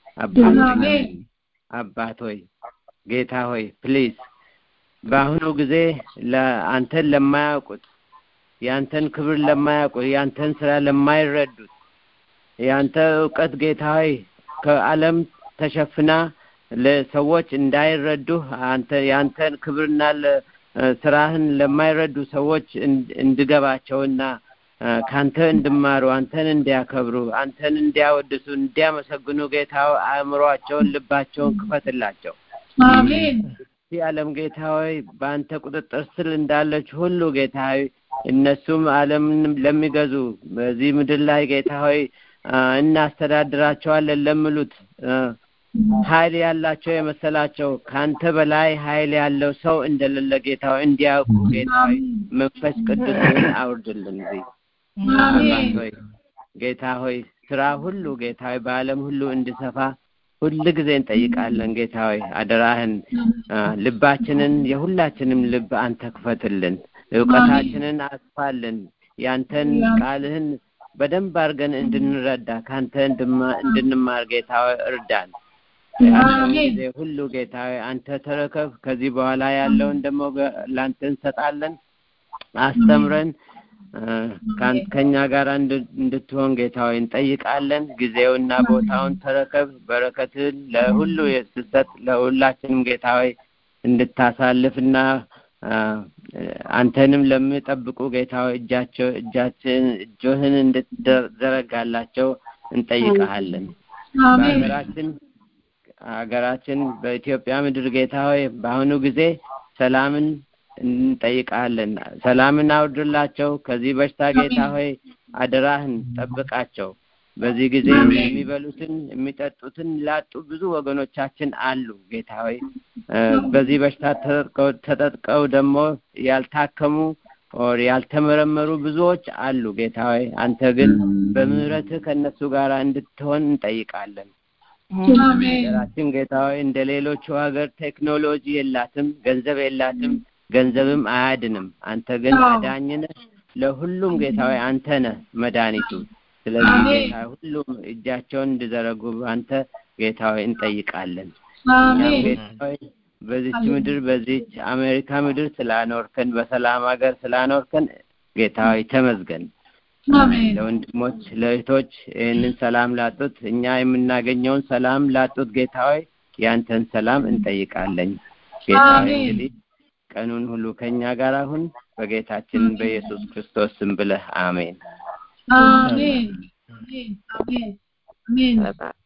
አባት ሆይ ጌታ ሆይ ፕሊዝ በአሁኑ ጊዜ አንተን ለማያውቁት የአንተን ክብር ለማያውቁት የአንተን ስራ ለማይረዱት የአንተ እውቀት ጌታ ሆይ ከዓለም ተሸፍና ለሰዎች እንዳይረዱህ አንተ የአንተን ክብርና ስራህን ለማይረዱ ሰዎች እንድገባቸውና ካንተ እንድማሩ አንተን እንዲያከብሩ አንተን እንዲያወድሱ እንዲያመሰግኑ ጌታ አእምሯቸውን ልባቸውን ክፈትላቸው አሜን ይህ ዓለም ጌታ ሆይ በአንተ ቁጥጥር ስር እንዳለች ሁሉ ጌታ ሆይ እነሱም ዓለምን ለሚገዙ በዚህ ምድር ላይ ጌታ ሆይ እናስተዳድራቸዋለን ለሚሉት ኃይል ያላቸው የመሰላቸው ከአንተ በላይ ኃይል ያለው ሰው እንደሌለ ጌታ ሆይ እንዲያውቁ ጌታ ሆይ መንፈስ ቅዱስን አውርድልን እዚህ አባት ሆይ ጌታ ሆይ ስራ ሁሉ ጌታ ሆይ በዓለም ሁሉ እንዲሰፋ ሁል ጊዜ እንጠይቃለን ጌታ ሆይ አደራህን ልባችንን የሁላችንም ልብ አንተ ክፈትልን እውቀታችንን አስፋልን ያንተን ቃልህን በደንብ አድርገን እንድንረዳ ከአንተ እንድንማር ጌታ ሆይ እርዳን ያለውን ጊዜ ሁሉ ጌታ ሆይ አንተ ተረከብ ከዚህ በኋላ ያለውን ደግሞ ለአንተ እንሰጣለን አስተምረን ከኛ ጋር እንድትሆን ጌታ ሆይ እንጠይቃለን ጊዜውና ቦታውን ተረከብ በረከትን ለሁሉ የስሰጥ ለሁላችንም ጌታ ሆይ እንድታሳልፍና አንተንም ለሚጠብቁ ጌታ ሆይ እጃቸው እጃችን እጆህን እንድትዘረጋላቸው እንጠይቀሃለን በሀገራችን ሀገራችን በኢትዮጵያ ምድር ጌታ ሆይ በአሁኑ ጊዜ ሰላምን እንጠይቃለን ሰላምን አውርድላቸው ከዚህ በሽታ ጌታ ሆይ አደራህን ጠብቃቸው በዚህ ጊዜ የሚበሉትን የሚጠጡትን ላጡ ብዙ ወገኖቻችን አሉ ጌታ ሆይ በዚህ በሽታ ተጠጥቀው ደግሞ ያልታከሙ ኦር ያልተመረመሩ ብዙዎች አሉ ጌታ ሆይ አንተ ግን በምህረትህ ከእነሱ ጋር እንድትሆን እንጠይቃለን ሀገራችን ጌታ ሆይ እንደ ሌሎቹ ሀገር ቴክኖሎጂ የላትም ገንዘብ የላትም ገንዘብም አያድንም አንተ ግን አዳኝ ነህ ለሁሉም ጌታ ሆይ አንተ ነህ መድኃኒቱ ስለዚህ አሜን። ጌታ ሁሉም እጃቸውን እንዲዘረጉ በአንተ ጌታ ሆይ እንጠይቃለን። እኛም አሜን ጌታ ሆይ በዚች አሜን። ምድር በዚች አሜሪካ ምድር ስላኖርከን በሰላም ሀገር ስላኖርከን ጌታ ሆይ ተመስገን። አሜን ለወንድሞች ለእህቶች ይህንን ሰላም ላጡት እኛ የምናገኘውን ሰላም ላጡት ጌታ ሆይ ያንተን ሰላም እንጠይቃለን። ጌታ ሆይ አሜን። እንግዲህ ቀኑን ሁሉ ከእኛ ጋር አሁን በጌታችን በኢየሱስ ክርስቶስ ስም ብለህ አሜን። አሜን አሜን አሜን አሜን